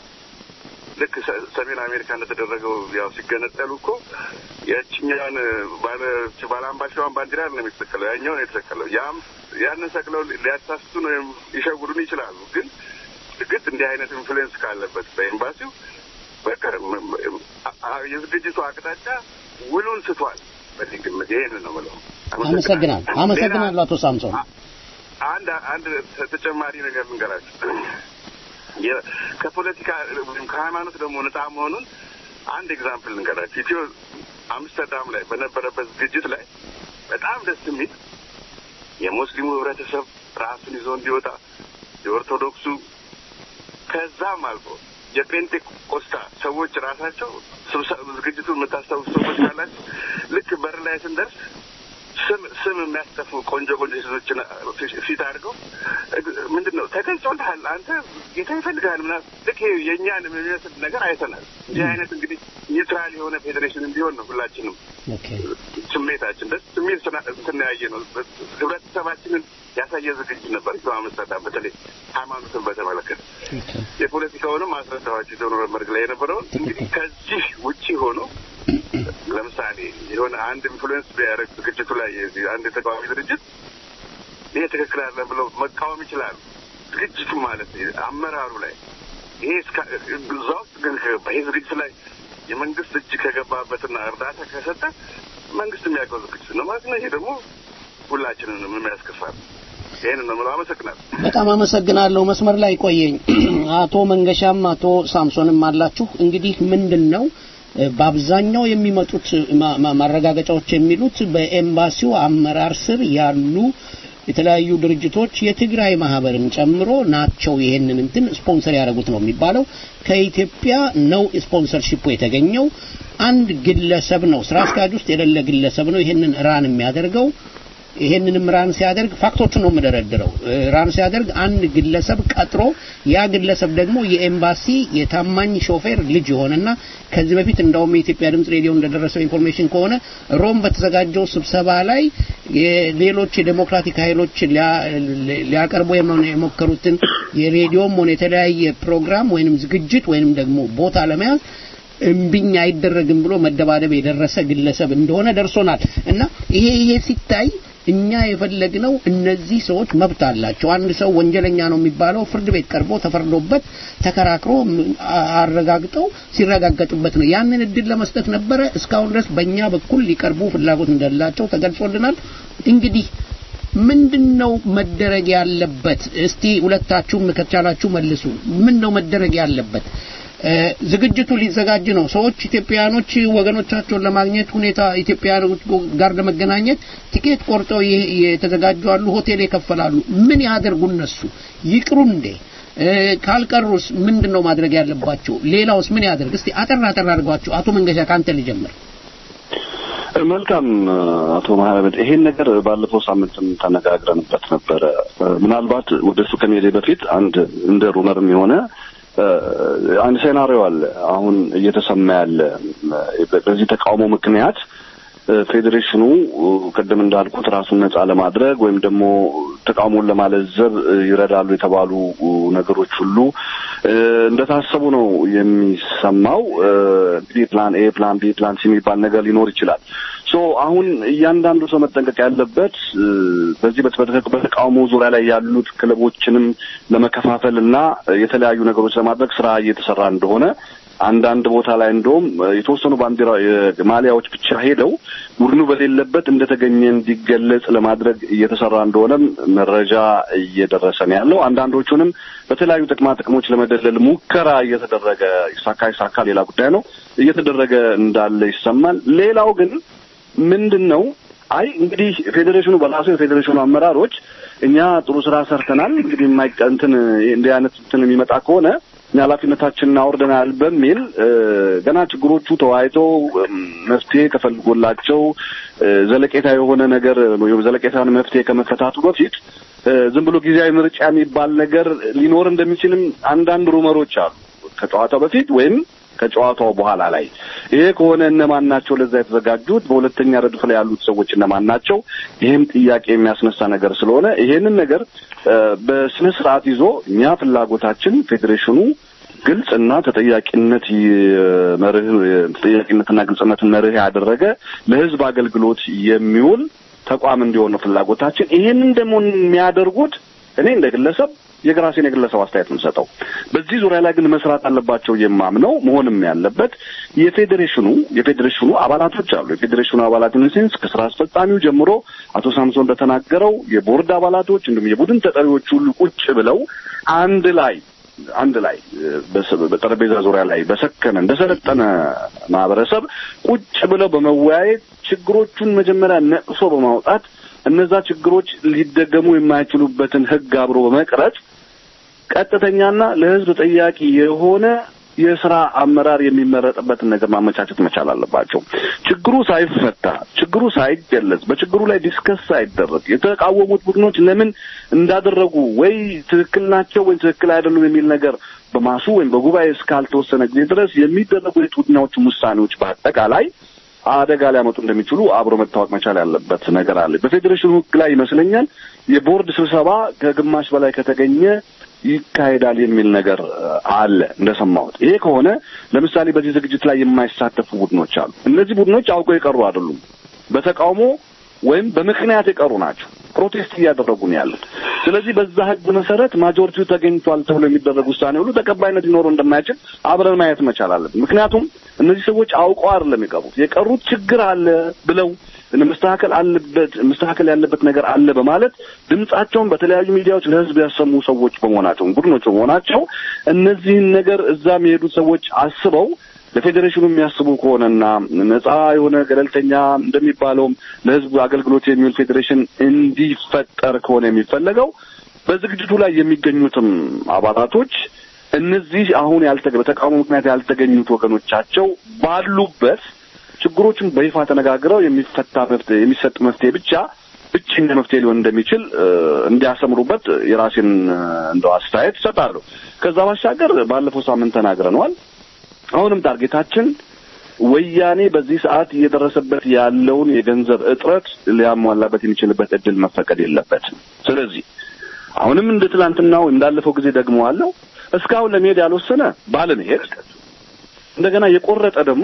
ልክ ሰሜን አሜሪካ እንደተደረገው ያው ሲገነጠሉ እኮ ያችኛውን ባለ ባለ አምባሻዋን ባንዲራ ነው የተሰቀለው፣ ያኛው ነው የተሰቀለው። ያም ያንን ሰቅለው ሊያሳስቱ ነው ሊሸውዱን ይችላሉ። ግን ግጥ እንዲህ አይነት ኢንፍሉዌንስ ካለበት በኤምባሲው በቃ የዝግጅቱ አቅጣጫ ውሉን ስቷል። በዚህ ግምት ይሄንን ነው የምለው። አመሰግናለሁ። አመሰግናለሁ አቶ ሳምሶን። አንድ አንድ ተጨማሪ ነገር ልንገራችሁ። ከፖለቲካ ወይም ከሃይማኖት ደግሞ ነጻ መሆኑን አንድ ኤግዛምፕል ልንገራችሁ። ኢትዮ አምስተርዳም ላይ በነበረበት ዝግጅት ላይ በጣም ደስ የሚል የሙስሊሙ ህብረተሰብ ራሱን ይዞ እንዲወጣ የኦርቶዶክሱ ከዛም አልፎ የፔንቴኮስታ ሰዎች ራሳቸው ዝግጅቱ የምታስታውሱ ሰዎች ካላችሁ ልክ በር ላይ ስንደርስ ስም ስም የሚያስጠፉ ቆንጆ ቆንጆ ሴቶችን ፊት አድርገው ምንድን ነው ተገልጾልሃል፣ አንተ ጌታ ይፈልግሃል ምናምን ልክ የእኛን የሚመስል ነገር አይተናል። እንዲህ አይነት እንግዲህ ኒውትራል የሆነ ፌዴሬሽን እንዲሆን ነው ሁላችንም ስሜታችን ደስ ስሜት እንትን ያየ ነው። ህብረተሰባችንን ያሳየ ዝግጅት ነበር። ቶ አመስታታ በተለይ ሃይማኖትን በተመለከተ የፖለቲካውንም አስረዳኋቸው ዶኖ መርግ ላይ የነበረውን እንግዲህ ከዚህ ውጪ ሆኖ ለምሳሌ የሆነ አንድ ኢንፍሉዌንስ ቢያደርግ ዝግጅቱ ላይ አንድ የተቃዋሚ ድርጅት ይሄ ትክክል አለ ብለው መቃወም ይችላሉ። ዝግጅቱ ማለት አመራሩ ላይ ይሄ እዛ ውስጥ ግን ከገባ ይሄ ዝግጅት ላይ የመንግስት እጅ ከገባበትና እርዳታ ከሰጠ መንግስት የሚያውቀው ዝግጅት ነው ማለት ነው። ይሄ ደግሞ ሁላችንንም የሚያስከፋ ነው። ይህን ነው የምለው። አመሰግናለሁ። በጣም አመሰግናለሁ። መስመር ላይ ቆየኝ። አቶ መንገሻም አቶ ሳምሶንም አላችሁ። እንግዲህ ምንድን ነው በአብዛኛው የሚመጡት ማረጋገጫዎች የሚሉት በኤምባሲው አመራር ስር ያሉ የተለያዩ ድርጅቶች የትግራይ ማህበርን ጨምሮ ናቸው ይሄንን እንትን ስፖንሰር ያደረጉት ነው የሚባለው። ከኢትዮጵያ ነው ስፖንሰርሺፑ የተገኘው። አንድ ግለሰብ ነው ስራ አስኪያጅ ውስጥ የሌለ ግለሰብ ነው ይሄንን ራን የሚያደርገው። ይሄንንም ራን ሲያደርግ ፋክቶቹን ነው የምደረድረው። ራን ሲያደርግ አንድ ግለሰብ ቀጥሮ ያ ግለሰብ ደግሞ የኤምባሲ የታማኝ ሾፌር ልጅ የሆነና ከዚህ በፊት እንደውም የኢትዮጵያ ድምጽ ሬዲዮ እንደደረሰው ኢንፎርሜሽን ከሆነ ሮም በተዘጋጀው ስብሰባ ላይ ሌሎች የዴሞክራቲክ ኃይሎች ሊያቀርቡ የሞከሩትን የሬዲዮም ሆነ የተለያየ ፕሮግራም ወይንም ዝግጅት ወይንም ደግሞ ቦታ ለመያዝ እምቢኝ አይደረግም ብሎ መደባደብ የደረሰ ግለሰብ እንደሆነ ደርሶናል እና ይሄ ይሄ ሲታይ እኛ የፈለግነው እነዚህ ሰዎች መብት አላቸው። አንድ ሰው ወንጀለኛ ነው የሚባለው ፍርድ ቤት ቀርቦ ተፈርዶበት ተከራክሮ አረጋግጠው ሲረጋገጥበት ነው። ያንን እድል ለመስጠት ነበረ። እስካሁን ድረስ በእኛ በኩል ሊቀርቡ ፍላጎት እንደሌላቸው ተገልጾልናል። እንግዲህ ምንድን ነው መደረግ ያለበት? እስቲ ሁለታችሁም ከቻላችሁ መልሱ። ምን ነው መደረግ ያለበት? ዝግጅቱ ሊዘጋጅ ነው። ሰዎች ኢትዮጵያኖች ወገኖቻቸውን ለማግኘት ሁኔታ ኢትዮጵያኖች ጋር ለመገናኘት ቲኬት ቆርጠው የተዘጋጁ አሉ፣ ሆቴል የከፈላሉ። ምን ያደርጉ እነሱ? ይቅሩ እንዴ? ካልቀሩስ ምንድን ነው ማድረግ ያለባቸው? ሌላውስ ምን ያደርግ? እስቲ አጠር አጠር አድርጓቸው። አቶ መንገሻ ካንተ ልጀምር። መልካም አቶ ማህረብ ይሄን ነገር ባለፈው ሳምንትም ተነጋግረንበት ነበረ። ምናልባት ወደ እሱ ከመሄዴ በፊት አንድ እንደ ሩመርም የሆነ አንድ ሴናሪዮ አለ አሁን እየተሰማ ያለ በዚህ ተቃውሞ ምክንያት ፌዴሬሽኑ ቅድም እንዳልኩት ራሱን ነጻ ለማድረግ ወይም ደግሞ ተቃውሞን ለማለዘብ ይረዳሉ የተባሉ ነገሮች ሁሉ እንደታሰቡ ነው የሚሰማው። እንግዲህ ፕላን ኤ፣ ፕላን ቢ፣ ፕላን ሲ የሚባል ነገር ሊኖር ይችላል። ሶ አሁን እያንዳንዱ ሰው መጠንቀቅ ያለበት በዚህ በተቃውሞ ዙሪያ ላይ ያሉት ክለቦችንም ለመከፋፈል እና የተለያዩ ነገሮች ለማድረግ ስራ እየተሰራ እንደሆነ አንዳንድ ቦታ ላይ እንደውም የተወሰኑ ባንዲራ ማሊያዎች ብቻ ሄደው ቡድኑ በሌለበት እንደተገኘ እንዲገለጽ ለማድረግ እየተሰራ እንደሆነም መረጃ እየደረሰ ነው ያለው። አንዳንዶቹንም በተለያዩ ጥቅማ ጥቅሞች ለመደለል ሙከራ እየተደረገ ይሳካ ይሳካ ሌላ ጉዳይ ነው እየተደረገ እንዳለ ይሰማል። ሌላው ግን ምንድን ነው አይ እንግዲህ ፌዴሬሽኑ በራሱ የፌዴሬሽኑ አመራሮች እኛ ጥሩ ስራ ሰርተናል፣ እንግዲህ የማይቀንትን እንዲህ አይነት እንትን የሚመጣ ከሆነ እኛ ኃላፊነታችንን አውርደናል በሚል ገና ችግሮቹ ተወያይተው መፍትሄ ከፈልጎላቸው ዘለቄታ የሆነ ነገር ዘለቄታን መፍትሄ ከመፈታቱ በፊት ዝም ብሎ ጊዜያዊ ምርጫ የሚባል ነገር ሊኖር እንደሚችልም አንዳንድ ሩመሮች አሉ ከጨዋታው በፊት ወይም ከጨዋታው በኋላ ላይ ይሄ ከሆነ እነማን ናቸው ለዛ የተዘጋጁት? በሁለተኛ ረድፍ ላይ ያሉት ሰዎች እነማን ናቸው? ይህም ጥያቄ የሚያስነሳ ነገር ስለሆነ ይሄንን ነገር በስነ ስርዓት ይዞ እኛ ፍላጎታችን ፌዴሬሽኑ ግልጽና ተጠያቂነት መርህ ተጠያቂነትና ግልጽነትን መርህ ያደረገ ለህዝብ አገልግሎት የሚውል ተቋም እንዲሆን ነው ፍላጎታችን። ይሄንን ደግሞ የሚያደርጉት እኔ እንደ ግለሰብ የራሴን የግለሰብ አስተያየት የምሰጠው በዚህ ዙሪያ ላይ ግን መስራት አለባቸው የማምነው መሆንም ያለበት የፌዴሬሽኑ የፌዴሬሽኑ አባላቶች አሉ። የፌዴሬሽኑ አባላት ኢንሴንስ ከስራ አስፈጻሚው ጀምሮ አቶ ሳምሶን እንደተናገረው የቦርድ አባላቶች እንዲሁም የቡድን ተጠሪዎች ሁሉ ቁጭ ብለው አንድ ላይ አንድ ላይ በጠረጴዛ ዙሪያ ላይ በሰከነ እንደሰለጠነ ማህበረሰብ ቁጭ ብለው በመወያየት ችግሮቹን መጀመሪያ ነቅሶ በማውጣት እነዛ ችግሮች ሊደገሙ የማይችሉበትን ህግ አብሮ በመቅረጽ ቀጥተኛና ለህዝብ ጠያቂ የሆነ የስራ አመራር የሚመረጥበትን ነገር ማመቻቸት መቻል አለባቸው። ችግሩ ሳይፈታ ችግሩ ሳይገለጽ በችግሩ ላይ ዲስከስ ሳይደረግ የተቃወሙት ቡድኖች ለምን እንዳደረጉ ወይ ትክክል ናቸው ወይ ትክክል አይደሉም የሚል ነገር በማሱ ወይም በጉባኤ እስካልተወሰነ ጊዜ ድረስ የሚደረጉ የቡድናዎቹም ውሳኔዎች በአጠቃላይ አደጋ ሊያመጡ እንደሚችሉ አብሮ መታወቅ መቻል ያለበት ነገር አለ። በፌዴሬሽኑ ህግ ላይ ይመስለኛል የቦርድ ስብሰባ ከግማሽ በላይ ከተገኘ ይካሄዳል የሚል ነገር አለ እንደሰማሁት። ይሄ ከሆነ ለምሳሌ በዚህ ዝግጅት ላይ የማይሳተፉ ቡድኖች አሉ። እነዚህ ቡድኖች አውቀው የቀሩ አይደሉም። በተቃውሞ ወይም በምክንያት የቀሩ ናቸው። ፕሮቴስት እያደረጉ ነው ያሉት። ስለዚህ በዛ ህግ መሰረት ማጆሪቲው ተገኝቷል ተብሎ የሚደረግ ውሳኔ ሁሉ ተቀባይነት ሊኖረው እንደማይችል አብረን ማየት መቻል አለብን። ምክንያቱም እነዚህ ሰዎች አውቀው አይደለም የቀሩት። የቀሩት ችግር አለ ብለው መስተካከል አለበት መስተካከል ያለበት ነገር አለ በማለት ድምጻቸውን በተለያዩ ሚዲያዎች ለህዝብ ያሰሙ ሰዎች በመሆናቸው ቡድኖች በመሆናቸው እነዚህን ነገር እዛ የሚሄዱት ሰዎች አስበው ለፌዴሬሽኑ የሚያስቡ ከሆነና ነጻ የሆነ ገለልተኛ እንደሚባለውም ለህዝቡ አገልግሎት የሚውል ፌዴሬሽን እንዲፈጠር ከሆነ የሚፈለገው በዝግጅቱ ላይ የሚገኙትም አባላቶች እነዚህ አሁን ያልተገ በተቃውሞ ምክንያት ያልተገኙት ወገኖቻቸው ባሉበት ችግሮችን በይፋ ተነጋግረው የሚፈታ መፍትሄ የሚሰጥ መፍትሄ ብቻ ብቸኛ መፍትሄ ሊሆን እንደሚችል እንዲያሰምሩበት የራሴን እንደው አስተያየት እሰጣለሁ። ከዛ ባሻገር ባለፈው ሳምንት ተናግረነዋል። አሁንም ታርጌታችን ወያኔ በዚህ ሰዓት እየደረሰበት ያለውን የገንዘብ እጥረት ሊያሟላበት የሚችልበት እድል መፈቀድ የለበትም። ስለዚህ አሁንም እንደ ትላንትናው እንዳለፈው ጊዜ ደግሞ አለው እስካሁን ለመሄድ ያልወሰነ ባለመሄድ እንደገና የቆረጠ ደግሞ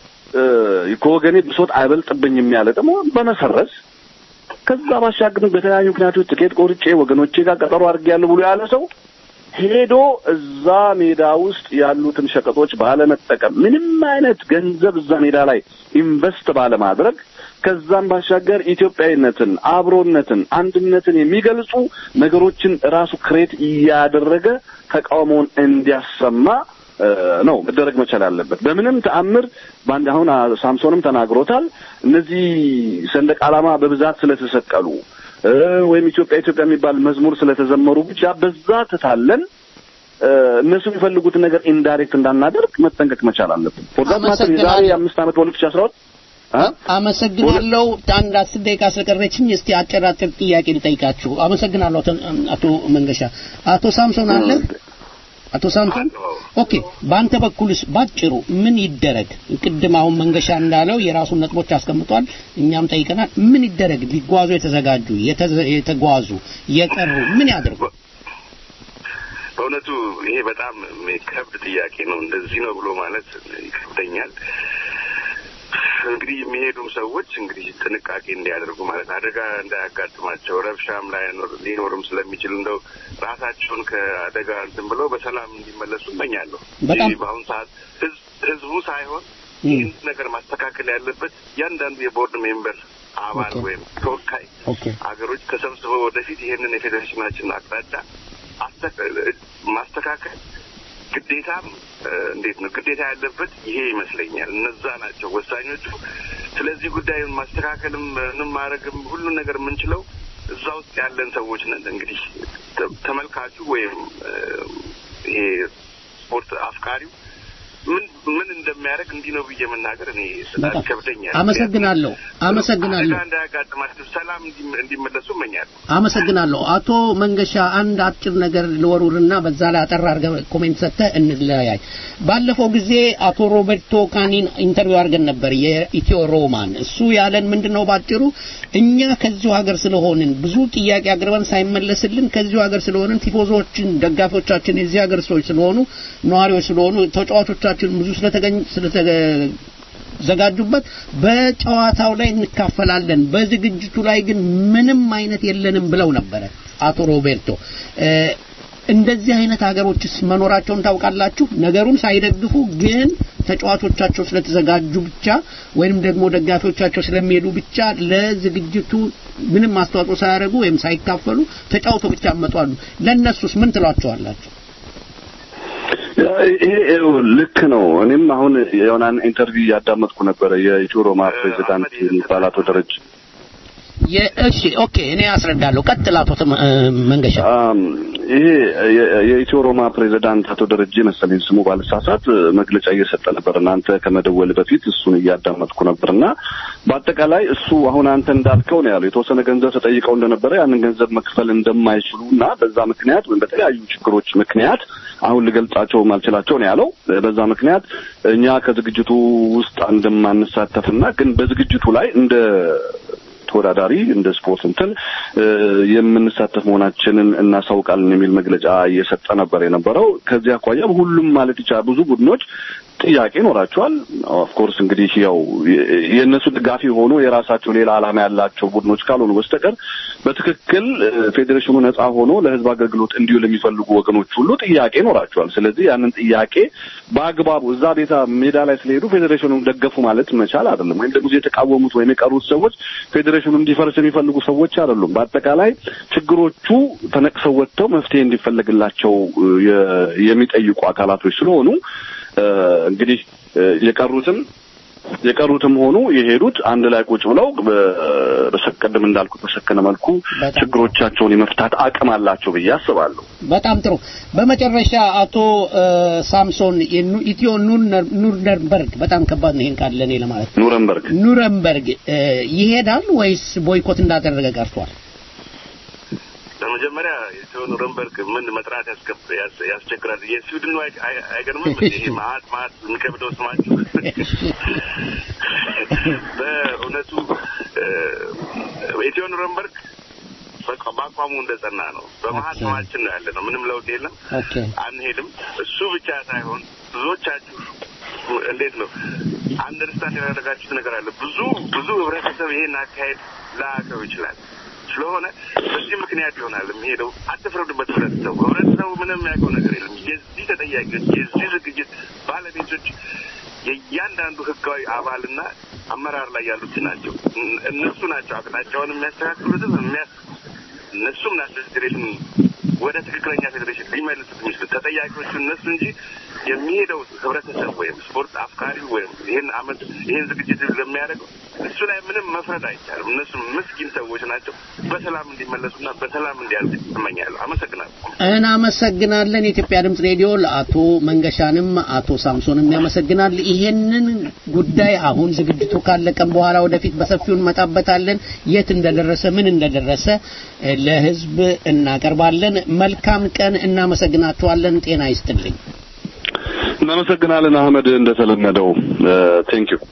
ከወገኔ ብሶት አይበልጥብኝም ያለ ደግሞ በመሰረዝ ከዛ ባሻገር በተለያዩ ምክንያቶች ትኬት ቆርጬ ወገኖቼ ጋር ቀጠሮ አድርጌያለሁ ብሎ ያለ ሰው ሄዶ እዛ ሜዳ ውስጥ ያሉትን ሸቀጦች ባለመጠቀም ምንም አይነት ገንዘብ እዛ ሜዳ ላይ ኢንቨስት ባለማድረግ ከዛም ባሻገር ኢትዮጵያዊነትን፣ አብሮነትን፣ አንድነትን የሚገልጹ ነገሮችን ራሱ ክሬት እያደረገ ተቃውሞውን እንዲያሰማ ነው መደረግ መቻል አለበት። በምንም ተአምር በአንድ አሁን ሳምሶንም ተናግሮታል። እነዚህ ሰንደቅ ዓላማ በብዛት ስለተሰቀሉ ወይም ኢትዮጵያ ኢትዮጵያ የሚባል መዝሙር ስለተዘመሩ ብቻ በዛ ትታለን እነሱ የሚፈልጉትን ነገር ኢንዳይሬክት እንዳናደርግ መጠንቀቅ መቻል አለብን። ፎርዛት ማተር የዛሬ አምስት ዓመት በሁለት ሺህ አስራ ሁለት አመሰግናለሁ። አንድ አስር ደቂቃ ስለቀረችኝ እስቲ አጭር አጭር ጥያቄ ልጠይቃችሁ። አመሰግናለሁ አቶ መንገሻ። አቶ ሳምሶን አለ አቶ ሳምሶን ኦኬ፣ በአንተ በኩልስ ባጭሩ ምን ይደረግ? ቅድም አሁን መንገሻ እንዳለው የራሱን ነጥቦች አስቀምጧል፣ እኛም ጠይቀናል። ምን ይደረግ? ሊጓዙ የተዘጋጁ የተጓዙ የቀሩ ምን ያድርጉ? በእውነቱ ይሄ በጣም ከብድ ጥያቄ ነው። እንደዚህ ነው ብሎ ማለት ይከብደኛል። እንግዲህ የሚሄዱም ሰዎች እንግዲህ ጥንቃቄ እንዲያደርጉ ማለት አደጋ እንዳያጋጥማቸው ረብሻም ላይ ሊኖርም ስለሚችል እንደው ራሳቸውን ከአደጋ እንትን ብለው በሰላም እንዲመለሱ እመኛለሁ። በአሁኑ ሰዓት ህዝቡ ሳይሆን ይህን ነገር ማስተካከል ያለበት እያንዳንዱ የቦርድ ሜምበር አባል ወይም ተወካይ ሀገሮች ተሰብስበው ወደፊት ይህንን የፌዴሬሽናችን አቅጣጫ ማስተካከል ግዴታም እንዴት ነው ግዴታ ያለበት ይሄ ይመስለኛል። እነዛ ናቸው ወሳኞቹ። ስለዚህ ጉዳይ ማስተካከልም ምንም ማድረግም ሁሉን ነገር የምንችለው እዛ ውስጥ ያለን ሰዎች ነን። እንግዲህ ተመልካቹ ወይም ይሄ ስፖርት አፍቃሪው ምን ምን እንደሚያደርግ እንዲህ ነው ብዬ መናገር እኔ በጣም ይከብደኛል። አመሰግናለሁ አመሰግናለሁ። አደጋ እንዳያጋጥማቸው ሰላም እንዲመለሱ እመኛለሁ። አመሰግናለሁ። አቶ መንገሻ አንድ አጭር ነገር ልወሩርና በዛ ላይ አጠር አድርገህ ኮሜንት ሰጥተህ እንለያይ። ባለፈው ጊዜ አቶ ሮቤርቶ ካኒን ኢንተርቪው አድርገን ነበር የኢትዮ ሮማን። እሱ ያለን ምንድን ነው ባጭሩ እኛ ከዚሁ ሀገር ስለሆንን ብዙ ጥያቄ አቅርበን ሳይመለስልን ከዚሁ ሀገር ስለሆንን ቲፎዞችን፣ ደጋፊዎቻችን የዚህ ሀገር ሰዎች ስለሆኑ ነዋሪዎች ስለሆኑ ተጫዋቾቻችን ብዙ ስለተገኝ ስለተዘጋጁበት በጨዋታው ላይ እንካፈላለን፣ በዝግጅቱ ላይ ግን ምንም አይነት የለንም ብለው ነበረ አቶ ሮቤርቶ። እንደዚህ አይነት ሀገሮችስ መኖራቸውን ታውቃላችሁ? ነገሩን ሳይደግፉ ግን ተጫዋቾቻቸው ስለተዘጋጁ ብቻ ወይንም ደግሞ ደጋፊዎቻቸው ስለሚሄዱ ብቻ ለዝግጅቱ ምንም አስተዋጽኦ ሳያደርጉ ወይም ሳይካፈሉ ተጫውተው ብቻ ያመጧሉ። ለእነሱስ ምን ትሏቸዋላችሁ? ይሄ ልክ ነው። እኔም አሁን የሆናን ኢንተርቪው እያዳመጥኩ ነበረ። የኢትዮ ሮማ ፕሬዚዳንት የሚባል አቶ ደረጀ እሺ ኦኬ፣ እኔ አስረዳለሁ። ቀጥል አቶ መንገሻ። ይሄ የኢትዮ ሮማ ፕሬዚዳንት አቶ ደረጀ መሰለኝ ስሙ ባልሳሳት መግለጫ እየሰጠ ነበር። እናንተ ከመደወል በፊት እሱን እያዳመጥኩ ነበር እና በአጠቃላይ እሱ አሁን አንተ እንዳልከው ነው ያለው። የተወሰነ ገንዘብ ተጠይቀው እንደነበረ ያንን ገንዘብ መክፈል እንደማይችሉ እና በዛ ምክንያት ወይም በተለያዩ ችግሮች ምክንያት አሁን ልገልጻቸው ማልችላቸው ነው ያለው። በዛ ምክንያት እኛ ከዝግጅቱ ውስጥ እንደማንሳተፍና ግን በዝግጅቱ ላይ እንደ ተወዳዳሪ እንደ ስፖርት እንትን የምንሳተፍ መሆናችንን እናሳውቃለን የሚል መግለጫ እየሰጠ ነበር የነበረው። ከዚህ አኳያ ሁሉም ማለት ይቻላል ብዙ ቡድኖች ጥያቄ ይኖራቸዋል። ኦፍኮርስ እንግዲህ ያው የእነሱ ድጋፊ ሆኖ የራሳቸው ሌላ ዓላማ ያላቸው ቡድኖች ካልሆኑ በስተቀር በትክክል ፌዴሬሽኑ ነጻ ሆኖ ለሕዝብ አገልግሎት እንዲውል የሚፈልጉ ወገኖች ሁሉ ጥያቄ ይኖራቸዋል። ስለዚህ ያንን ጥያቄ በአግባቡ እዛ ቤታ ሜዳ ላይ ስለሄዱ ፌዴሬሽኑን ደገፉ ማለት መቻል አይደለም። ወይም ደግሞ የተቃወሙት ወይም የቀሩት ሰዎች ፌዴሬሽኑ እንዲፈርስ የሚፈልጉ ሰዎች አይደሉም። በአጠቃላይ ችግሮቹ ተነቅሰው ወጥተው መፍትሄ እንዲፈለግላቸው የሚጠይቁ አካላቶች ስለሆኑ እንግዲህ የቀሩትም የቀሩትም ሆኑ የሄዱት አንድ ላይ ቁጭ ብለው በሰቀድም እንዳልኩት በሰከነ መልኩ ችግሮቻቸውን የመፍታት አቅም አላቸው ብዬ አስባለሁ። በጣም ጥሩ። በመጨረሻ አቶ ሳምሶን ኢትዮ ኑርነርበርግ በጣም ከባድ ነው ይሄን ቃል ለእኔ ለማለት ኑረንበርግ ኑረንበርግ ይሄዳል ወይስ ቦይኮት እንዳደረገ ቀርቷል? በመጀመሪያ ኢትዮ ኑረንበርግ ምን መጥራት ያስቸግራል። የስዊድኑ አይገርምም? ይሄ ማአት ማአት የሚከብደው ስማችሁ በእውነቱ ኢትዮ ኑረንበርግ በአቋሙ እንደጸና ነው። በመሀል ስማችን ነው ያለ ነው። ምንም ለውጥ የለም። አንሄድም። እሱ ብቻ ሳይሆን ብዙዎቻችሁ እንዴት ነው አንደርስታንድ ያደረጋችሁት ነገር አለ። ብዙ ብዙ ህብረተሰብ ይሄን አካሄድ ላያውቀው ይችላል። ስለሆነ በዚህ ምክንያት ይሆናል የሚሄደው። አትፍረዱበት ህብረተሰቡ። ህብረተሰቡ ምንም የሚያውቀው ነገር የለም። የዚህ ተጠያቂዎች፣ የዚህ ዝግጅት ባለቤቶች የእያንዳንዱ ህጋዊ አባልና አመራር ላይ ያሉት ናቸው። እነሱ ናቸው አቅጣጫውን የሚያስተካክሉትም የሚያስ እነሱም ናቸው ፌዴሬሽን ወደ ትክክለኛ ፌዴሬሽን ሊመልሱት የሚችሉት ተጠያቂዎቹ እነሱ እንጂ የሚሄደው ህብረተሰብ ወይም ስፖርት አፍቃሪ ወይም ይህን አመት ይህን ዝግጅት ለሚያደርገው እሱ ላይ ምንም መፍረድ አይቻልም። እነሱ ምስኪን ሰዎች ናቸው። በሰላም እንዲመለሱና በሰላም እንዲያልቅ እመኛለሁ። አመሰግናለሁ። እናመሰግናለን። የኢትዮጵያ ድምጽ ሬዲዮ ለአቶ መንገሻንም አቶ ሳምሶንም ያመሰግናል። ይሄንን ጉዳይ አሁን ዝግጅቱ ካለቀም በኋላ ወደፊት በሰፊው እንመጣበታለን። የት እንደደረሰ ምን እንደደረሰ ለህዝብ እናቀርባለን። መልካም ቀን። እናመሰግናችኋለን። ጤና ይስጥልኝ። እናመሰግናለን አህመድ፣ እንደተለመደው ቴንክ ዩ።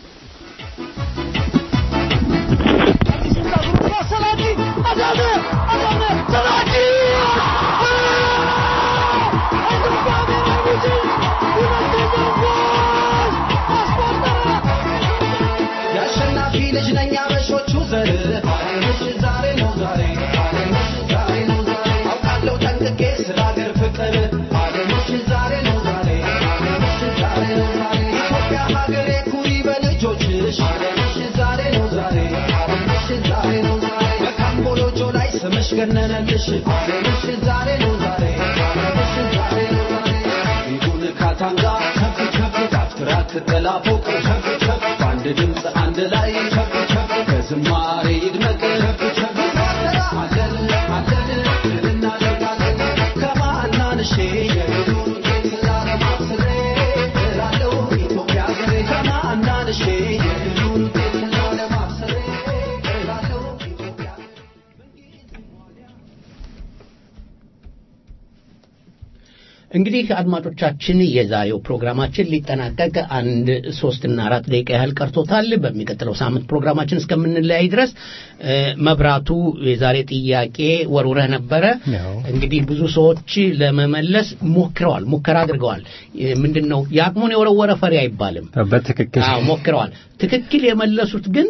የአሸናፊ ልጅ ነኝ አበሾቹ ዘር ዛሬ ነው ዛሬ ዛሬ ነው ዛሬ አውቃለሁ ጠንቅቄ ስለ ሀገር ፍቅር ዛሬ ነው ዛሬ ዛሬ ነው ዛሬ ኢትዮጵያ ሀገሬ ኩሪ በልጆችሽ ዛሬ ነው ዛሬ ዛሬ ነው ዛሬ በካምቦሎጆ ላይ ስምሽ ገነነልሽ ዛሬ ነው ዛሬ ዛሬ ነው ዛሬ ይሁን ካታንጋ ከፍ ከፍ ካፍትራ ክትላ ፎቅ ከፍ ከፍ በአንድ ድምፅ አንድ ላይ ከፍ ከፍ ከዝማሬ ይድመቅ ከፍ ከፍ አለን አለን ድል እናደርጋለን ከማናንሼ የድሉን ጌት ላለማብስሬ እላለሁ ኢትዮጵያ ሀገሬ ከማናንሼ የድሉን ጌት ላለማብስሬ እላለሁ ኢትዮጵያ እንግዲህ አድማጮቻችን የዛሬው ፕሮግራማችን ሊጠናቀቅ አንድ ሶስትና አራት ደቂቃ ያህል ቀርቶታል። በሚቀጥለው ሳምንት ፕሮግራማችን እስከምንለያይ ድረስ እ፣ መብራቱ የዛሬ ጥያቄ ወርውረህ ነበረ። እንግዲህ ብዙ ሰዎች ለመመለስ ሞክረዋል፣ ሙከራ አድርገዋል። እ፣ ምንድን ነው የአቅሙን የወረወረ ፈሪ አይባልም። በትክክል አዎ ሞክረዋል። ትክክል የመለሱት ግን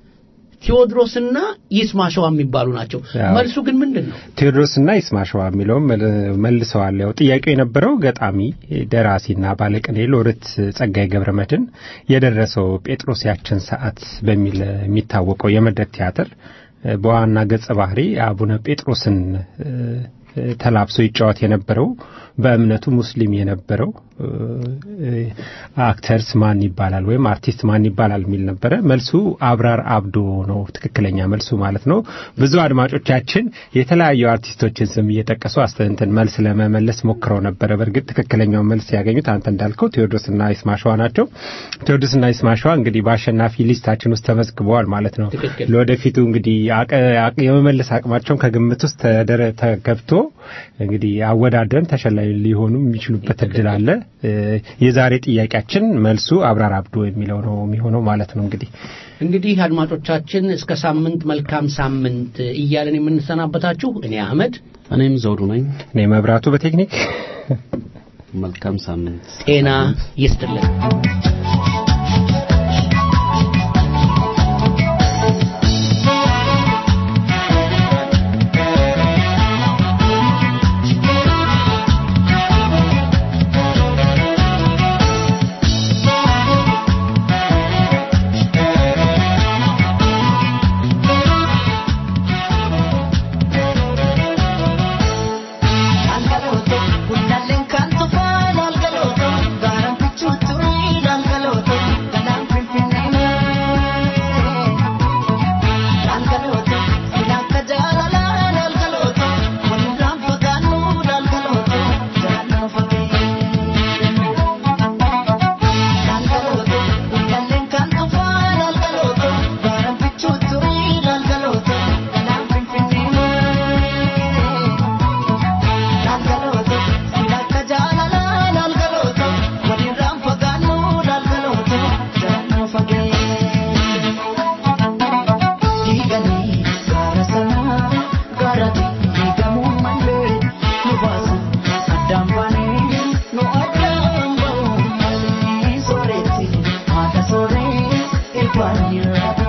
ቴዎድሮስና ይስማሸዋ የሚባሉ ናቸው። አዎ። መልሱ ግን ምንድን ነው? ቴዎድሮስና ይስማሸዋ የሚለውም መል- መልሰዋል። ያው ጥያቄው የነበረው ገጣሚ ደራሲና ባለቅኔ ሎሬት ጸጋዬ ገብረመድኅን የደረሰው ጴጥሮስ ያችን ሰዓት በሚል የሚታወቀው የመድረክ ቲያትር እ፣ በዋና ገጸ ባህሪ አቡነ ጴጥሮስን እ፣ እ፣ ተላብሶ ይጫወት የነበረው በእምነቱ ሙስሊም የነበረው እ፣ እ፣ አክተርስ ማን ይባላል ወይም አርቲስት ማን ይባላል የሚል ነበረ። መልሱ አብራር አብዶ ነው ትክክለኛ መልሱ ማለት ነው። ብዙ አድማጮቻችን የተለያዩ አርቲስቶችን ስም እየጠቀሱ አስተንትን መልስ ለመመለስ ሞክረው ነበረ። በእርግጥ ትክክለኛው መልስ ያገኙት አንተ እንዳልከው ቴዎድሮስና ይስማሸዋ ናቸው። ቴዎድሮስና ይስማሸዋ እንግዲህ በአሸናፊ ሊስታችን ውስጥ ተመዝግበዋል ማለት ነው። ትክክል። ለወደፊቱ እንግዲህ አቀ- አቅ- የመመለስ አቅማቸውን ከግምት ውስጥ ተደረ- ተገብቶ እንግዲህ አወዳደርን ተሸላሚ ሊሆኑ የሚችሉበት እድል አለ። እ፣ የዛሬ ጥያቄያችን መልሱ አብራር አብዶ የሚለው ነው የሚሆነው ማለት ነው እንግዲህ እንግዲህ አድማጮቻችን እስከ ሳምንት መልካም ሳምንት እያለን የምንሰናበታችሁ እኔ አህመድ እኔም ዘውዱ ነኝ። እኔ መብራቱ በቴክኒክ መልካም ሳምንት። ጤና ይስጥልን። Algaloto, guddalleen kan tufaan algaloto, gaaraan fichuutu algaloto.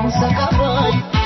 ሰቃባይ